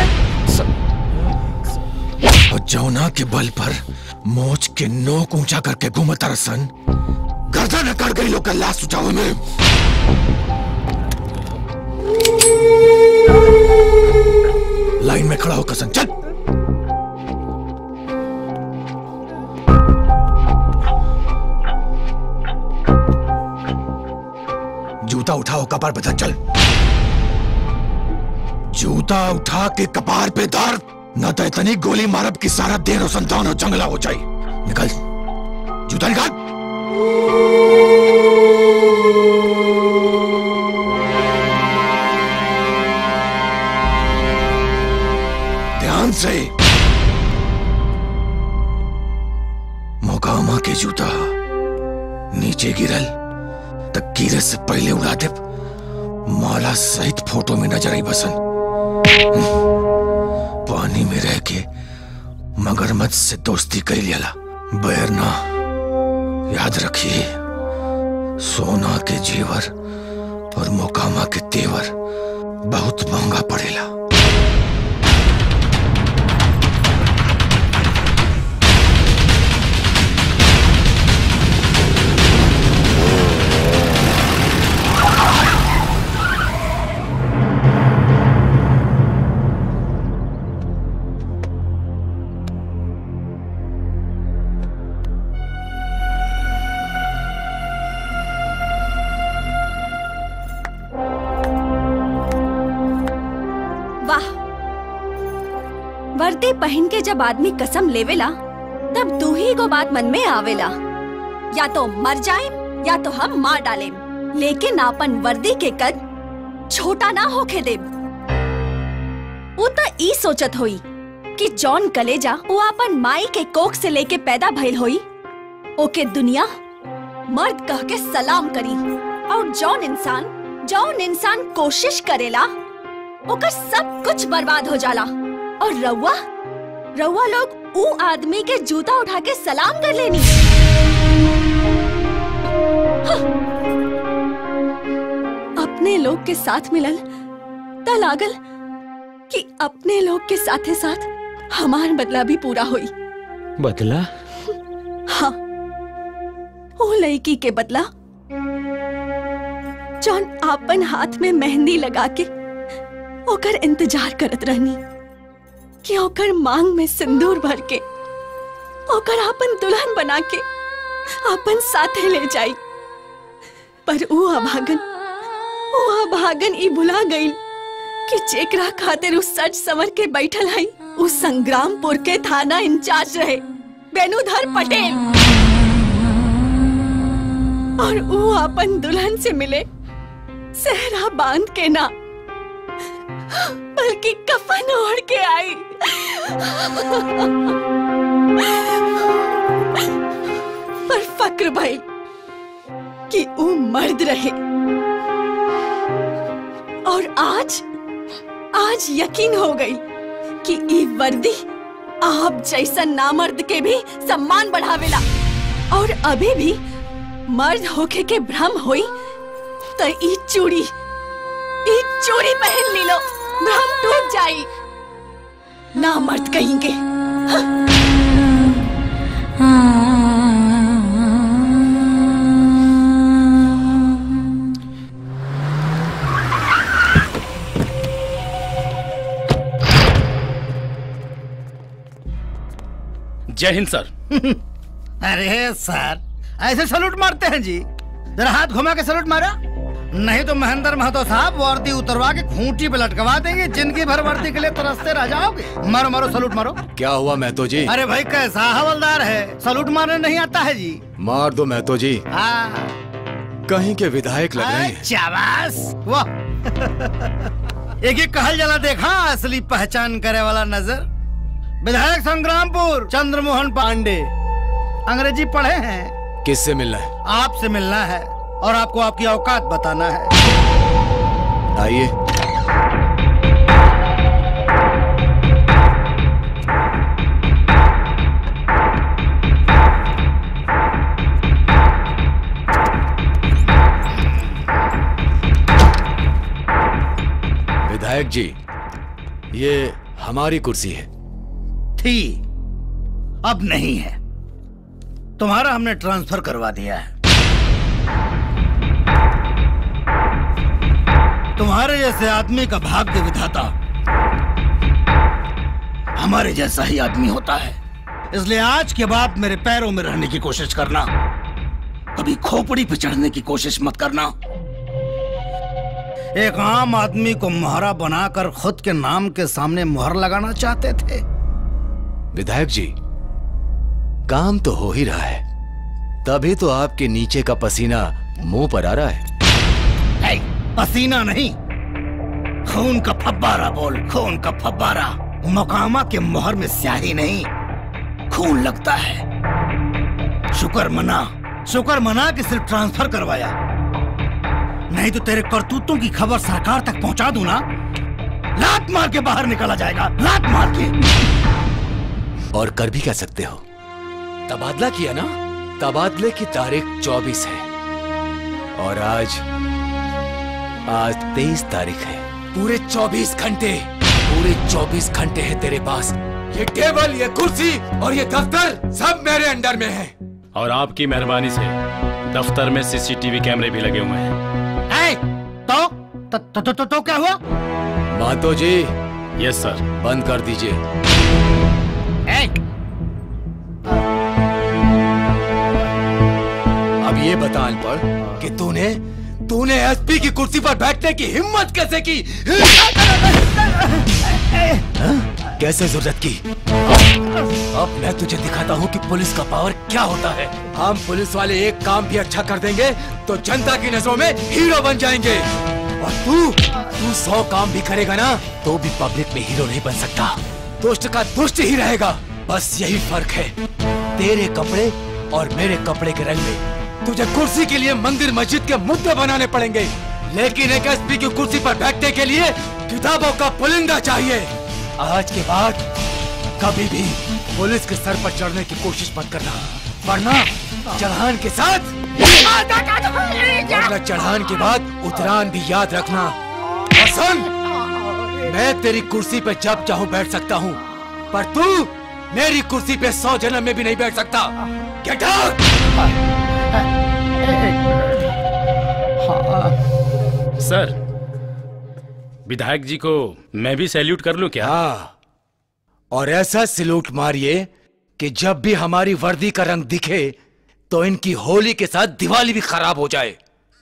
और जौना के बल पर मोच के नोक ऊंचा करके घूमता रसन गर्दन अकड़ गई लोग का लाश उठावे में लाइन में खड़ा होकर सन चल जूता उठाओ कपार पे धर चल जूता उठा के कपार पे धर न तो इतनी गोली मारब की सारा देर और संतान और जंगला हो जाए निकल जूता निकाल ध्यान से मोकामा के जूता नीचे गिरल तक गिरे से पहले उड़ा दे माला सहित फोटो में नजर आई बसन पानी में रह के मगरमच्छ से दोस्ती कर लिया बैर ना याद रखिए सोना के जेवर और मोकामा के तेवर बहुत महंगा पड़ेला वर्दी पहन के जब आदमी कसम लेवेला तब दू ही को बात मन में आवेला या तो मर जाए या तो हम मार डाले लेकिन आपन वर्दी के कद छोटा ना होके दे वो तो ई सोचत होई कि जॉन कलेजा वो अपन माई के कोख से लेके पैदा भइल होई ओके दुनिया मर्द कह के सलाम करी और जौन इंसान जौन इंसान कोशिश करेला ओकर सब कुछ बर्बाद हो जाला और रउआ रउआ लोग ऊ आदमी के जूता उठा के सलाम कर लेनी हाँ। अपने लोग के साथ मिलल त लागल कि अपने लोग के साथे साथ हमार बदला भी पूरा हुई बदला हाँ वो लड़की के बदला जौन आपन हाथ में मेहंदी लगा के ओकर इंतजार करत रहनी कि ओकर मांग में सिंदूर भर के ओकर आपन दुल्हन बना के आपन साथे ले जाई पर ऊ अभागन ऊ अभागन ई भुला गई कि जेकरा खातिर उ सच समर के बैठल हई उ संग्रामपुर के थाना इंचार्ज रहे बेनुधर पटेल और ऊ अपन दुल्हन से मिले सहरा बांध के ना बल्कि कफन ओढ़ के आई पर फक्र भाई कि ऊ मर्द रहे और आज आज यकीन हो गई कि ई वर्दी आप जैसा नामर्द के भी सम्मान बढ़ावेला और अभी भी मर्द होके के भ्रम होई तो ई चूड़ी ई चूड़ी पहन ली लो भ्रम टूट जाई नामर्द कहेंगे जय हिंद सर अरे सर ऐसे सलूट मारते हैं जी जरा हाथ घुमा के सलूट मारा नहीं तो महेंद्र महतो साहब वर्दी उतरवा के खूंटी पे लटकवा देंगे जिंदगी भर वर्दी के लिए तरसते रह जाओगे मारो मारो सलूट मारो क्या हुआ महतो जी अरे भाई कैसा हवलदार है सलूट मारने नहीं आता है जी मार दो महतो जी हाँ कहीं के विधायक लग रहे हैं शाबाश वाह एक एक कहल जला देखा असली पहचान करे वाला नजर विधायक संग्रामपुर चंद्रमोहन पांडे अंग्रेजी पढ़े हैं किससे मिलना है आपसे मिलना है और आपको आपकी औकात बताना है आइए विधायक जी ये हमारी कुर्सी है थी अब नहीं है तुम्हारा हमने ट्रांसफर करवा दिया है तुम्हारे जैसे आदमी का भाग्य विधाता हमारे जैसा ही आदमी होता है इसलिए आज के बाद मेरे पैरों में रहने की कोशिश करना कभी खोपड़ी पे चढ़ने की कोशिश मत करना एक आम आदमी को मोहरा बनाकर खुद के नाम के सामने मुहर लगाना चाहते थे विधायक जी काम तो हो ही रहा है तभी तो आपके नीचे का पसीना मुंह पर आ रहा है ऐ, पसीना नहीं खून का फब्बारा बोल खून का फब्बारा मकामा के मोहर में स्याही नहीं खून लगता है शुक्र मना शुक्र मना कि सिर्फ ट्रांसफर करवाया नहीं तो तेरे करतूतों की खबर सरकार तक पहुंचा दूं ना लात मार के बाहर निकला जाएगा लात मार के और कर भी कह सकते हो तबादला किया ना तबादले की तारीख 24 है और आज आज 23 तारीख है पूरे 24 घंटे पूरे 24 घंटे है तेरे पास ये टेबल ये कुर्सी और ये दफ्तर सब मेरे अंडर में है और आपकी मेहरबानी से दफ्तर में सीसीटीवी कैमरे भी लगे हुए हैं ऐ, तो, तो, तो, तो, तो, तो क्या हुआ मातो जी यस सर बंद कर दीजिए ऐ, अब ये बता अनपढ़ कि तूने तूने एसपी की कुर्सी पर बैठने की हिम्मत कैसे की कैसे जरूरत की अब मैं तुझे दिखाता हूँ कि पुलिस का पावर क्या होता है हम पुलिस वाले एक काम भी अच्छा कर देंगे तो जनता की नजरों में हीरो बन जाएंगे और तू तू सौ काम भी करेगा ना तो भी पब्लिक में हीरो नहीं बन सकता दुष्ट का दुष्ट ही रहेगा बस यही फर्क है तेरे कपड़े और मेरे कपड़े के रंग में तुझे कुर्सी के लिए मंदिर मस्जिद के मुद्दे बनाने पड़ेंगे लेकिन एक एसपी की कुर्सी पर बैठने के लिए किताबों का पुलिंदा चाहिए आज के बाद कभी भी पुलिस के सर पर चढ़ने की कोशिश मत करना वरना चढ़ान के साथ वरना चढ़ान के बाद उतरान भी याद रखना और सुन मैं तेरी कुर्सी पे जब चाहूं बैठ सकता हूं पर तू मेरी कुर्सी पे सौ जन्म में भी नहीं बैठ सकता गेट सर विधायक जी को मैं भी सैल्यूट कर लूं क्या हाँ और ऐसा सिलूट मारिए कि जब भी हमारी वर्दी का रंग दिखे तो इनकी होली के साथ दिवाली भी खराब हो जाए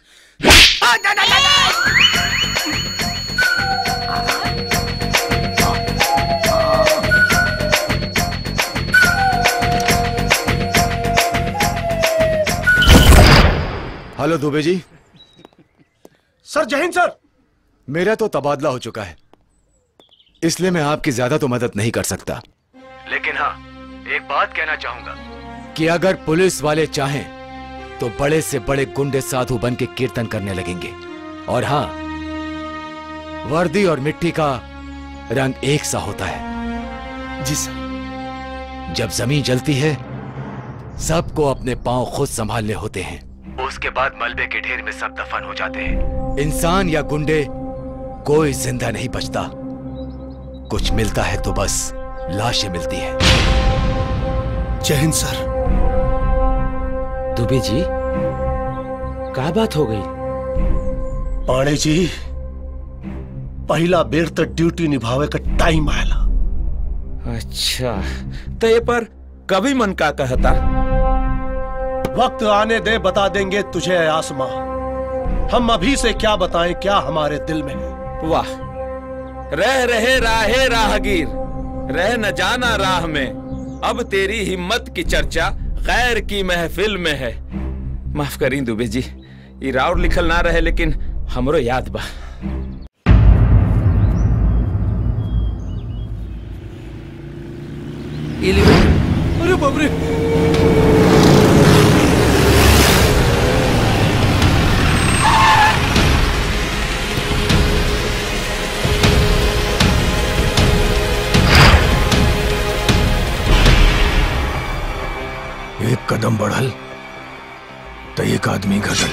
हेलो दुबे जी सर जय हिंद सर मेरा तो तबादला हो चुका है इसलिए मैं आपकी ज्यादा तो मदद नहीं कर सकता लेकिन हाँ एक बात कहना चाहूंगा कि अगर पुलिस वाले चाहें तो बड़े से बड़े गुंडे साधु बन के कीर्तन करने लगेंगे और हाँ वर्दी और मिट्टी का रंग एक सा होता है जी सर जब जमीन जलती है सबको अपने पांव खुद संभालने होते हैं उसके बाद मलबे के ढेर में सब दफन हो जाते हैं इंसान या गुंडे कोई जिंदा नहीं बचता कुछ मिलता है तो बस लाशें मिलती है जय हिंद सर दुबे जी का बात हो गई पाणे जी पहला बेर तक ड्यूटी निभावे का टाइम आयला अच्छा तो ये पर कभी मन का कहता वक्त आने दे बता देंगे तुझे ऐ आसमां हम अभी से क्या बताएं क्या हमारे दिल में है वाह रह रहे राहे राहगीर रह न जाना राह में अब तेरी हिम्मत की चर्चा गैर की महफिल में है माफ करी दुबे जी ये राउर लिखल ना रहे लेकिन हमरो याद बा अरे बाप रे एक कदम बढ़ल तो एक आदमी घटल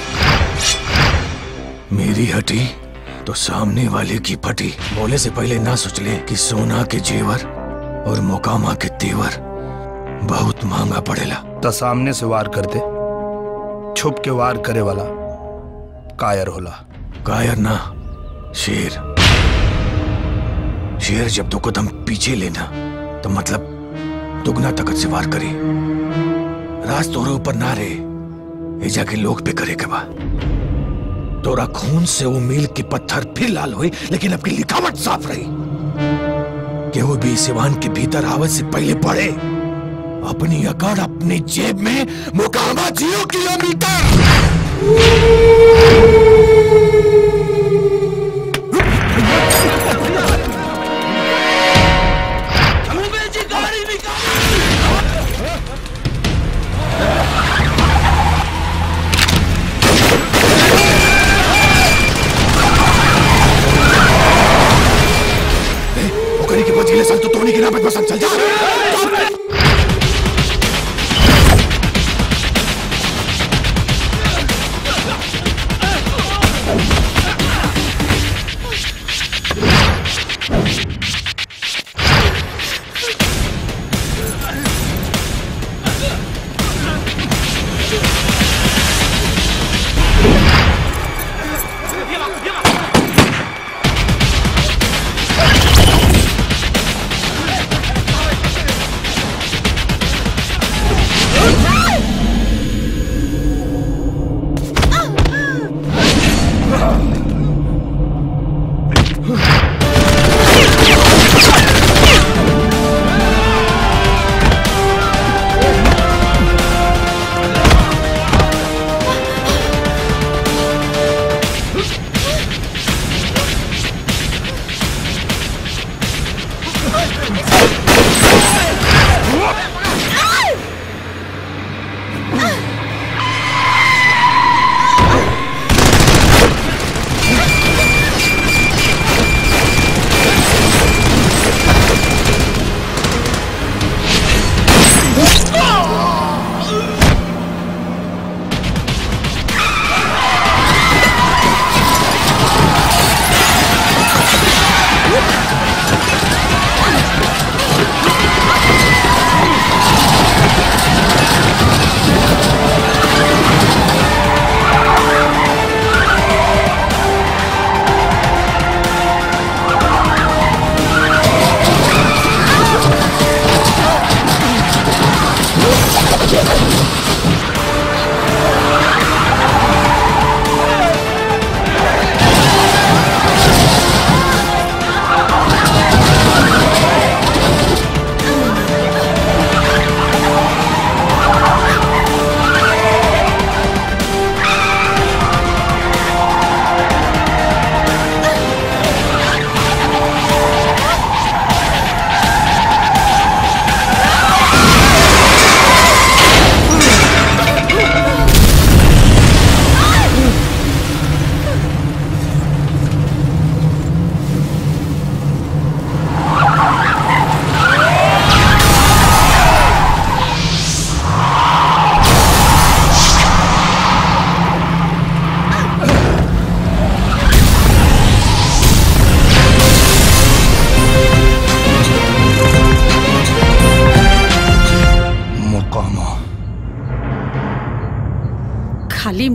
मेरी हटी तो सामने वाले की फटी बोले से पहले ना सोच ले कि सोना के जेवर और मोकामा के तेवर बहुत महंगा पड़ेला तो सामने से वार करते छुप के वार करे वाला कायर होला कायर ना शेर शेर जब दो कदम पीछे लेना तो मतलब दुगना ताकत से वार करे राज तोरे ऊपर ना रहे ये जाके लोग पे करे के बा तोरा खून से वो मील की पत्थर फिर लाल हुई लेकिन अब की लिखावट साफ रही केहू भी सिवान के भीतर आवत से पहले पड़े अपनी अकड़ अपनी जेब में मुकामा जीरो किलोमीटर ओकरी के बचीले सल तो तोनी के नाम पे पसंद चल जा Hey!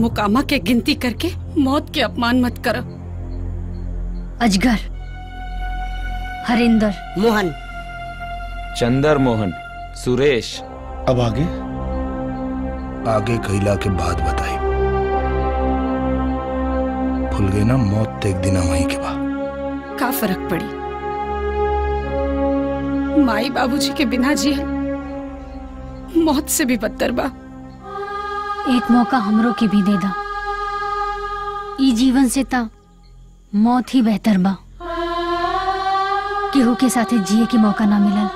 मुकामा के गिनती करके मौत के अपमान मत करो अजगर हरिंदर मोहन चंदर मोहन सुरेश अब आगे आगे कैला के बाद बताई भूल गए ना मौत तो एक दिन वहीं के बाद का फर्क पड़ी माई बाबूजी के बिना जिए मौत से भी बदतर बा एक मौका हमरो के भी दे दा ई जीवन से ता मौत ही बेहतर बा केहू के साथे जिए के मौका ना मिलल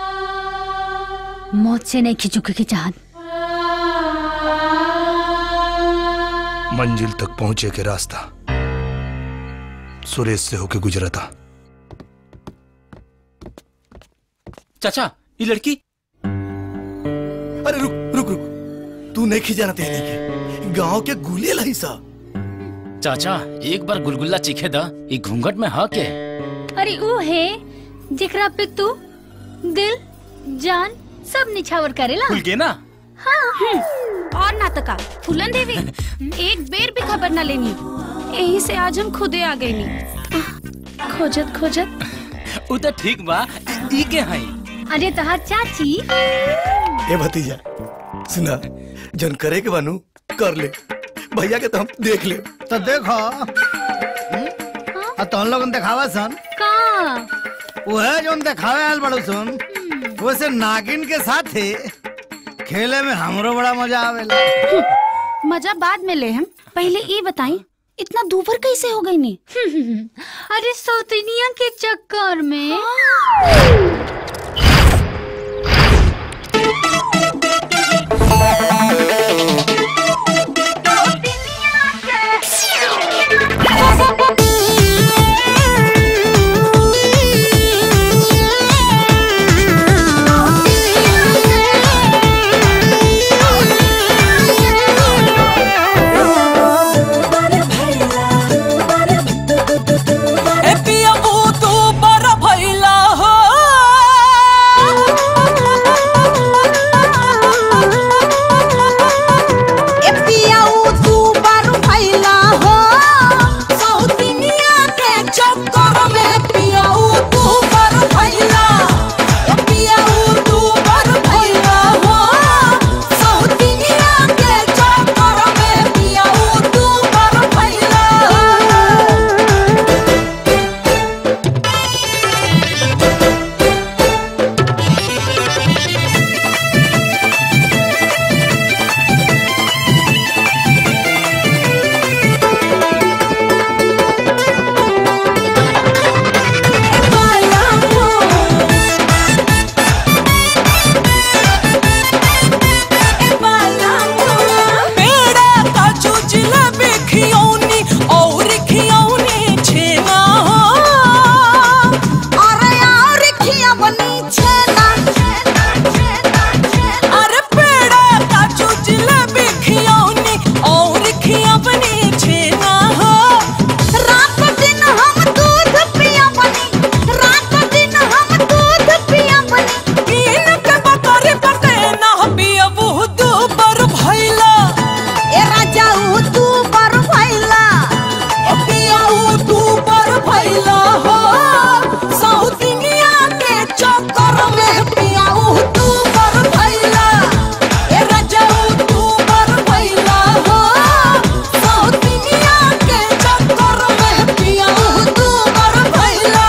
मौत से नहीं खिचुके की चाहत मंजिल तक पहुंचे के रास्ता सुरेश से होके गुजरा था चाचा ये लड़की अरे रुक रुक रुक तू नहीं खिजाना तेरी के गांव के गुले लाई सा चाचा एक बार गुलगुल्ला चीखे दा ये घूंघट में हा के अरे वो है जेकरा पे तू दिल जान सब निछावर करेला खुल के ना हाँ और ना तका फूलन देवी एक बेर भी खबर ना लेनी यही से आज हम खुदे आ गए नी खोजत खोजत उ तो ठीक बा ई के हई अरे तहार चाची ए भतीजा सुना जन करे के बानू कर ले भैया के तो हम देख ले तो देखो आ तुम लोगन दिखावा सन का वह जो दिखावे आयल बड़ू सन वैसे नागिन के साथ ही खेले में हमरो बड़ा मजा आवेला मजा बाद में ले हम पहले ये बताई इतना दूभर कैसे हो गई नी अरे सौतनिया के चक्कर में ए पिया वो तू बड़ा भइला हो ए पियाऊ तू बारू भइला हो सौतनिया के चक्कर में पियाऊ तू बड़ा भइला ए पियाऊ तू बड़ा भइला हो सौतनिया के चक्कर में पियाऊ तू बड़ा भइला पेड़ा काजू जिलेबी खियौनी और खियौनी छेना हो अरे और खिया बनी छेना अरे पेड़ा काजू जिलेबी खियौनी और खियौनी छेना हो रात दिन हम दूध पिया बनी रात दिन हम दूध पिया बनी कीन के बकरी पटे ना पिया वो दू बर भइला ए राजाऊ तू बर भइला ए पियाऊ तू बर भइला हो सौतिनिया के चक्कर में पियाऊ तू बर भइला ए राजाऊ तू बर भइला हो सौतिनिया के चक्कर में पियाऊ तू बर भइला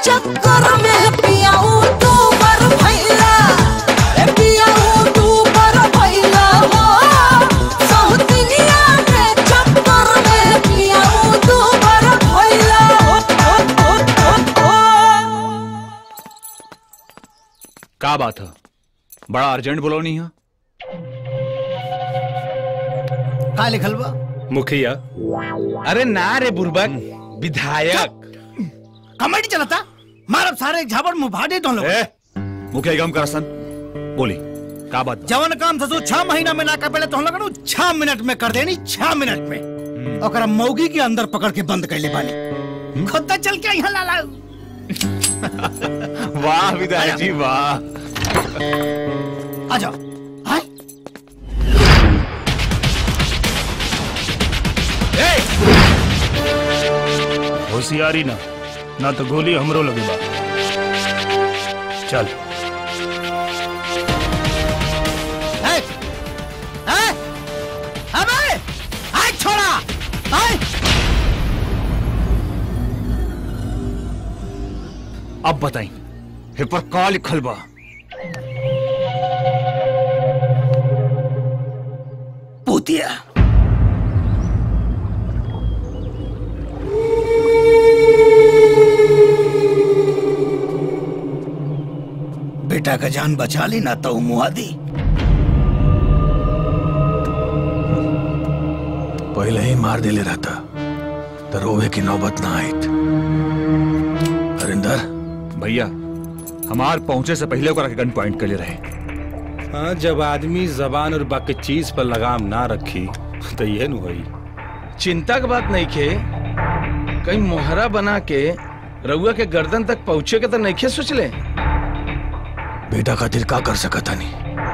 चक्कर में पियाऊ तू मर भैला ए पियाऊ तू मर भैला हो सौतनिया के चक्कर में पियाऊ तू मर भैला हो, हो, हो, हो, हो। का बात है बड़ा अर्जेंट बोलौनी है का लिखल बा मुखिया अरे ना रे बुर्बक विधायक कमेटी चलता मारब सारे झाबड़ मुंह भाड़े दो लोग मुखिया गम करसन बोली का बात जवन काम था छह महीना में ना कर पहले तो हम लोग छह मिनट में कर देनी छह मिनट में और मौगी के अंदर पकड़ के बंद कर ले बानी खुद तक चल के यहाँ लाला वाह विधायक जी वाह आ जाओ होशियारी ना ना तो गोली हमरो लगे बा चल है? है? अबे! आय छोड़ा आय अब बताई हे पर का लिखल बा पूतिया बेटा का जान बचा ली ना तो मुआ दी पहले ही मार देले रहता तो रोवे की नौबत ना आई हरिंदर भैया हमार पहुंचे से पहले ओकरा के गन पॉइंट कर ले रहे हाँ जब आदमी जबान और बाकी चीज पर लगाम ना रखी तो ये नु हुई चिंता की बात नहीं खे कहीं मोहरा बना के रउआ के गर्दन तक पहुंचे के तो नहीं खे सोच ले बेटा खातिर का कर सकत हनी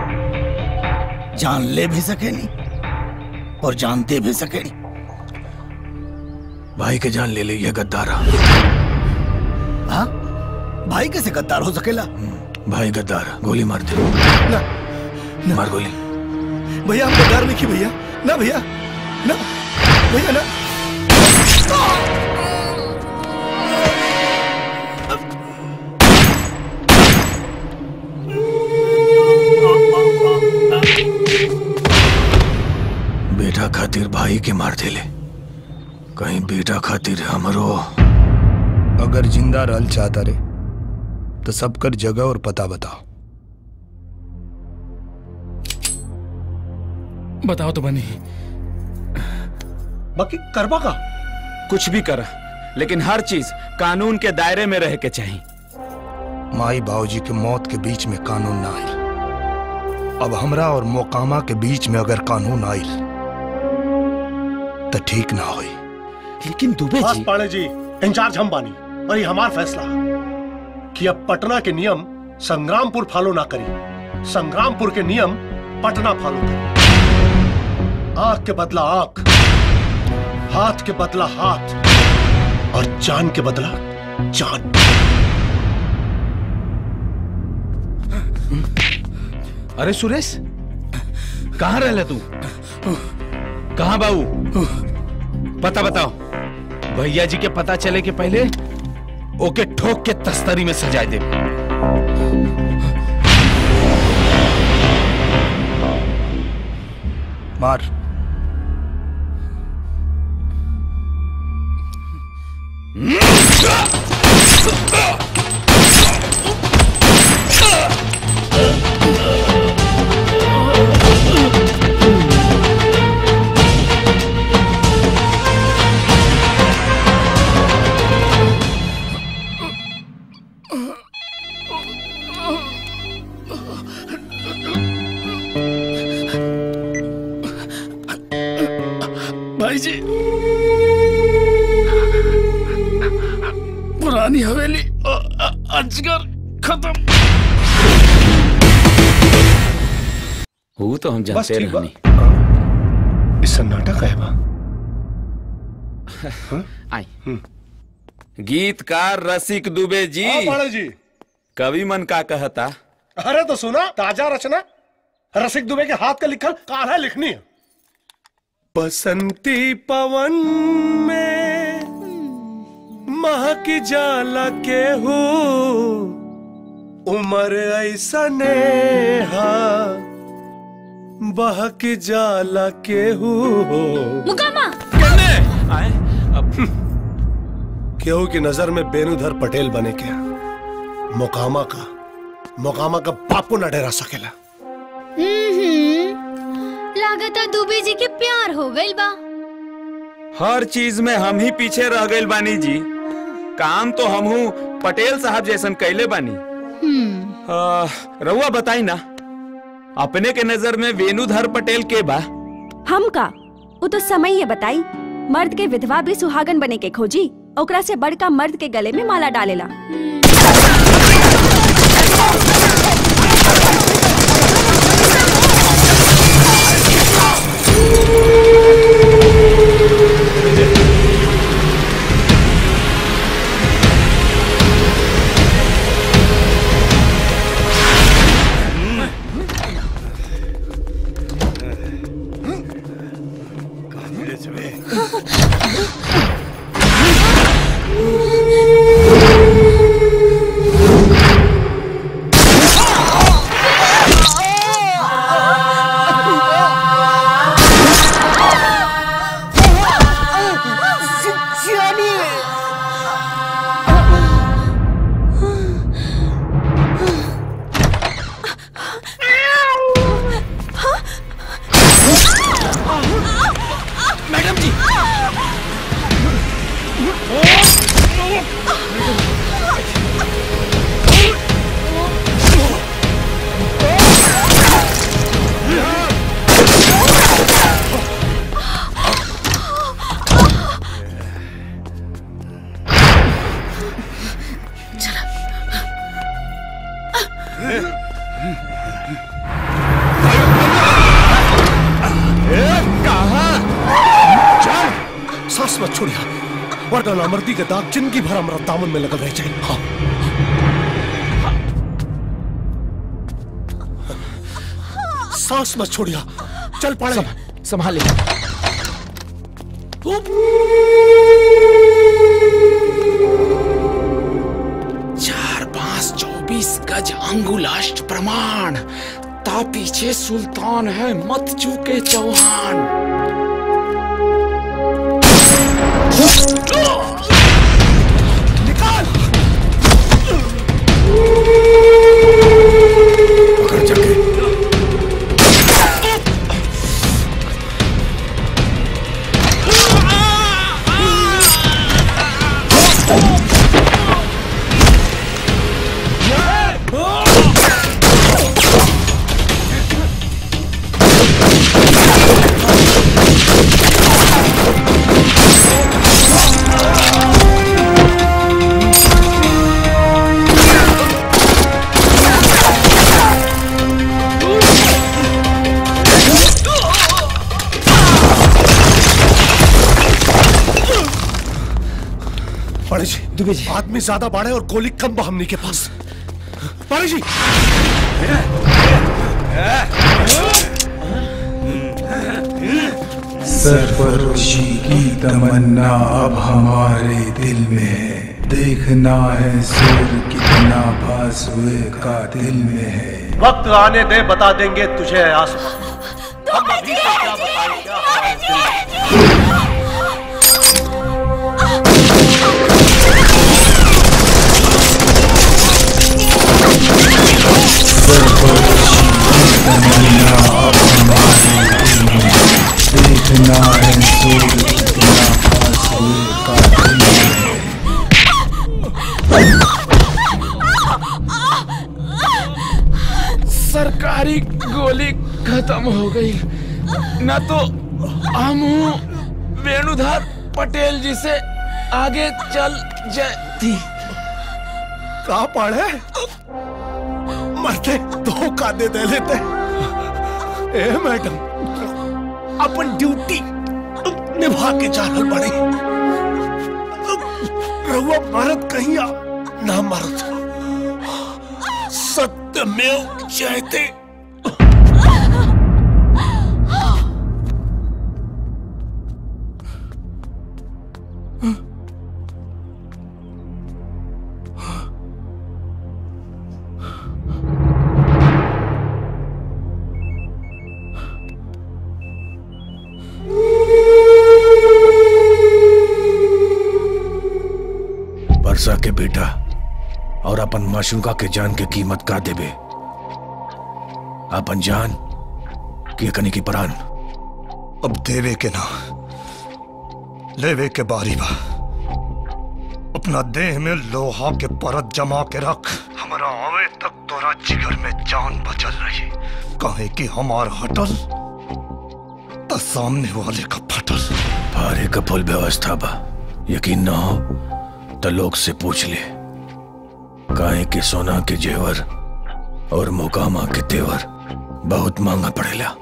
जान ले भी सके नहीं और जान दे भी सके नहीं भाई के जान ले ले ये गद्दारा हाँ भाई कैसे गद्दार हो सकेला भाई गद्दार गोली मार दे मार गोली भैया हम गद्दार नहीं की भैया ना भैया ना भैया ना बेटा खातिर भाई के मार देले कहीं बेटा खातिर हमरो अगर जिंदा रहल चाहता रे तो सबकर जगह और पता बताओ बताओ तो बनी बाकी करबा का कुछ भी कर लेकिन हर चीज कानून के दायरे में रह के चाहिए माई बाबूजी के मौत के बीच में कानून ना आयल अब हमरा और मोकामा के बीच में अगर कानून आयल तो ठीक ना होई लेकिन दुबे बस पाड़े जी इंचार्ज हम बानी और ये हमार फैसला कि अब पटना के नियम संग्रामपुर फॉलो ना करी संग्रामपुर के नियम पटना फॉलो करी आंख के बदला आंख हाथ के बदला हाथ और जान के बदला जान अरे सुरेश कहाँ रह तू कहाँ बाबू पता बताओ भैया जी के पता चले के पहले ओके ठोक के तस्तरी में सजा दे मार भाई जी पुरानी हवेली अ- अ- अजगर खत्म वो तो हम बस जानते ठीक बा रहनी इस नाटक है बा आई गीतकार रसिक दुबे जी हाँ, पाड़े जी कवि मन का कहता अरे तो सुना ताजा रचना रसिक दुबे के हाथ का लिखल कान्हा लिखनी है बसंती पवन में मह की जाला के हो उमर ऐसा नेहा बह की जाला के हो मुकामा केहू की नजर में बेनुधर पटेल बने के मोकामा का मोकामा का बापू न डरा सकेला लागता दुबे जी के प्यार हो गइल बा हर चीज में हम ही पीछे रह गए बानी जी काम तो हम हूँ पटेल साहब जैसन कैले बानी आ, रउआ बताई ना अपने के नजर में वेणुधर पटेल के बा हम का वो तो समय ये बताई मर्द के विधवा भी सुहागन बने के खोजी ओकरा से बड़का मर्द के गले में माला डालेला मैडम जी सांस मत छोड़िया वरना नामर्दी के दाग जिंदगी भर हमारा दामन में लगल रह जाए हाँ सांस मत छोड़िया चल पड़े संभाले चार पांच चौबीस गज अंगुलाष्ट प्रमाण ता पीछे सुल्तान है मत चूके चौहान पकड़ जाके बड़े जी दुबे जी आदमी ज्यादा बाढ़े और गोली कम बा हमनी के पास बड़े जी सरफरोशी की तमन्ना अब हमारे दिल में है देखना है सुर कितना भास हुए का दिल में है वक्त आने दे बता देंगे तुझे आसमां हम अभी से क्या बताएं क्या हमारे दिल में। तमन्ना अब हमारे दिल में है देखना है सुर कितना भास हुए का दिल में है सरकारी गोली खत्म हो गई न तो हम हूँ वेणुधर पटेल जी से आगे चल जाती कहा पढ़े मरते धोखा दे दे लेते ए मैडम अपन ड्यूटी निभा के जाना पड़ी रहुआ भारत कहीं आ ना मरत सत्य में जयते बरसा के बेटा और अपन माशूका के जान के कीमत का देबे अपन जान के कनी की परान अब देवे के ना लेवे के बारी बा अपना देह में लोहा के परत जमा के रख हमारा आवे तक तोरा जिगर में जान बचल रही कहे कि हमार हटल तो सामने वाले का फटल भारे का फुल व्यवस्था बा यकीन ना हो तो लोग से पूछ ले काहे के सोना के जेवर और मोकामा के तेवर बहुत महंगा पड़ेला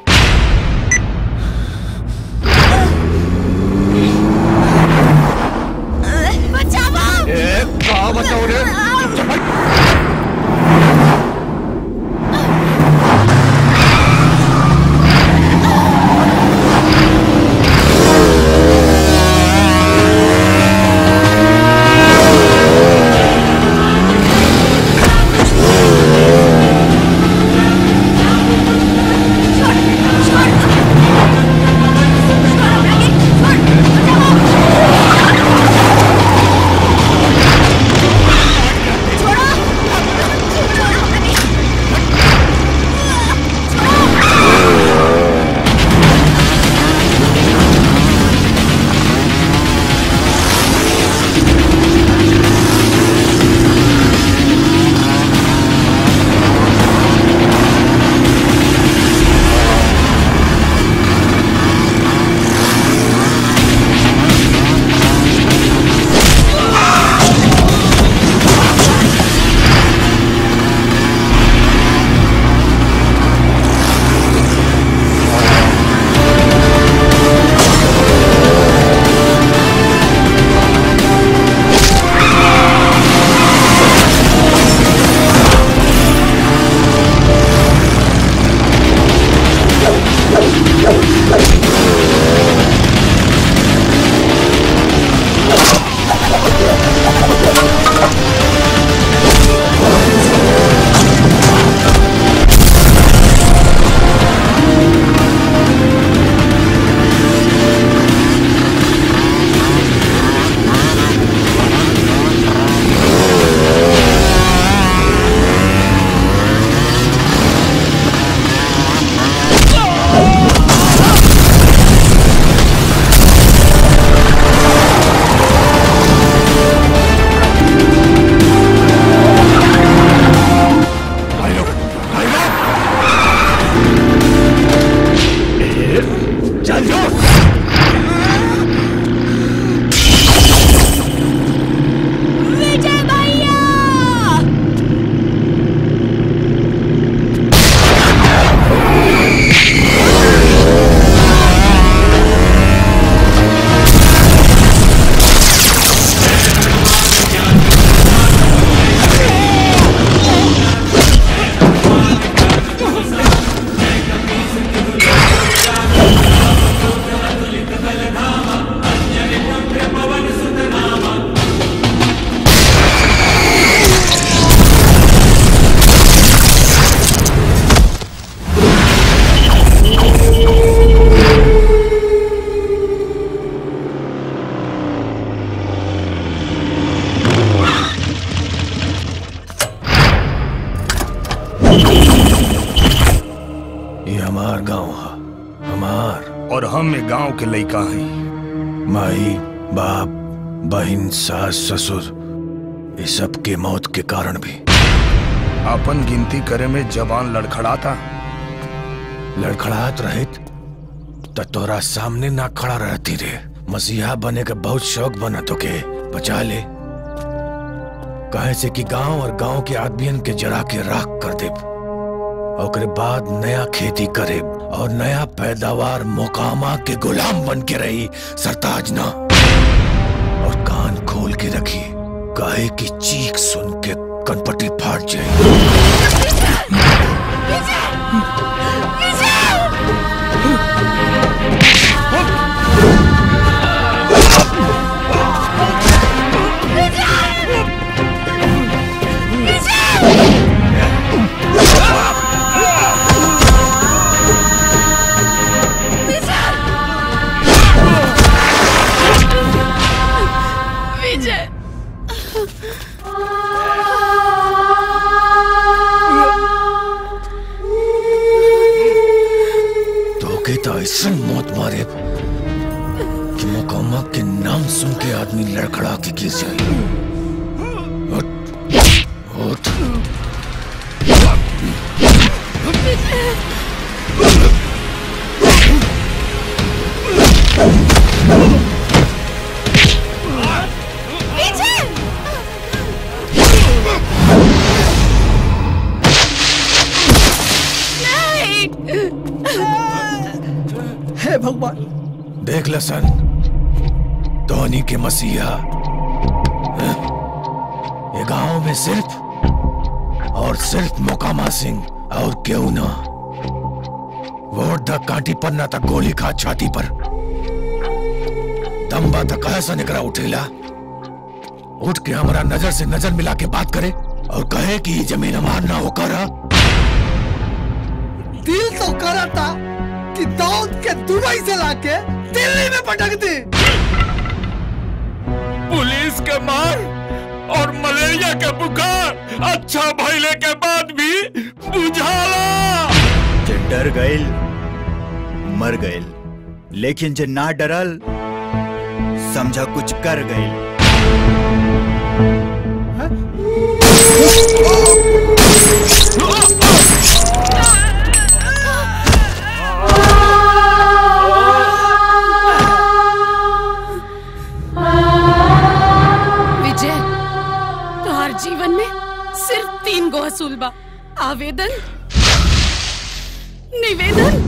बचाओ का बचाओ रे चल जो विजय भैया ये हमार गांव है हमार और हम ये गांव के लइका हैं माई बाप बहन सास ससुर ये सब के मौत के कारण भी अपन गिनती करे में जवान लड़खड़ाता लड़खड़ाहट रहित त तोरा सामने ना खड़ा रहती रे मसीहा बने का बहुत शौक बना तो के बचा ले कहे से कि गांव और गांव के आदमियन के जरा के राख कर दे और बाद नया खेती करे और नया पैदावार मोकामा के गुलाम बन के रही सरताज ना और कान खोल के रखी काहे की चीख सुन के कनपटी फाट जाए विजय ऐसा मौत मारे कि मकामा के नाम सुन के आदमी लड़खड़ा के गिर जाए उठ, उठ। हे भगवान देख लसन धोनी के मसीहा हैं? ये गांव में सिर्फ और सिर्फ मोकामा सिंह और क्यों ना वोट द कांटी पर ना तक गोली खा छाती पर दम्बा तक ऐसा निकला उठेला उठ के हमारा नजर से नजर मिला के बात करे और कहे कि ये जमीन हमार ना होकर दिल तो करा था कि दाऊद के दुबई से लाके दिल्ली में पटक दी पुलिस के मार और मलेरिया के बुखार अच्छा भइले के बाद भी बुझाला जे डर गइल मर गइल लेकिन जे ना डरल समझा कुछ कर गइल विजय तुम्हार जीवन में सिर्फ तीन गो असूल बा आवेदन निवेदन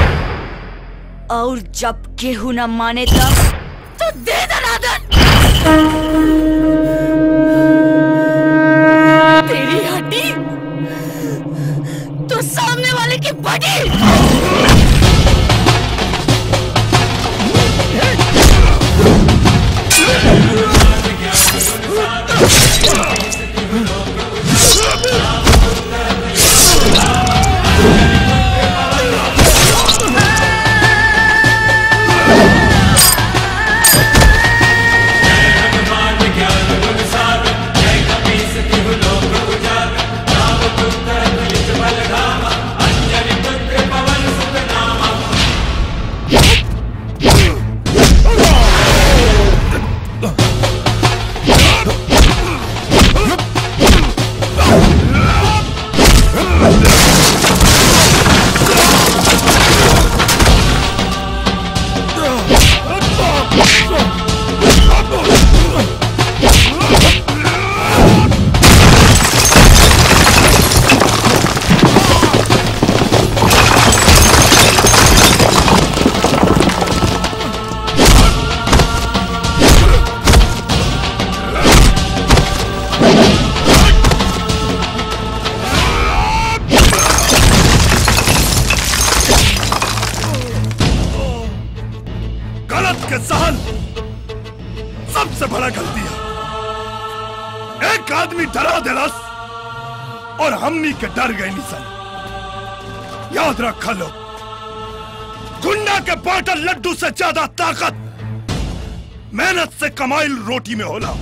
और जब केहू न माने तब तो दे दनादन तेरी हड्डी तो सामने वाले की बड़ी गलत के सहन सबसे बड़ा गलती है एक आदमी डरा दिलस और हमनी के डर गए निसन याद रखा लो गुंडा के बाटल लड्डू से ज्यादा ताकत मेहनत से कमाइल रोटी में होला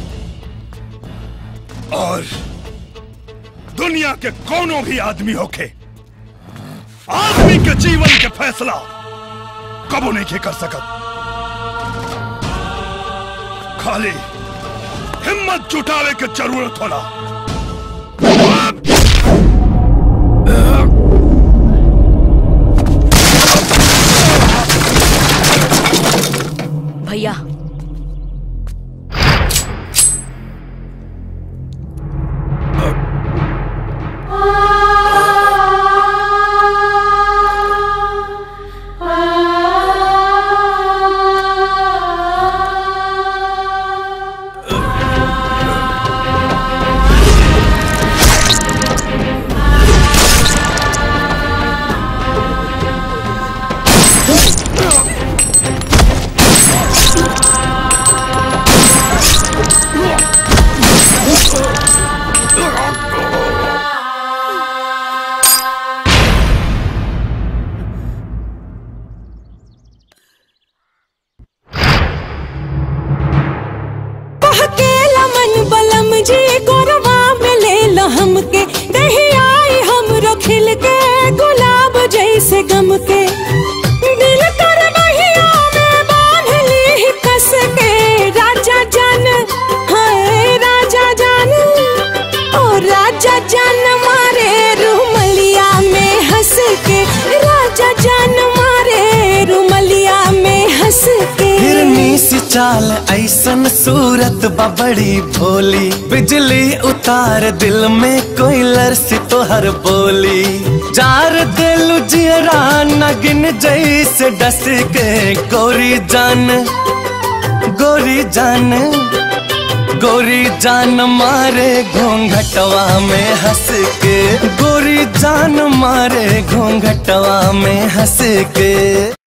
और दुनिया के कोनो भी आदमी होके आदमी के जीवन के फैसला कबो नहीं के कर सकत खाली हिम्मत जुटावे के जरूरत होला भैया बहकेला मन बलम जी गोरवा में ले लो हमके दही आई हम खिल के गुलाब जैसे गम के दिल करवा चाल ऐसन सूरत बबड़ी भोली बिजली उतार दिल में कोई लरसी तोहर बोली जार दिल जियरा नगिन जैसे डस के गोरी जान गोरी जान गोरी जान मारे घूंघटवा में हंस के गोरी जान मारे घूंघटवा में हंस के